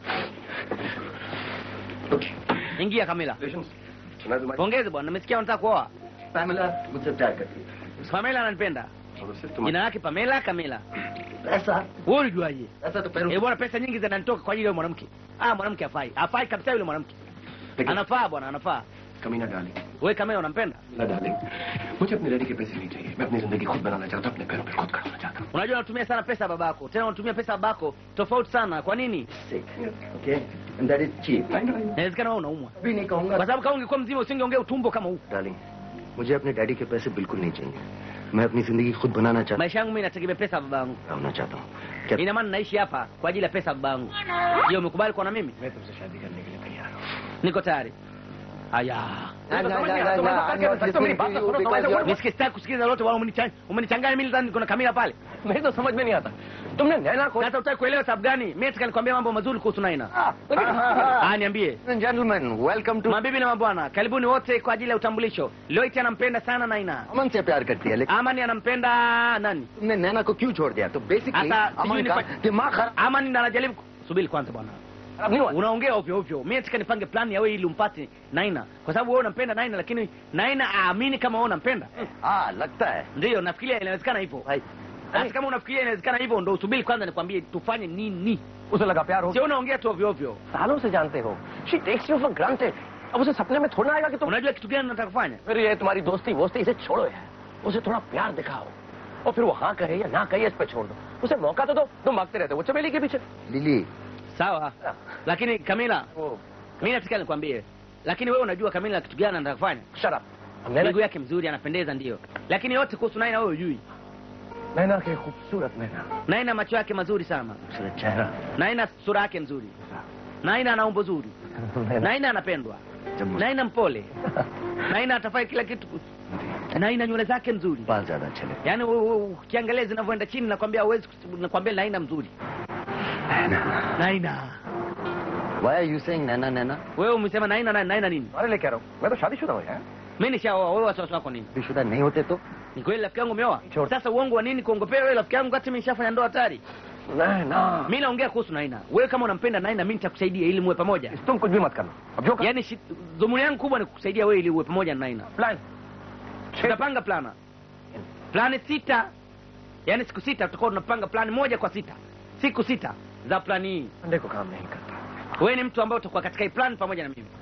Okay. Ingia Kamila. Patience. सुना तुम्हारी Pongeze bwana, nimesikia unataka kuoa. पैमिला मुझसे प्यार करती है Pamela ananipenda. और उससे Jina तुम्हारी lake Pamela Kamila. ऐसा Wewe ulijuaje? ऐसा तो पैरों Eh bwana, pesa nyingi zinanitoka kwa ajili ya yule mwanamke. Ah, mwanamke hafai. Hafai kabisa yule mwanamke. लेकिन Anafaa bwana, anafaa. कमी ना डालें Wewe Kamila unampenda? ना डालें मुझे अपने डैडी के पैसे नहीं चाहिए मैं अपनी जिंदगी खुद बनाना चाहता हूँ अपने पैरों पर खुद खड़ा होना चाहता हूँ Unajua unatumia sana pesa ya babako. Tena unatumia pesa ya babako tofauti sana. Kwa nini? sick okay and that is cheap Inawezekana wewe unaumwa. अभी नहीं कहूंगा Kwa sababu kama ungekuwa mzima usingeongea utumbo kama huu. Darling मुझे अपने डैडी के पैसे बिल्कुल नहीं चाहिए मैं अपनी जिंदगी खुद बनाना चाहता Maisha yangu mimi nategemea pesa ya babangu. होना चाहता हूँ क्या Ina maana naishi hapa kwa ajili ya pesa ya babangu. Je, umekubali kuwa na mimi? मैं तुमसे शादी करने के लिए तैयार हूँ Niko tayari. Haya. because Nisikie sitaki kusikiliza lolote wala umenichanganya. Umenichanganya mimi nadhani kuna Kamila pale. मेरी तो समझ में नहीं आता तुमने नैना को Sasa utaki kuelewa sababu gani? Mimi nataka nikwambie mambo mazuri kuhusu Naina. Ah, niambie. gentlemen welcome to Mabibi na mabwana, karibuni wote kwa ajili ya utambulisho. Loiti anampenda sana Naina. अमन से प्यार करती है लेकिन Amani anampenda nani? तुमने नैना को क्यों छोड़ दिया तो बेसिकली Hata sijui अमन का nifa- दिमाग खराब Amani ndo anajaribu ku- subiri kwanza bwana. खराब नहीं हुआ Unaongea ovyo ovyo. Mimi nataka nipange plan ya wewe ili umpate Naina. Kwa sababu wewe unampenda Naina lakini Naina aamini kama wewe unampenda. हाँ लगता है Ndio, nafikiria inawezekana hivyo. भाई Sasa kama unafikiria inawezekana hivyo ndo usubiri kwanza nikwambie tufanye nini. उसे लगा प्यार हो Sio unaongea tu ovyo ovyo. सालों से जानते हो she takes you for granted अब उसे सपने में थोड़ा आएगा कि तुम Unajua kitu gani nataka kufanya? फिर ये तुम्हारी दोस्ती वोस्ती इसे छोड़ो यार उसे थोड़ा प्यार दिखाओ और फिर वो हाँ कहे या ना कहे इस पे छोड़ दो उसे मौका तो दो तुम भागते रहते हो वो चमेली के पीछे Lily sawa lakini kamila mi nataka nikwambie lakini wewe unajua kamila kitu gani anataka kufanya Shut up. Naina miguu yake mzuri anapendeza ndio lakini yote kuhusu naina wewe hujui Naina के खूबसूरत नैना naina macho yake mazuri sana खूबसूरत चेहरा naina sura yake nzuri naina ana umbo zuri naina anapendwa naina mpole naina atafai kila kitu naina nywele zake nzuri बाल ज्यादा अच्छे लगे yaani u- u- ukiangalia zinavyoenda chini nakwambia huwezi kus- nakwambia naina mzuri naina Why are you saying nana nana? wewe umesema naina na- naina nini अरे ले कह रहा हूँ मैं तो शादीशुदा हूँ यार mi nishaoa wewe wasiwasi wako nini शादीशुदा नहीं होते तो ni kweli rafiki yangu umeoa sasa uongo wa nini kuongopea wewe rafiki yangu kati mi nishafanya ndoa hatari नैना mi naongea kuhusu naina wewe kama unampenda naina mi nitakusaidia ili muwe pamoja तुम कुछ भी मत करना अब जो yaani shi- dhumuni yangu kubwa ni kukusaidia wewe ili uwe pamoja na naina plan tutapanga plana plani sita yaani siku sita tutakuwa tunapanga plani moja kwa sita siku sita za plani hii अंडे को काम नहीं करता wewe ni mtu ambaye utakuwa katika hii plan pamoja na mimi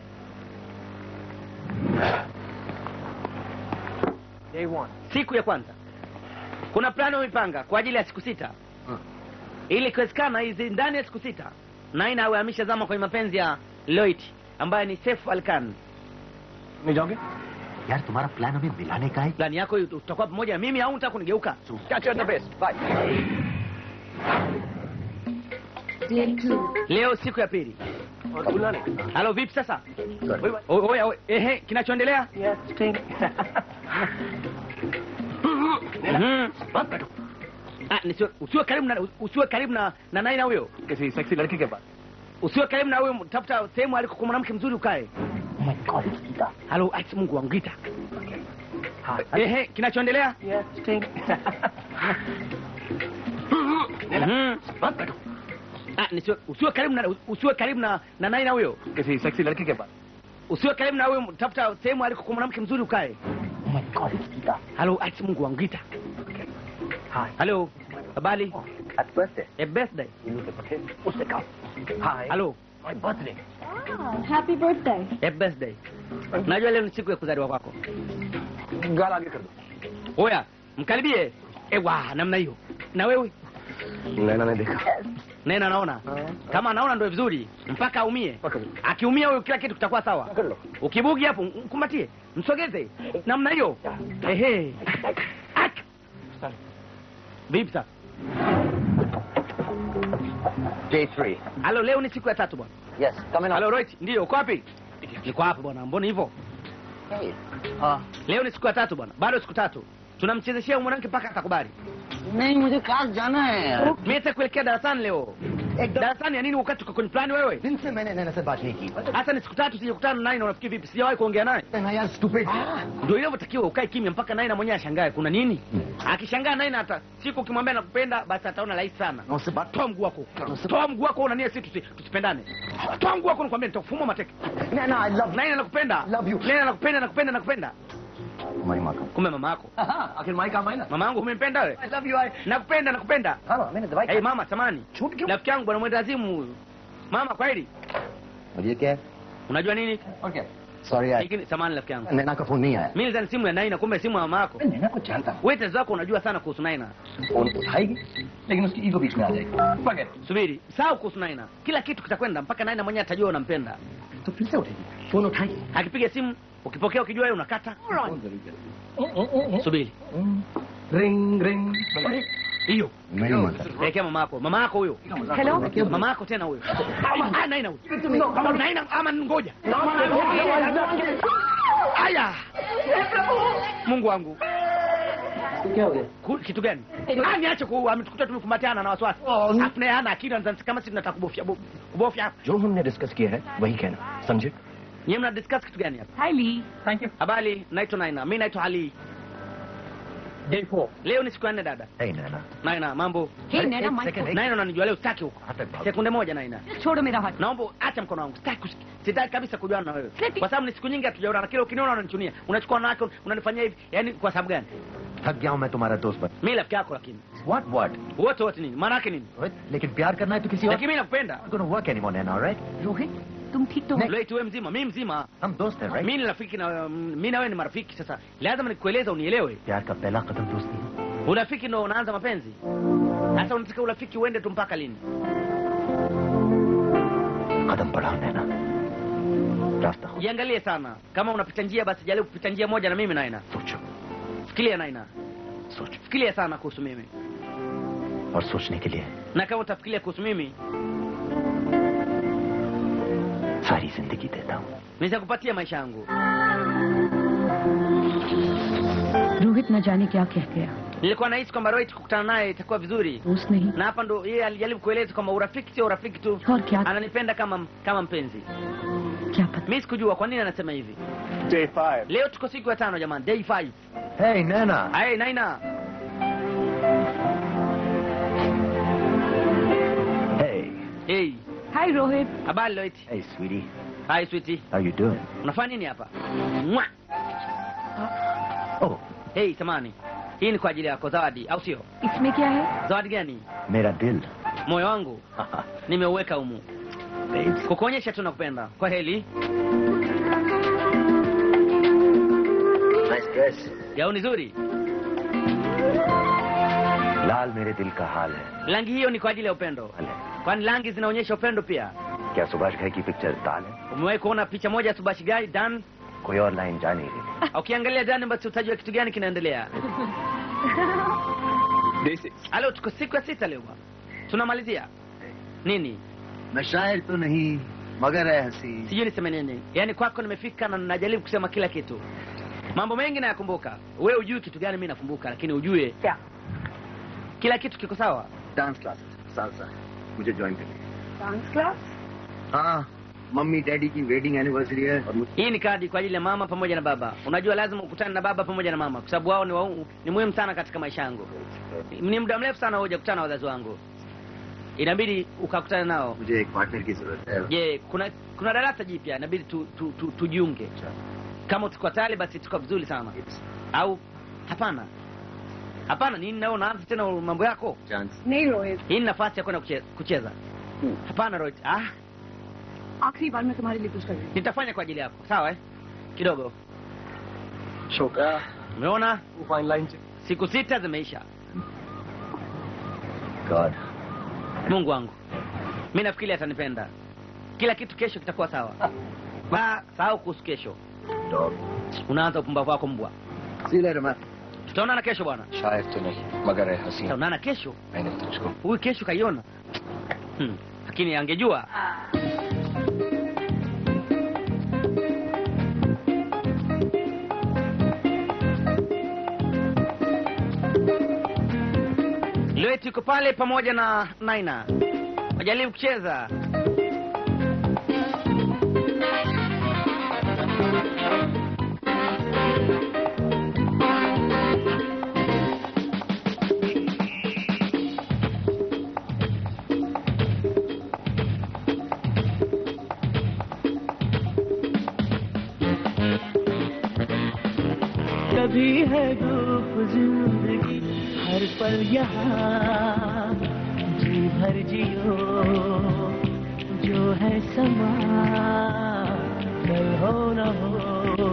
Day one. siku ya kwanza kuna plani umepanga kwa ajili ya siku sita ili ikiwezekana hizi ndani ya siku sita naina awe ameshazama kwenye mapenzi ya Lloyd ambaye ni Saif Alkan नहीं जाओगे यार तुम्हारा प्लान हमें मिलाने का है plani yako hii utakuwa pamoja na mimi au unataka kunigeuka catch you at the base bye Day two. leo siku ya pili बुलाने halo vipi sasa O- oya oya, ehe kinachoendelea yes ठीक Mhm. Ah, nisiwe- usiwe karibu na usiwe karibu na na naina huyo किसी sexy लड़की के पास usiwe karibu na huyo tafuta sehemu aliko kwa mwanamke mzuri ukae halo ati mungu wangu gita ehe kinachoendelea yes ठीक Mhm. Ah, nisiwe- usiwe karibu na usiwe karibu na na naina huyo किसी sexy लड़की के पास usiwe karibu na huyo tafuta sehemu aliko kwa mwanamke mzuri ukae halo ati mungu wangu gita halo habari Happy birthday. a birthday नीलू के पटे उससे कहा हाय halo my birthday Happy birthday. a birthday najua leo ni siku ya kuzaliwa kwako गाल आगे कर दो oya mkaribie ewa namna hiyo na wewe नैना ने देखा nena anaona kama anaona ndio vizuri mpaka aumie akiumia huyo kila kitu kitakuwa sawa ukibugi hapo mkumbatie msogeze namna hiyo ehe Ak! vipi sasa day three halo leo ni siku ya tatu bwana yes come in halo roit ndio uko wapi niko hapa bwana mbona hivyo leo ni siku ya tatu bwana bado siku tatu tunamchezeshea huyu mwanamke mpaka atakubali नहीं मुझे क्लास जाना है यार mimi kuelekea darasani leo darasani ya nini wakati uko kwenye plani wewe दिन से मैंने नैना से बात नहीं की hasa ni siku tatu sijakutana naye na unafikiri vipi sijawahi kuongea naye नैना यार stupid ndio inavyotakiwa ukae kimya mpaka naye na mwenyewe ashangae kuna nini akishangaa naye na hata siku ukimwambia nakupenda basi ataona rahisi sana ना उससे बात toa mguu wako toa mguu wako unania si tusi- tusipendane toa mguu wako nakwambia nitakufuma mateke Naina I love naye nakupenda Love you. naye nakupenda nakupenda nakupenda तुम्हारी माँ का kumbe mama yako आखिर माई काम है ना mama yangu umempenda wewe I love you I nakupenda nakupenda हाँ मैंने दवाई hey, mama samani छूट क्यों rafiki yangu bwana mwendazimu huyu mama kweli और ये क्या है unajua nini और क्या सॉरी यार Lakini samani rafiki yangu नैना का फोन नहीं आया mimi nilizani simu ya Naina kumbe simu ya mama yako नैना को जानता हूँ wewe tatizo lako unajua sana kuhusu Naina phone उठाएगी लेकिन उसकी ईगो बीच में आ जाएगी Forget it. subiri sawa kuhusu Naina kila kitu kitakwenda mpaka Naina mwenyewe atajua unampenda तो फिर से उठेगी फोन उठाएगी akipiga simu ukipokea ukijua wewe unakata subiri ring ring hiyo नहीं माता pelekea mama yako mama yako huyo Hello? mama yako tena huyo Ah, Naina huyo Naina ama ngoja aya Mungu wangu क्या हो गया Ku- kitu gani Ah, niache ku ametukuta tumekumbatiana na wasiwasi afu naye hana akili anazani kama sisi tunataka kubofya bo- kubofya hapa जो हमने डिस्कस किया है वही कहना समझे nyie mna discuss kitu gani hapa Hi, Lee. Thank you habari naitwa Naina mimi naitwa Ali day four leo ni siku ya nne dada नहीं नैना Naina mambo Hey, Naina, एक my second, एक- Naina unanijua leo sitaki huko हाथ तक भाग sekunde moja Naina छोड़ो मेरा हाथ naomba acha mkono wangu sitaki kusi- sitaki kabisa kujuana na wewe Seti. kwa sababu ni siku nyingi hatujaonana kila ukiniona unanichunia unachukua wanawake unanifanyia hivi yani kwa sababu gani थक गया हूँ मैं तुम्हारा दोस्त बन mimi rafiki yako lakini what what wote wote nini maana yake nini लेकिन प्यार करना है तो किसी और lakini mimi nakupenda gonna work anymore Naina alright Rohit तुम ठीक तो हो Loit wewe mzima mimi mzima हम दोस्त हैं right mimi ni rafiki na mimi na wewe ni marafiki sasa lazima nikueleza unielewe प्यार का पहला कदम दोस्ती है urafiki ndo unaanza mapenzi sasa unataka urafiki uende tu mpaka lini कदम बढ़ाओ नैना रास्ता हो jiangalie sana kama unapita njia basi jaribu kupita njia moja na mimi naina सोचो fikiria naina सोचो fikiria sana kuhusu mimi और सोचने के लिए na kama utafikiria kuhusu mimi सारी जिंदगी देता हूँ nitakupatia maisha yangu रोहित न जाने क्या कह गया nilikuwa nahisi kwamba Rohit kukutana naye itakuwa vizuri दोस्त नहीं na hapa ndo yeye alijaribu kueleza kwamba urafiki sio urafiki tu और क्या ananipenda kama kama mpenzi क्या पता mi sikujua kwa nini anasema hivi Day five. leo tuko siku ya tano jamani day five Hey, Nana. hey, naina Hey. hey. Hi Rohit habari Rohit Hey, sweetie. hi sweetie How you doing? unafanya nini hapa Mwa. Oh, hey samani hii ni kwa ajili yako zawadi au sio इसमें क्या है zawadi gani मेरा दिल moyo wangu nimeuweka humu Babes. kukuonyesha tu nakupenda kwa heli Nice dress. gauni zuri लाल मेरे दिल का हाल है rangi hiyo ni kwa ajili ya upendo हाल है kwani rangi zinaonyesha upendo pia क्या सुभाष घाई की पिक्चर दाल है umewahi kuona picha moja ya subashi gai dan कोई और लाइन जा नहीं रही ukiangalia dan basi utajua kitu gani kinaendelea Day six. alo tuko siku ya sita leo bwana. tunamalizia nini मैं शायर तो नहीं मगर है हंसी sijui niseme nini yaani kwako nimefika na najaribu kusema kila kitu mambo mengi nayakumbuka we ujui kitu gani mi nakumbuka lakini ujue क्या kila kitu kiko sawa dance class salsa मुझे join करनी डांस क्लास हाँ mummy daddy की wedding anniversary है और मुझे hii ni kadi kwa ajili ya mama pamoja na baba unajua lazima ukutane na baba pamoja na mama kwa sababu wao ni, wau- ni muhimu sana katika maisha yangu ni muda mrefu sana hujakutana na wazazi wangu inabidi ukakutana nao मुझे एक पार्टनर की जरूरत है je kuna kuna darasa jipya inabidi tu, tu, tu, tujiunge kama tuko tayari basi tuko vizuri sana au hapana hapana nini nao unaanza tena mambo yako chance नहीं Rohit hii ni nafasi ya kwenda kuche- kucheza hapana Rohit. ah आखिरी बार मैं तुम्हारे लिए कुछ कर रही हूँ nitafanya kwa ajili yako sawa eh? kidogo Shoka. umeona Fine line. siku sita zimeisha God. mungu wangu mi nafikiri atanipenda kila kitu kesho kitakuwa sawa ba sahau kuhusu kesho Dog. unaanza upumbavu wako mbwa see you later ma'am tutaonana kesho bwana शायद तो नहीं मगर है हसीन tutaonana kesho मैंने तुझको huyu kesho kaiona hmm. lakini angejua Loet yuko pale pamoja na Naina wajaribu kucheza कभी है धूप जिंदगी हर पल यहाँ जी भर जियो जो है समा कल हो न हो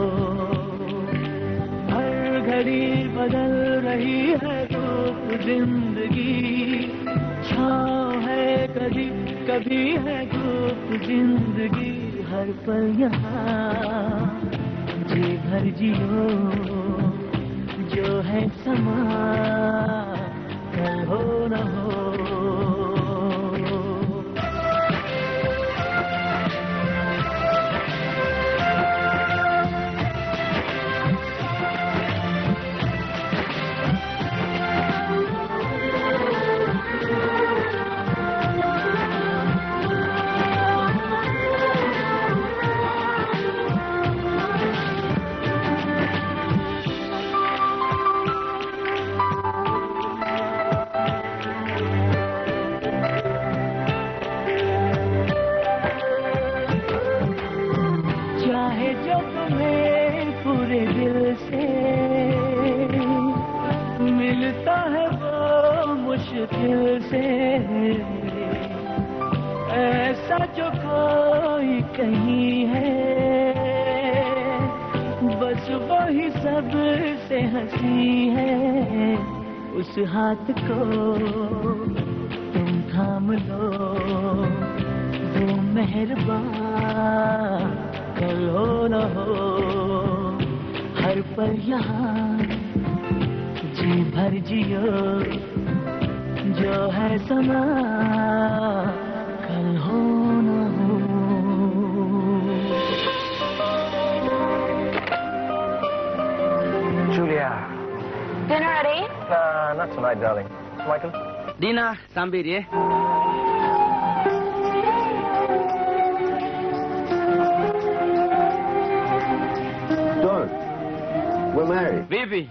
हर घड़ी बदल रही है धूप जिंदगी छाँव है कभी कभी है धूप जिंदगी हर पल यहाँ जी भर जियो जो है समा कल हो न हो चाहे जो तुम्हें पूरे दिल से मिलता है वो मुश्किल से ऐसा जो कोई कहीं है बस वही सब से हंसी है उस हाथ को तुम थाम लो हो मेहरबान कल हो न हो हर पल यहाँ जी भर जियो जो है समा कल हो न हो Julia. Dinner at 8? Nah, not tonight, darling. Michael? dina saa mbili eh? Don't. We're married. vipi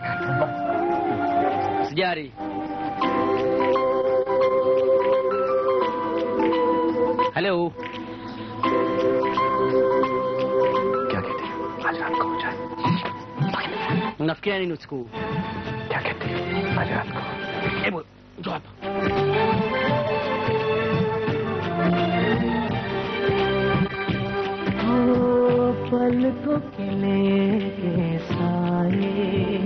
sijari halo क्या कहते हैं आज रात को हो जाए unafikiria nini usiku huu क्या कहते हैं आज रात को hebu njoo hapa हो पलकों के लेके साए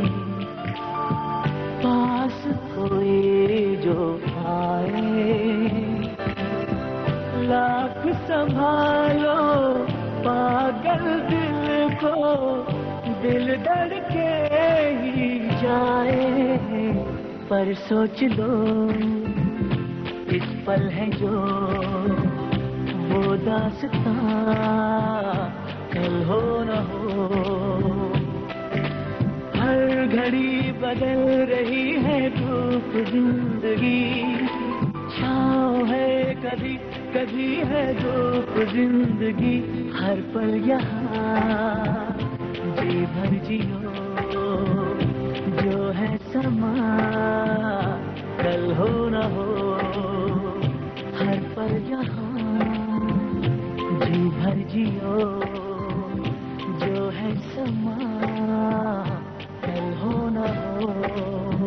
पास कोई जो आए लाख संभालो पागल दिल को दिल डर के ही जाए पर सोच लो इस पल है जो वो दासता कल हो न हो हर घड़ी बदल रही है धूप जिंदगी छाँव है कभी कभी है धूप जिंदगी हर पल यहाँ जी भर जियो जो है समा कल हो न हो हर पल यहाँ जी भर जियो जो है समा कल हो न हो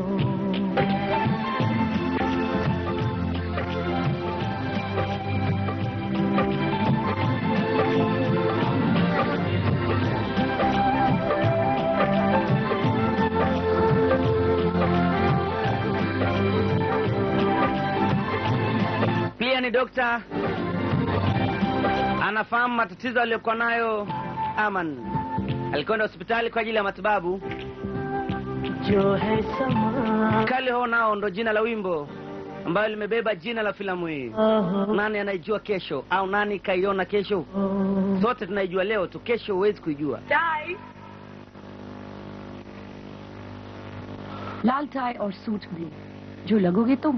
pia ni dokta anafahamu matatizo aliyokuwa nayo aman alikwenda hospitali kwa ajili ya matibabu जो है समा kali ho nao ndo jina la wimbo ambayo limebeba jina la filamu hii nani anaijua kesho au nani kaiona kesho sote tunaijua leo tu kesho huwezi kuijua tie लाल tie और suit में जो लगोगे तुम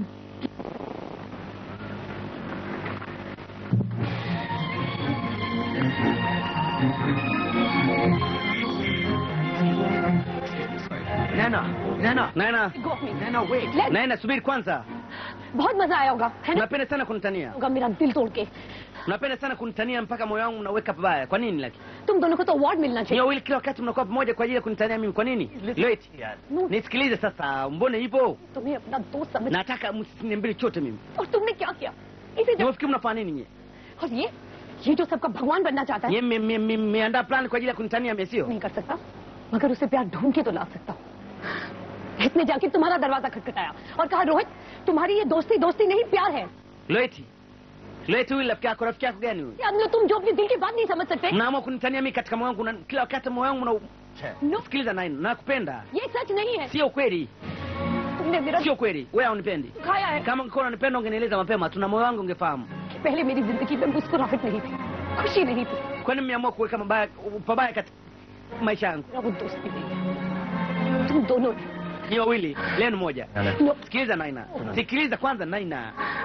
nena nena nena Go off me. nena wait Let- nena subiri kwanza बहुत मजा आया होगा है ना unapenda sana kunitania होगा मेरा दिल तोड़ के unapenda sana kunitania mpaka moyo wangu unaweka pabaya kwa nini lakini तुम दोनों को तो अवार्ड मिलना Nyie चाहिए wawili kila wakati mnakuwa pamoja kwa ajili ya kunitania mimi kwa nini Loit, nisikilize sasa mbone hivyo तुम्हें अपना दोस्त समझ nataka msiniambie chochote mimi और तुमने क्या किया इसे जब niwafikiri mnafanya nini nyie और ये ये जो सबका भगवान बनना चाहता है nyie mme- mme- mme- mmeandaa plan kwa ajili ya kunitania mimi sio नहीं कर सकता मगर उसे प्यार ढूंढ के तो ला सकता हूँ इसने जाके तुम्हारा दरवाजा खटखटाया और कहा रोहित तुम्हारी ये दोस्ती दोस्ती नहीं प्यार है Loeti, Loeti huyu rafiki yako rafiki yako gani huyu यार मतलब तुम जो अपने दिल की बात नहीं समझ सकते mnaamua kunitania mimi katika moyo wangu na kila wakati moyo wangu una No. sikiliza nine nakupenda ये सच नहीं है sio kweli तुमने मेरा sio kweli wewe haunipendi खाया है kama ungekuwa unanipenda ungenieleza mapema tuna moyo wangu ungefahamu कि पहले मेरी जिंदगी में मुस्कुराहट नहीं थी खुशी नहीं थी kwani mmeamua kuweka mabaya pabaya katika maisha yangu मेरा वो दोस्ती नहीं है तुम दोनों ने ni wawili leo ni moja No. sikiliza naina sikiliza kwanza naina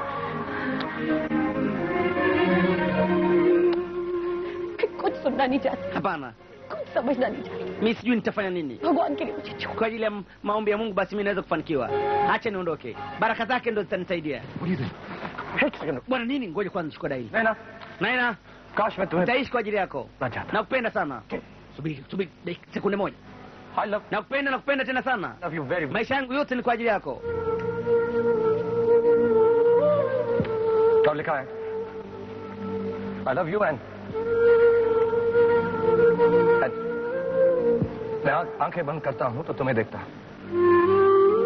कुछ सुनना नहीं चाहती hapana कुछ समझना नहीं चाहती mi sijui nitafanya nini भगवान के लिए मुझे छोड़ kwa ajili ya m- maombi ya mungu basi mi naweza kufanikiwa hacha niondoke baraka zake ndo zitanisaidia bwana nini ngoja kwanza chukua daili Naina, naina काश मैं तुम्हें nitaishi kwa ajili yako ना चाहता nakupenda sana subiri subiri dakika- sekunde moja I love, nakupenda nakupenda tena sana love you very much. maisha yangu yote ni kwa ajili yako क्या लिखा है आई love you and मैं आंख- आंखें बंद करता हूं तो तुम्हें देखता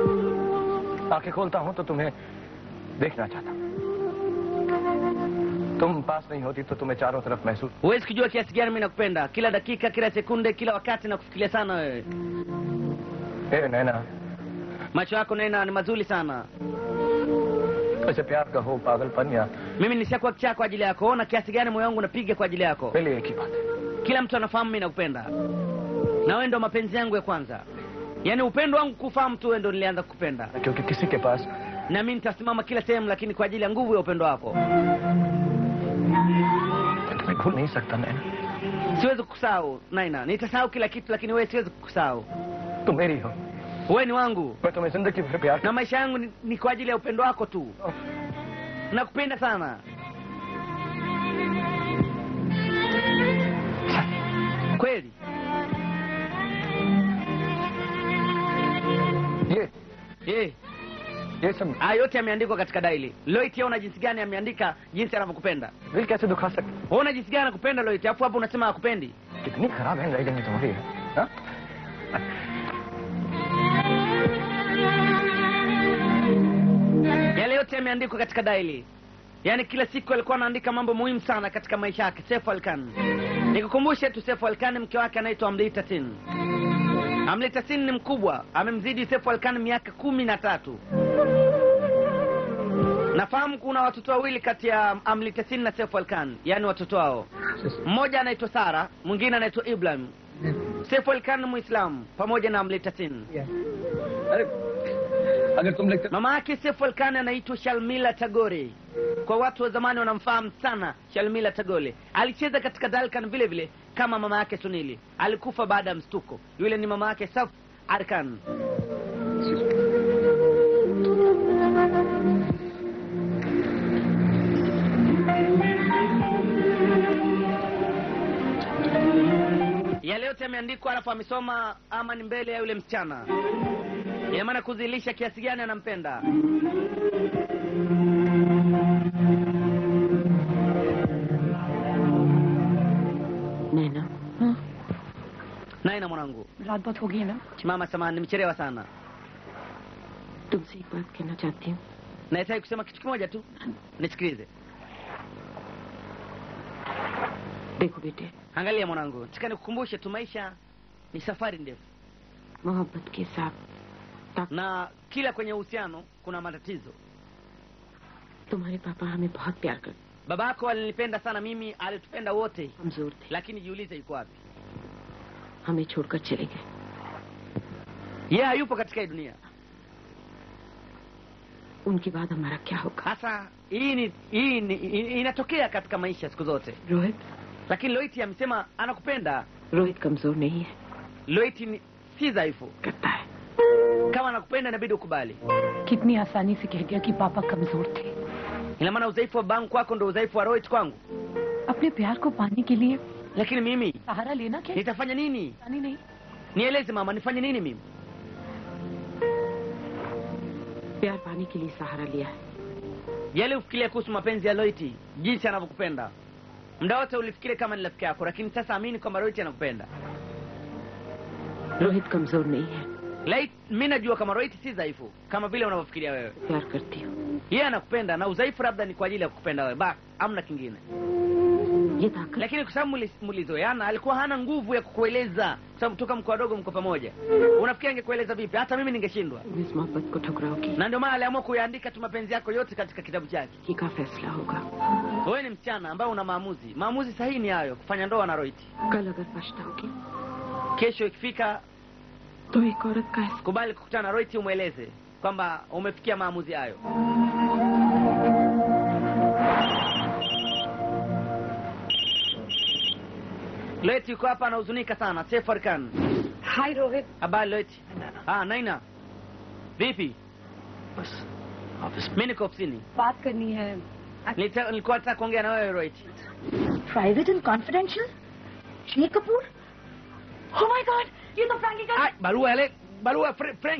आंखें खोलता हूं तो तुम्हें देखना चाहता तुम पास नहीं होती तो तुम्हें चारों तरफ महसूस huwezi kujua kiasi gani mi nakupenda kila dakika kila sekunde kila wakati nakufikiria sana wewe ए नैना macho yako nena ni mazuri sana वैसे प्यार का हो पागलपन या mimi nishakuwa kichaa kwa ajili yako ona kiasi gani moyo wangu unapiga kwa ajili yako पहले एक ही बात है kila mtu anafahamu mi nakupenda na wewe ndo mapenzi yangu ya kwanza yaani upendo wangu kufahamu tu wewe ndo nilianza kukupenda क्योंकि किसी के पास na mi nitasimama kila sehemu lakini kwa ajili ya nguvu ya upendo wako मैं तुम्हें भूल नहीं सकता नैना siwezi kukusahau naina nitasahau kila kitu lakini wewe siwezi kukusahau तुम मेरी हो wewe ni wangu मैं तुम्हें जिंदगी भर प्यार na maisha yangu ni, ni kwa ajili ya upendo wako tu nakupenda sana kweli ये Eh, ये सब haya yote yameandikwa katika daili loit yaona jinsi gani ameandika jinsi anavyokupenda दिल कैसे दुखा सकते waona jinsi gani anakupenda loit alafu hapo unasema hakupendi कितनी खराब hand writing है तुम्हारी हाँ? yale yote yameandikwa katika daili yaani kila siku alikuwa anaandika mambo muhimu sana katika maisha yake Seif Alkan nikukumbushe tu Seif Alkan mke wake anaitwa Amrita Sin Amrita Sin ni mkubwa amemzidi Seif Alkan miaka kumi na tatu nafahamu kuna watoto wawili kati ya Amrita Sin na Seif Alkan yaani watoto wao mmoja anaitwa Sara mwingine anaitwa Ibrahim Seif Alkan ni Muislamu pamoja na Amrita Sin अगर तुम लिखते mama yake Seif Alkan anaitwa Shalmila Tagore. Kwa watu wa zamani wanamfahamu sana Shalmila Tagore. Alicheza katika Dalkan vile vile kama mama yake Sunili. Alikufa baada ya mstuko. Yule ni mama yake Saif Arkan. Yale yote yameandikwa, alafu amesoma ama ni mbele ya yule msichana. Ina maana kuzilisha kiasi gani anampenda. नैना Naina mwanangu, रात बहुत हो गई है ना mama, samahani, nimechelewa sana. तुमसे एक बात कहना चाहती हूँ Nahitaji kusema kitu kimoja tu, nisikilize. देखो बेटे Angalia mwanangu, nataka nikukumbushe tu, maisha ni safari ndefu, मोहब्बत के साथ na kila kwenye uhusiano kuna matatizo. तुम्हारे पापा हमें बहुत प्यार करते Baba yako alinipenda sana mimi, alitupenda wote, कमजोर थे lakini jiulize yuko wapi? हमें छोड़कर चले गए Yeye hayupo katika hii dunia. उनके बाद हमारा क्या होगा Sasa hii ni hii ni i- inatokea katika maisha siku zote, Rohit lakini Loiti amesema anakupenda. Rohit कमजोर नहीं है Loiti ni si dhaifu, करता है kama anakupenda inabidi ukubali. कितनी आसानी से कह दिया कि पापा कमजोर थे Ina maana udhaifu wa bangu kwako ndo udhaifu wa Loit kwangu, अपने प्यार को पाने के लिए lakini mimi सहारा लेना क्या nitafanya nini? नहीं नहीं Nieleze mama, nifanye nini mimi? प्यार पाने के लिए सहारा लिया है Yale ufikiria kuhusu mapenzi ya Loiti, jinsi anavyokupenda. Muda wote ulifikiria kama ni rafiki yako, lakini sasa amini kwamba Loiti anakupenda. Rohit कमजोर नहीं है Lait, mi najua kama Loiti si dhaifu kama vile unavyofikiria wewe. प्यार करती हूँ Yeye anakupenda na udhaifu labda ni kwa ajili ya kukupenda wewe, basi amna kingine. ये ताकत Lakini kwa sababu muli- mulizoeana, alikuwa hana nguvu ya kukueleza, kwa sababu toka mko wadogo mko pamoja. Unafikiri angekueleza vipi? Hata mimi ningeshindwa, तुम इस मोहब्बत को ठुकराओगी na ndio maana aliamua kuyaandika tu mapenzi yako yote katika kitabu chake. ये का फैसला होगा Wewe ni msichana ambaye una maamuzi. Maamuzi sahihi ni hayo, kufanya ndoa na Roiti. कल अगर पछताओगी Kesho ikifika, तो एक औरत का एहसास kubali kukutana na Roiti, umweleze kwamba umefikia maamuzi hayo. Loeti yuko hapa anahuzunika sana. Seif Arkan. Hi Rohit Habari Loeti. Ah, Naina. Vipi? बस office Mimi niko ofisini. बात करनी है Nilita- Nilikuwa nataka kuongea na wewe Roiti. Private and confidential Shri Kapoor Oh my God! ये तो फ्रैंकी का Ah, barua ile, barua Fre- Frank.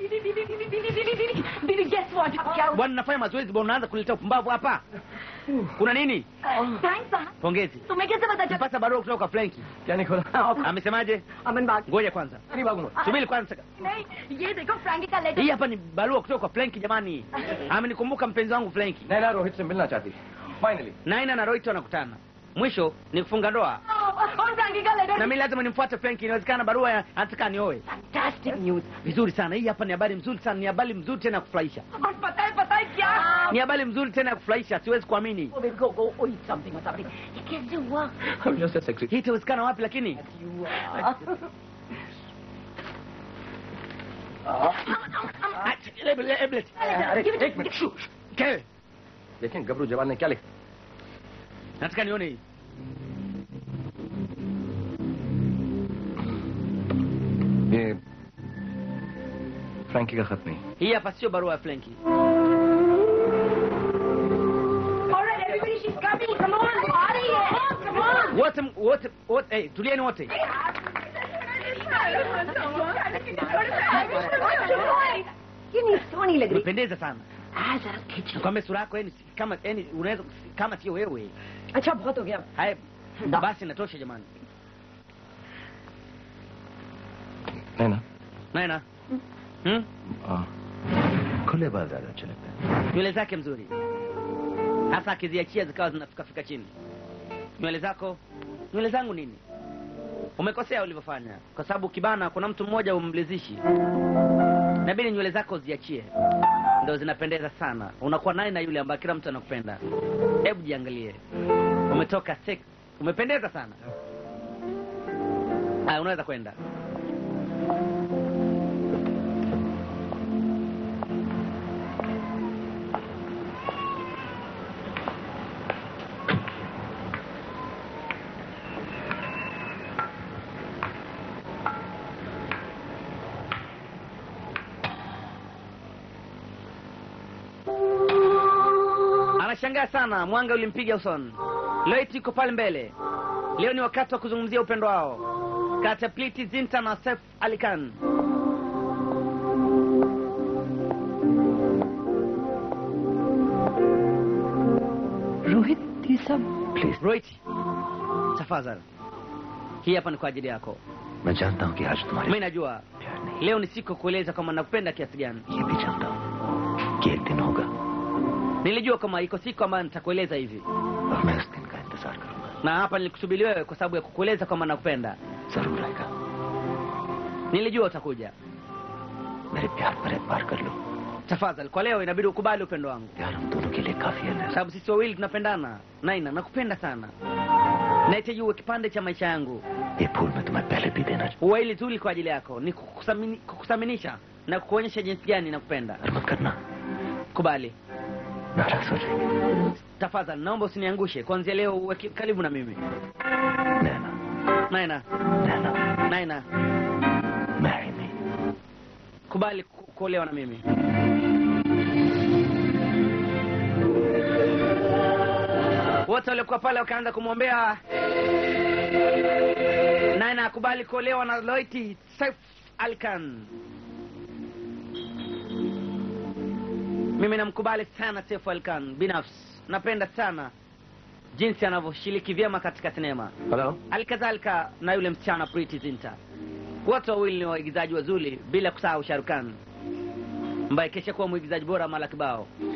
बीबी guess what? क्या Bwana nafanya mazoezi bwana unaanza kuleta upumbavu hapa. Kuna nini? Thanks साहब Pongezi. तुम्हें कैसे पता चला Nipata barua kutoka kwa Franki. क्या नहीं खोला Amesemaje? अमन बाग Ngoja kwanza. अरे बाबू Subiri kwanza. नहीं ये देखो फ्रैंकी का letter Hii hapa ni barua kutoka kwa Franki jamani. Amenikumbuka mpenzi wangu Franki. Naina Rohit से मिलना चाहती है Finally. naina na roito wanakutana mwisho ni kufunga ndoa और फ्रैंकी का letter na mimi lazima nimfuate Frank. Inawezekana barua ya- anataka nioe. Fantastic news Vizuri sana, hii hapa ni habari mzuri sana, ni habari mzuri tena ya kufurahisha, और पता है पता है क्या ni habari mzuri tena ya kufurahisha, siwezi kuamini. Oh, baby, go, go, oh, eat something or something. ये कैसे हुआ? I'm just a secretary. Hii itawezekana wapi? Lakini You are. Ah, hebu- hebu lete. अरे एक मिनट शू, शू। Ke, देखें गबरू जवान ने क्या लिखा nataka nione hii. ये फ्रैंकी का खत नहीं Hii hapa sio barua ya Frenki. All right, everybody, she's coming. Come on, आ रही है. Come on. Wote wote wote, eh, tulieni wote. ये नहीं सोनी लग रही Umependeza sana. आ जरा खींच लो. Nakwambia sura yako yani kama yani unaweza kama sio wewe. अच्छा बहुत हो गया Haya, basi natosha jamani. नैना Naina. Hmm? आ, खुले बाल ज्यादा अच्छे लगते हैं nywele zake mzuri hasa akiziachia zikawa zinafikafika chini nywele zako nywele zangu nini umekosea ulivyofanya kwa sababu kibana kuna mtu mmoja umlizishi nabidi nywele zako ziachie ndo zinapendeza sana unakuwa naye na yule ambaye kila mtu anakupenda hebu jiangalie umetoka sex umependeza sana aya unaweza kwenda anashangaa sana mwanga ulimpiga usoni leo iti iko pale mbele leo ni wakati wa kuzungumzia upendo wao kati ya pliti zinta na sef alikan Rohit ये सब please roit tafadhali hii hapa ni kwa ajili yako मैं जानता हूँ कि आज तुम्हारे mi najua leo ni siku ya kueleza kwamba nakupenda kiasi gani ये भी जानता हूँ कि एक दिन होगा nilijua kama iko siku ambayo nitakueleza hivi और मैं उस दिन का इंतजार करूंगा na hapa nilikusubiri wewe kwa sababu ya kukueleza kwamba nakupenda जरूर आएगा nilijua utakuja मेरे प्यार पर एतबार कर लो tafadhali kwa leo inabidi ukubali upendo wangu प्यार हम दोनों के लिए काफी है नैना। sababu sisi wawili tunapendana naina nakupenda sana nahitaji uwe kipande cha maisha yangu ये फूल मैं तुम्हें पहले भी देना चाहता uwa hili zuri kwa ajili yako ni kukusamini- kukuthaminisha na kukuonyesha jinsi gani nakupenda और मत करना kubali नाराज हो जाएगी tafadhali naomba usiniangushe kuanzia leo uwe ki- karibu na mimi Naina naina Naina naina marry me kubali ku- kuolewa na mimi wote waliokuwa pale wakaanza kumwombea naye akubali kuolewa na loiti saif alkan mimi namkubali sana saif alkan binafsi napenda sana jinsi anavyoshiriki vyema katika sinema hello halikadhalika na yule msichana Priti Zinta. Wote wawili ni waigizaji wazuri, bila kusahau Sharukan ambaye kesha kuwa mwigizaji bora mara kibao.